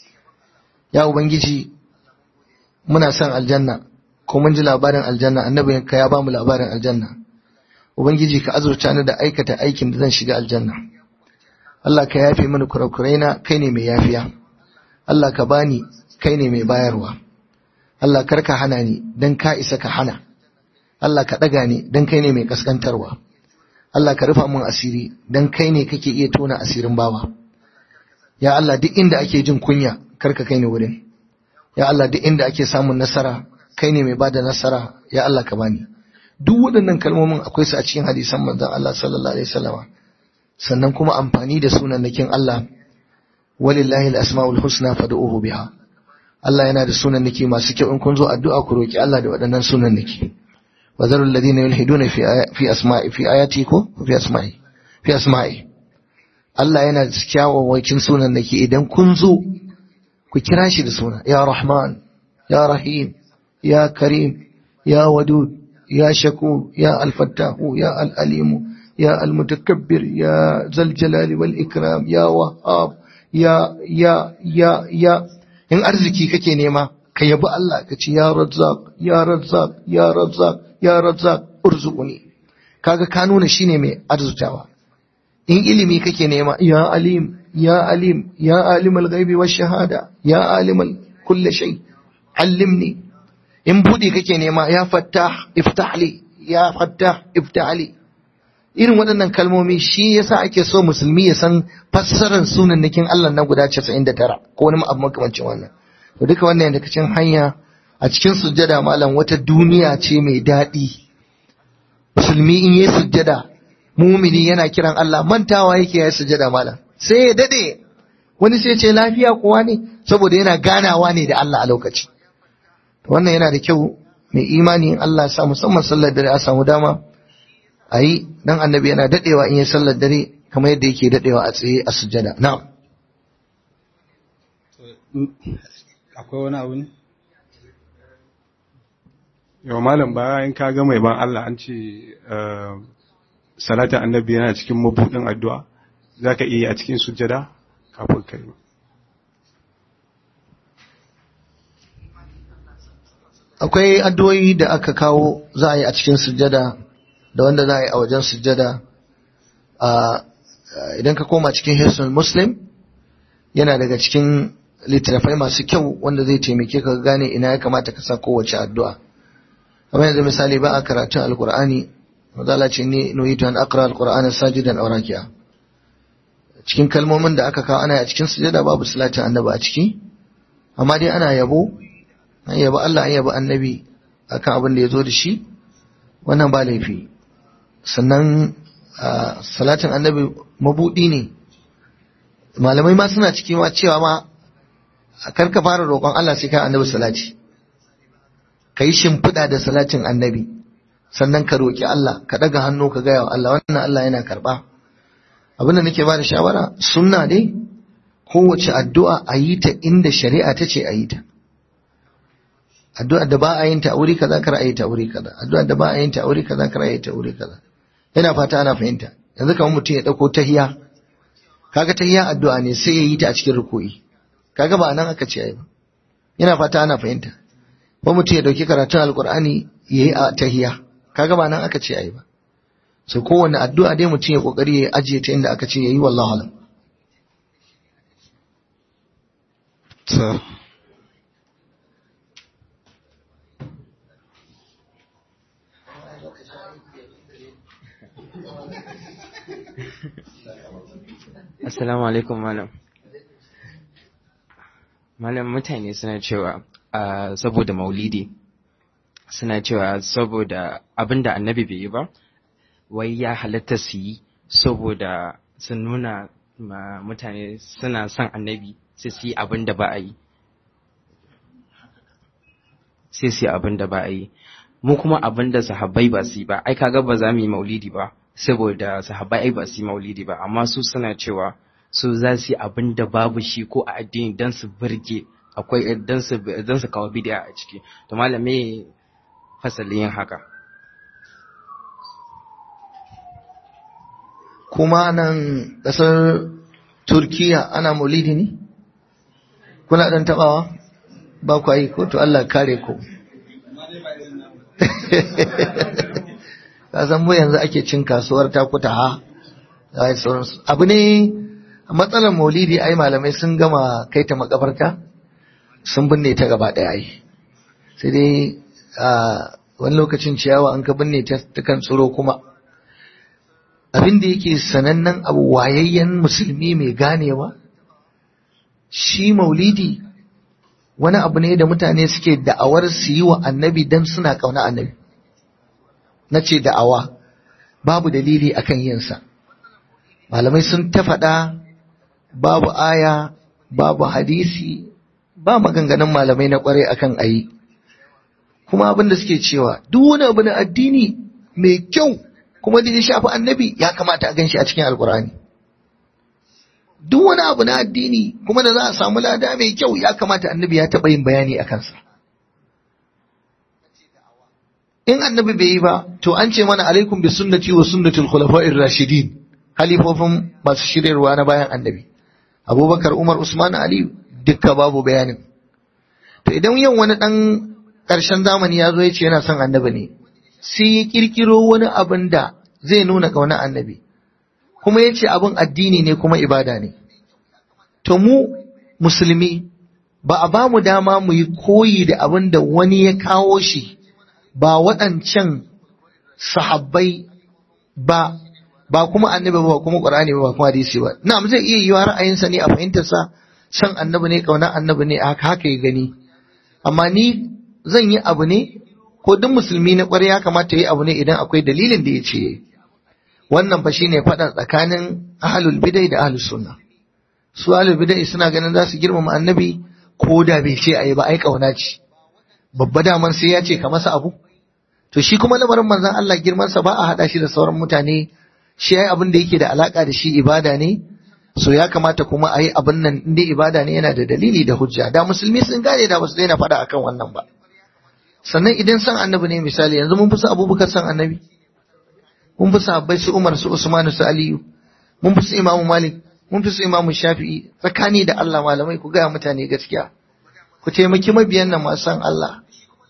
ya ubangiji muna son aljanna ko mun ji labarin aljanna annabi ka ya bamu labarin aljanna ubangiji ka azurta ni da aikata aikin da zan shiga aljanna Allah ka yafe mini kurakurai na kai ne mai yafiya Allah ka bani kai ne mai bayarwa Allah kar ka hana ni dan ka isa ka hana Allah ka daga ni dan kai ne mai kaskantarwa Allah ka rufa min asiri dan kai ne kake iya tona asirin bawa ya Allah duk inda ake jin kunya kar ka kai ni wurin ya Allah duk inda ake samun nasara kai ne mai bada nasara ya Allah ka bani duk waɗannan kalmomin akwai su a cikin hadisan manzon Allah sallallahu alaihi wasallam sannan kuma amfani da sunannakin Allah walillahi al-asmaul husna fad'uhu biha Allah yana da sunannaki masu kyau in kun zo addu'a ku roki Allah da waɗannan sunannaki wa zarul ladina yulhiduna fi fi asma'i fi ayati ko fi asma'i fi asma'i Allah yana da kyawawan sunannaki idan kun zo ku kira shi da suna ya rahman ya rahim ya karim ya wadud ya shakur ya alfattahu ya al'alimu ya almutakabbir ya zaljalali wal ikram ya wahab ya ya ya ya in arziki kake nema ka yabi Allah ka ce ya razzaq ya razzaq ya razzaq ya razzaq urzuquni kaga ka nuna shine mai arzutawa in ilimi kake nema ya alim ya alim ya alimul ghaibi wash shahada ya alimul kulli shay allimni in budi kake nema ya fattah iftah li ya fattah iftah li irin waɗannan kalmomi shi yasa ake so musulmi ya san fassarar sunan nakin Allah na guda 99 ko wani abu makamancin wannan to duka wannan daga cikin hanya a cikin sujjada malam wata duniya ce mai daɗi musulmi in yi sujjada mumini yana kiran Allah mantawa yake yayi sujjada malam sai ya dade wani sai ce lafiya kuwa ne saboda yana ganawa ne da Allah a lokaci wannan yana da kyau mai imani in Allah ya sa musamman sallar dare a samu dama a yi dan annabi yana dadewa in yi sallar dare kamar yadda yake dadewa a tsaye a sujjada na'am akwai wani abu ne yau malam bayan ka ga mai ban Allah an ce eh, salatin annabi yana cikin mabudin addu'a za ka iya a cikin sujjada kafin ka yi akwai addu'o'i da aka kawo za a yi a cikin sujjada da wanda za a yi a wajen sujjada a idan ka koma cikin hisnul muslim yana daga cikin littattafai masu kyau wanda zai taimake ka gane ina ya kamata ka sa kowace addu'a kamar yanzu misali ba a karatun alkur'ani mazala ce ne nuhitu an aqra alqur'ana sajidan aw raki'a cikin kalmomin da aka kawo ana yi a cikin sujjada babu salatin annabi a ciki amma dai ana yabo an yaba Allah an yaba annabi akan abin da ya zo da shi wannan ba laifi sannan ah, salatin annabi mabudi ne malamai ma suna ciki ma cewa ma kar ka fara roƙon Allah sai ka annabi salati ka yi shimfiɗa da salatin annabi sannan ka roƙi Allah ka ɗaga hannu ka gaya wa Allah wannan Allah yana karɓa abin da nake ba da shawara sunna dai kowace addu'a a yi ta inda shari'a ta ce a yi ta addu'a da ba a yin ta a wuri kaza kar a yi ta a wuri kaza addu'a da ba a yin ta a wuri kaza kar a yi ta a wuri kaza yana fata ana fahimta yanzu kamar mutum ya dauko tahiya kaga tahiya addu'a ne sai ya yi ta a cikin ruku'i kaga ba nan aka ce ai ba yana fata ana fahimta ko mutum ya dauki karatun alqur'ani ya yi a tahiya kaga ba nan aka ce ai ba so kowanne addu'a dai mutum ya kokari ya ajiye ta inda aka ce yayi wallahi alam ta Assalamu alaikum malam. Malam mutane suna cewa ah, saboda maulidi suna cewa saboda abinda annabi bai yi ba wai ya halatta su yi saboda su nuna ma mutane suna son annabi sai su yi abinda ba a yi. Sai su yi abinda ba a yi. Mu kuma abinda sahabbai ba su yi ba, ai kaga ba za mu yi maulidi ba. saboda sahabbai ai ba su yi maulidi ba amma su suna cewa su za su yi abin da babu shi ko a addini don su birge akwai don su don su kawo bid'a a ciki to malam me fasalin yin haka kuma nan ƙasar turkiya ana maulidi ne kuna ɗan taɓawa ba ku yi ko to Allah kare ku ka san mu yanzu ake cin kasuwar takuta ha da sauransu abu ne matsalar maulidi ai malamai sun gama kai ta makabarta sun binne ta gaba ɗaya ai sai dai a wani lokacin ciyawa an ka binne ta kan tsiro kuma abin da yake sanannen abu wayayyen musulmi mai ganewa shi maulidi wani abu ne da mutane suke da'awar su yi wa annabi don suna ƙauna annabi na ce da'awa babu dalili akan yinsa malamai sun ta faɗa babu aya babu hadisi ba maganganun malamai na ƙwarai akan ayi kuma abin da suke cewa duk wani abu na addini mai kyau kuma da ya shafi annabi ya kamata a ganshi a cikin alkur'ani duk wani abu na addini kuma da za a samu lada mai kyau ya kamata annabi ya taɓa yin bayani a kansa in annabi bai yi ba to an ce mana alaikum bi sunnati wa sunnatul khulafa'ir rashidin halifofin masu shiryarwa na bayan annabi abubakar umar usman ali dukka babu bayanin to idan yau wani dan ƙarshen zamani ya zo ya ce yana son annabi ne sai ya kirkiro wani abin da zai nuna kauna annabi kuma ya ce abin addini ne kuma ibada ne to mu musulmi ba a ba mu dama mu yi koyi da abin da wani ya kawo shi ba waɗancan sahabbai ba ba kuma annabi ba kuma qur'ani ba kuma hadisi ba na'am zai iya yiwa ra'ayinsa ne a fahimtarsa san annabi ne kauna annabi ne haka haka ya gani amma ni zan yi abu ne ko duk musulmi na ƙwarai ya kamata yi abu ne idan akwai dalilin da ya ce wannan fa shine faɗa tsakanin ahlul bidai da ahlus sunna su ahlul bid'a suna ganin za su girmama annabi ko da bai ce ayi ba ai kauna ce babba daman sai ya ce ka masa abu to shi kuma lamarin manzon Allah girman sa ba a hada shi da sauran mutane shi ai abin da yake da alaka da shi ibada ne so ya kamata kuma ayi abin nan inda ibada ne yana da dalili da hujja da musulmi sun gane da basu daina faɗa akan wannan ba sannan idan san annabi ne misali yanzu mun fi su abubakar san annabi mun fi sahabbai su umar su usman su aliyu mun fi su imamu malik mun fi su imamu shafi'i tsakani da allah malamai ku gaya mutane gaskiya ku taimaki mabiyan nan masu san allah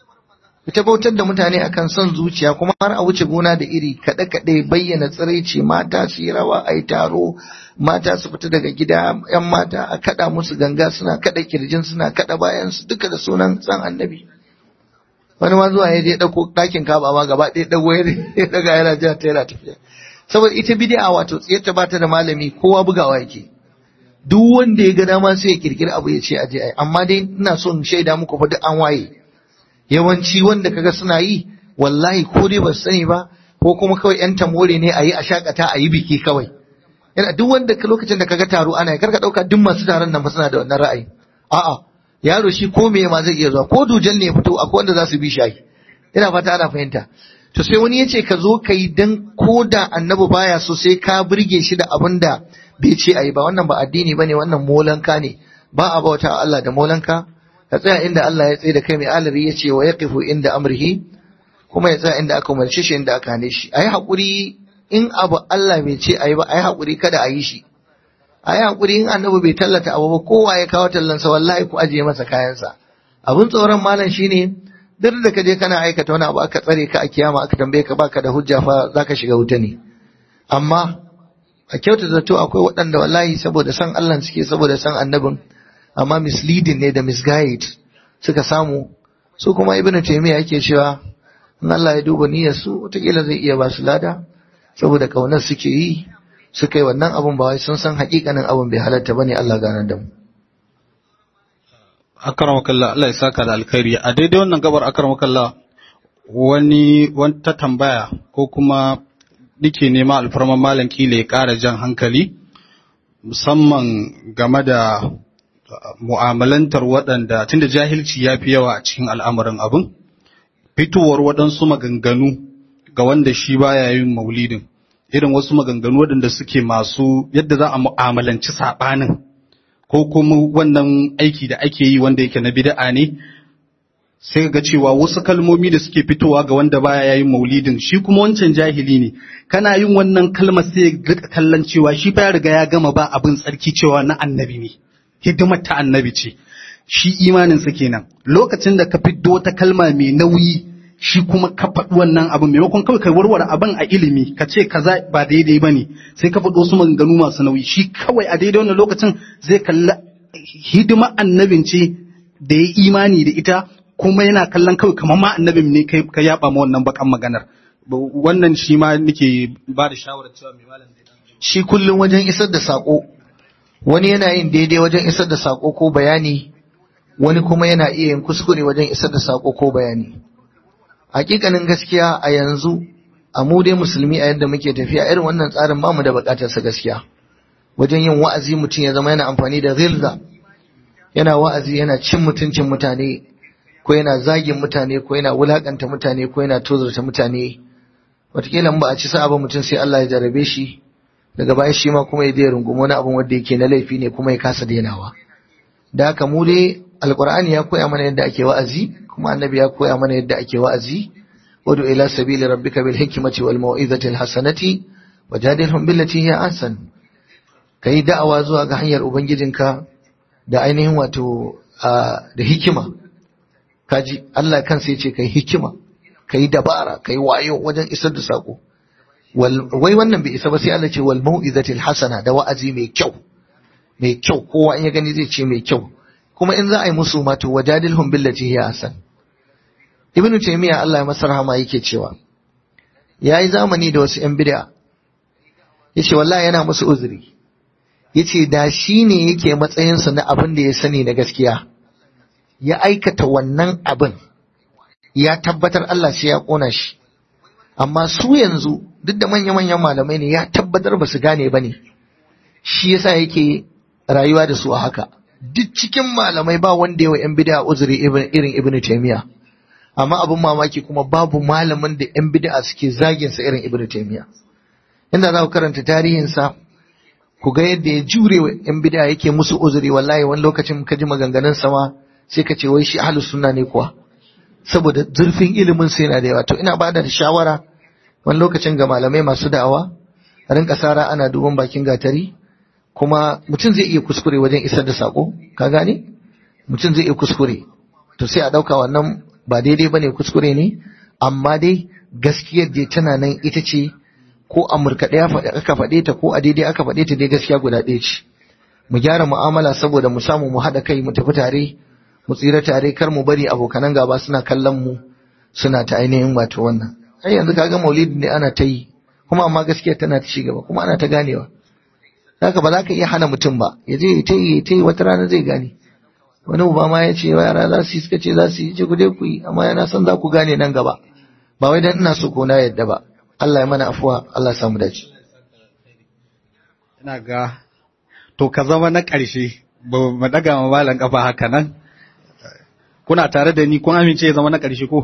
ku tabbatar da mutane akan son zuciya kuma har a wuce gona da iri kaɗe kaɗe bayyana tsiraici mata su yi rawa a yi taro mata su fita daga gida yan mata a kaɗa musu ganga suna kaɗa kirjin suna kaɗa bayan su duka da sunan san annabi wani ma zuwa ya je ɗauko ɗakin kaba ma gaba ɗaya ɗago ya daga yana jiya ta yana tafiya saboda ita bid'a wato tsiyarta ba ta da malami kowa bugawa yake duk wanda ya ga dama sai ya kirkiri abu ya ce aje ai amma dai ina so in shaida muku fa duk an waye yawanci wanda kaga suna yi wallahi ko dai ba su sani ba ko kuma kawai yan tamore ne a yi a shakata a yi biki kawai yana duk wanda ka lokacin da kaga taro ana yi karka dauka duk masu taron nan ba suna da wannan ra'ayi a'a yaro shi ko me ma zai iya zuwa ko dujan ne ya fito akwai wanda za su bi shi ina fata ana fahimta to sai wani ya ce ka zo ka yi dan ko da annabi baya so sai ka burge shi da abin da bai ce a yi ba wannan ba addini ba ne wannan molanka ne ba a bauta Allah da molanka ka tsaya inda Allah ya tsaye da kai mai alari ya ce wa ya kifu inda amrihi kuma ya tsaya inda aka umarci shi inda aka hane shi a yi haƙuri in abu Allah bai ce a yi ba a yi haƙuri kada a yi shi a yi haƙuri in annabi bai tallata abu ba kowa ya kawo tallansa wallahi ku ajiye masa kayansa abin tsoron malam shine duk da ka je kana aikata wani abu aka tsare ka a kiyama aka tambaye ka baka da hujja fa zaka shiga wuta ne amma a kyauta zato akwai waɗanda wallahi saboda san Allah suke saboda san annabin amma misleading ne da misguide suka samu su kuma ibn taymiya yake cewa in Allah ya duba niyyar su wataƙila zai iya ba su lada saboda kaunar suke yi suka yi wannan abun ba wai sun san hakikanin abun bai halatta bane Allah ganar da mu akramakallah Allah ya saka da alkhairi a daidai wannan gabar akramakallah wani wata tambaya ko kuma nike nema alfarman malam kila ya ƙara jan hankali musamman game da mu'amalantar waɗanda tunda jahilci ya fi yawa a cikin al'amarin abin fitowar waɗansu maganganu ga wanda shi baya yin maulidin irin wasu maganganu waɗanda suke masu yadda za a mu'amalanci saɓanin ko kuma wannan aiki da ake yi wanda yake na bid'a ne sai ga cewa wasu kalmomi da suke fitowa ga wanda baya yayin maulidin shi kuma wancan jahili ne kana yin wannan kalmar sai ga kallon cewa shi fa ya riga ya gama ba abin tsarki cewa na annabi ne hidimar ta annabi ce shi imanin sa kenan lokacin da ka fiddo wata kalma mai nauyi shi kuma ka faɗi wannan abin maimakon kawai ka warware abin a ilimi ka ce kaza ba daidai ba ne sai ka faɗi wasu maganganu masu nauyi shi kawai a daidai wannan lokacin zai kalla hidima annabin ce da ya imani da ita kuma yana kallon kawai kamar ma annabin ne ka yaba ma wannan bakan maganar wannan shi ma nake ba da shawarar cewa mai malam shi kullum wajen isar da sako wani yana yin daidai wajen isar da sako ko bayani wani kuma yana iya yin kuskure wajen isar da sako ko bayani hakikanin gaskiya a yanzu a mu dai musulmi a yadda muke tafiya irin wannan tsarin bamu da bukatar sa gaskiya wajen yin wa'azi mutum ya zama yana amfani da ghilza yana wa'azi yana cin mutuncin mutane ko yana zagin mutane ko yana wulakanta mutane ko yana tozarta mutane wataƙila ba a ci sa'a ba mutum sai Allah ya jarabe shi daga baya shi ma kuma ya je rungumi wani abin wanda yake na laifi ne kuma ya kasa dainawa da haka mu dai alqur'ani ya koya mana yadda ake wa'azi kuma annabi ya koya mana yadda ake wa'azi wadu ila sabili rabbika bil hikmati wal mau'izati al hasanati wajadilhum billati hiya ahsan kai da'awa zuwa ga hanyar ubangijinka da ainihin wato da hikima kaji Allah kansa yace kai hikima kai dabara kai wayo wajen isar da sako wai wannan bai isa ba sai Allah ce wal mau'izati al hasana da wa'azi mai kyau mai kyau kowa in ya gani zai ce mai kyau kuma in za a yi musu ma to wajadilhum billati hiya ahsan ibnu taymiya Allah ya masa rahama yake cewa yayi zamani da wasu yan bid'a yace wallahi yana musu uzuri yace da shi ne yake matsayin sa na abin da ya sani na gaskiya ya aikata wannan abin ya tabbatar Allah sai ya kona shi amma su yanzu duk da manya-manyan malamai ne ya tabbatar ba su gane ba ne shi yasa yake rayuwa da su a haka duk cikin malamai ba wanda yawa yan bid'a uzuri irin ibn taymiya amma abin mamaki kuma babu malamin da yan bid'a suke zagin sa irin ibn taymiya inda za ku karanta tarihin sa ku ga yadda ya jure wa yan bid'a yake musu uzuri wallahi wani lokacin ka ji maganganun sa ma sai ka ce wai shi ahlus sunna ne kuwa saboda zurfin ilimin sa yana da yawa to ina bada da shawara wani lokacin ga malamai masu da'awa a rinka sara ana duban bakin gatari kuma mutum zai iya kuskure wajen isar da sako ka gane mutum zai iya kuskure to sai a ɗauka wannan ba daidai bane kuskure ne amma dai gaskiyar da tana nan ita ce ko a murkaɗe aka faɗe ta ko a daidai aka faɗe ta dai gaskiya guda ɗaya ce mu gyara mu'amala saboda mu samu mu haɗa kai mu tafi tare mu tsira tare kar mu bari abokanan gaba suna kallon mu suna ta ainihin wato wannan ai yanzu kaga maulidi ne ana ta yi kuma amma gaskiya tana ta ci gaba kuma ana ta ganewa haka ba za ka iya hana mutum ba ya je ta yi ta yi wata rana zai gane wani uba ma ya ce yara za su yi suka ce za su yi ce ku dai ku yi amma yana son za ku gane nan gaba ba wai dan ina so ko na yadda ba Allah ya mana afuwa Allah ya samu dace ina ga to ka zama na ƙarshe ba mu daga ma malan kafa haka nan kuna tare da ni kun amince ya zama na ƙarshe ko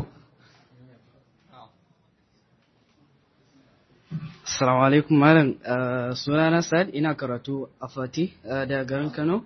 Assalamu alaikum malam sunana Sa'ad ina karatu a Fati da garin Kano.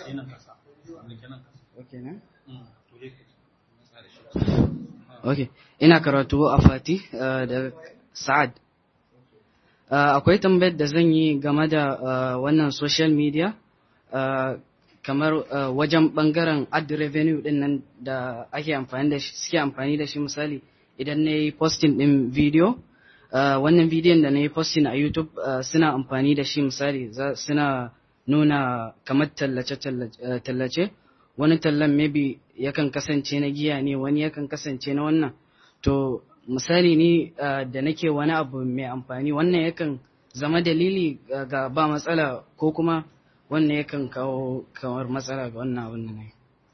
Okay, ina karatu a Fati da Sa'ad. Akwai tambayar da zan yi game da wannan social media kamar wajen bangaren ad revenue din nan da ake amfani da shi suke amfani da shi misali idan na yi posting din video. Uh, wannan bidiyon da na yi posting a YouTube uh, suna amfani da shi misali suna nuna kamar tallace uh, wani tallan maybe yakan kasance na giya ne wani yakan kasance na wannan to misali ni da nake wani abu mai amfani wannan yakan zama dalili ga ba matsala ko kuma wannan yakan kawo kamar matsala ga wannan abin da na yi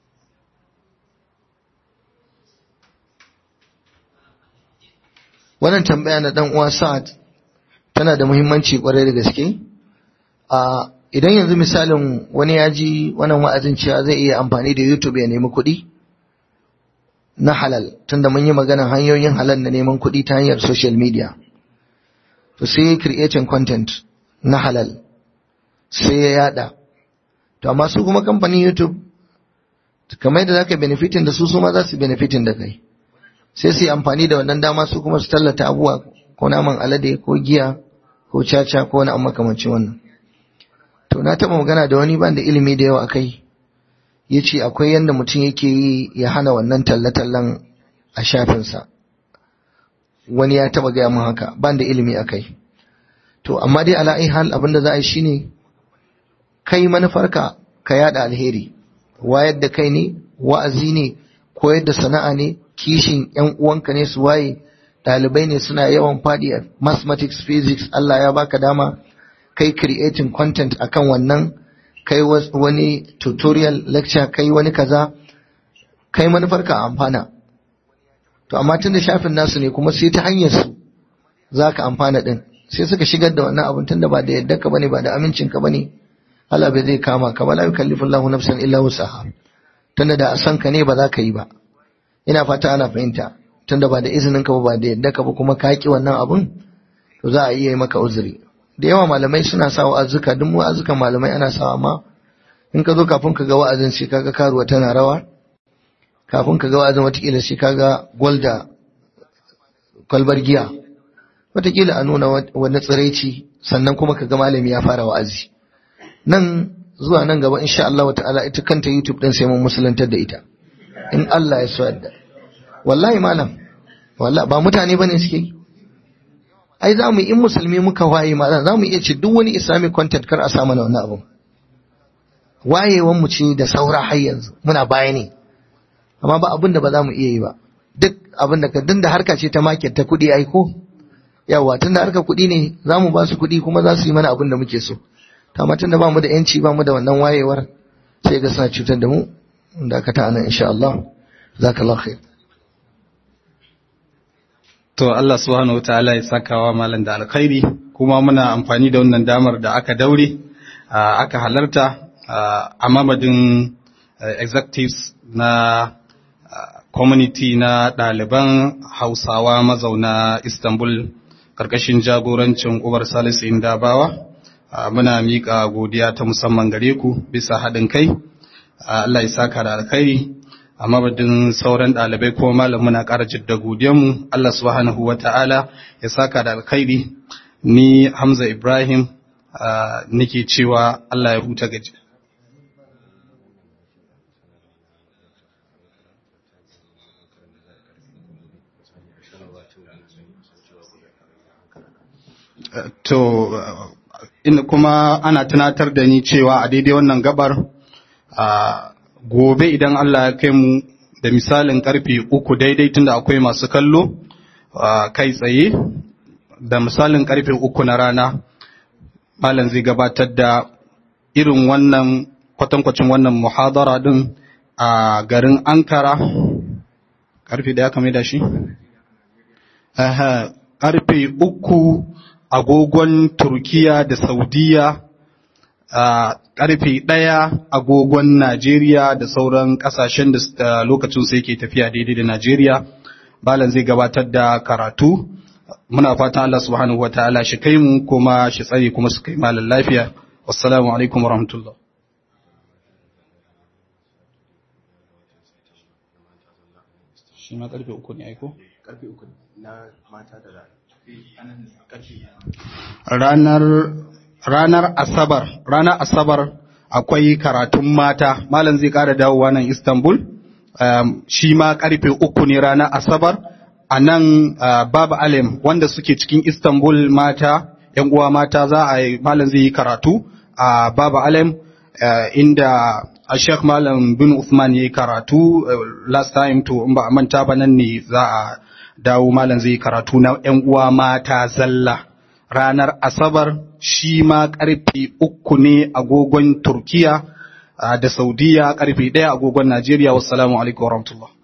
wannan tambaya na dan uwa Sa'ad tana da muhimmanci kwarai da gaske a idan yanzu misalin wani ya ji wannan wa'azin cewa zai iya amfani da YouTube ya nemi kuɗi na halal tunda mun yi maganar hanyoyin halal na neman kuɗi ta hanyar social media to sai creating content na halal sai ya yada to amma su kuma kamfanin YouTube kamar yadda zaka benefitin da su su ma za su benefitin da kai sai su yi amfani da wannan dama su kuma su tallata abubuwa ko naman alade ko giya ko caca ko wani amma makamancin wannan to na taɓa magana da wani ban da ilimi da yawa akai ya ce akwai yadda mutum yake yi ya hana wannan talle-tallen a shafinsa wani ya taɓa gaya mun haka ban da ilimi akai to amma dai ala hal abin da za a yi shine kai manufarka ka yada alheri wayar da kai ne wa'azi ne koyar da sana'a ne kishin ‘yan uwanka ne su waye ɗalibai ne suna yawan faɗi a mathematics physics Allah ya baka dama kai creating content akan wannan kai wani tutorial lecture kai wani kaza kai manufarka a amfana to amma tun da shafin nasu ne kuma sai ta hanyar su za ka amfana din sai suka shigar da wannan abin tunda ba da yadda ka bane ba da amincin ka bane Allah bai zai kama ka ba la yukallifu Allahu nafsan illa wusaha tunda da a san ka ne ba za ka yi ba ina fata ana fahimta tunda ba da izinin ka ba da yadda ka ba kuma ka ki wannan abun to za a iya yi maka uzuri da yawa malamai suna sa wa'azuka duk wa'azukan malamai ana sawa amma in ka zo kafin ka ga wa'azin sai kaga karuwa tana rawa kafin ka ga wa'azin watakila sai kaga gwalda kwalbar giya watakila a nuna wani tsiraici sannan kuma ka ga malami ya fara wa'azi nan zuwa nan gaba insha Allah ta'ala ita kanta YouTube din sai mun musulantar da ita in Allah ya so yadda wallahi malam wallahi ba mutane bane suke yi ai za mu in musulmi muka waye malam za mu iya ce duk wani islamic content kar a sa mana wannan abun wayewan mu ce da saura har yanzu muna baya ne amma ba abin da ba za mu iya yi ba duk abin da ka dinda harka ce ta market ta kuɗi ai ko yawa tunda harka kuɗi ne za mu ba su kuɗi kuma za su yi mana abin da muke so amma tunda ba mu da yanci ba mu da wannan wayewar sai ga suna cutar da mu da ka ta anan insha Allah zakallahu khair To Allah subhanahu wa ta'ala ya sakawa malam da alkhairi kuma muna amfani da wannan damar da aka daure aka halarta a mamadin executives na community na ɗaliban hausawa mazauna istanbul ƙarƙashin jagorancin ubar salisu indabawa muna miƙa godiya ta musamman gare ku bisa haɗin kai Allah ya saka da alkhairi a mabadin sauran ɗalibai kuma malam muna ƙara jidda godiyanmu Allah subhanahu wa ta'ala ya saka da alkhairi ni Hamza Ibrahim nake cewa Allah ya huta gaji to in kuma ana tunatar da ni cewa a daidai wannan gabar a gobe idan Allah ya kai mu da misalin karfe uku daidai tunda akwai masu kallo kai tsaye da misalin karfe uku na rana malam zai gabatar da irin wannan kwatankwacin wannan muhadara din a garin Ankara karfe da ya kame da shi? karfe uku agogon Turkiya da Saudiya a karfe ɗaya agogon Najeriya da sauran ƙasashen da lokacin sai ke tafiya daidai da Najeriya. Balan zai gabatar da karatu. Muna fatan Allah subhanahu wa ta'ala shi kai mu kuma shi tsare kuma su kai malam lafiya. Wassalamu alaikum wa rahmatullah. Shi ma karfe uku ne aiko? Karfe uku na mata da ranar ranar asabar ranar asabar akwai karatun mata malam zai kara dawowa nan istanbul um, shi ma karfe uku ne ranar asabar a nan uh, babu alim wanda suke cikin istanbul mata yan uwa mata za a yi malam zai yi karatu a uh, babu alim uh, inda a sheikh malam bin usman ya yi karatu last time to in ba a manta ba nan ne za a dawo malam zai karatu na ‘yan uwa mata zalla ranar Asabar shi ma ƙarfe uku ne agogon Turkiya da Saudiya ƙarfe ɗaya agogon Najeriya. Wassalamu alaikum warahmatullahi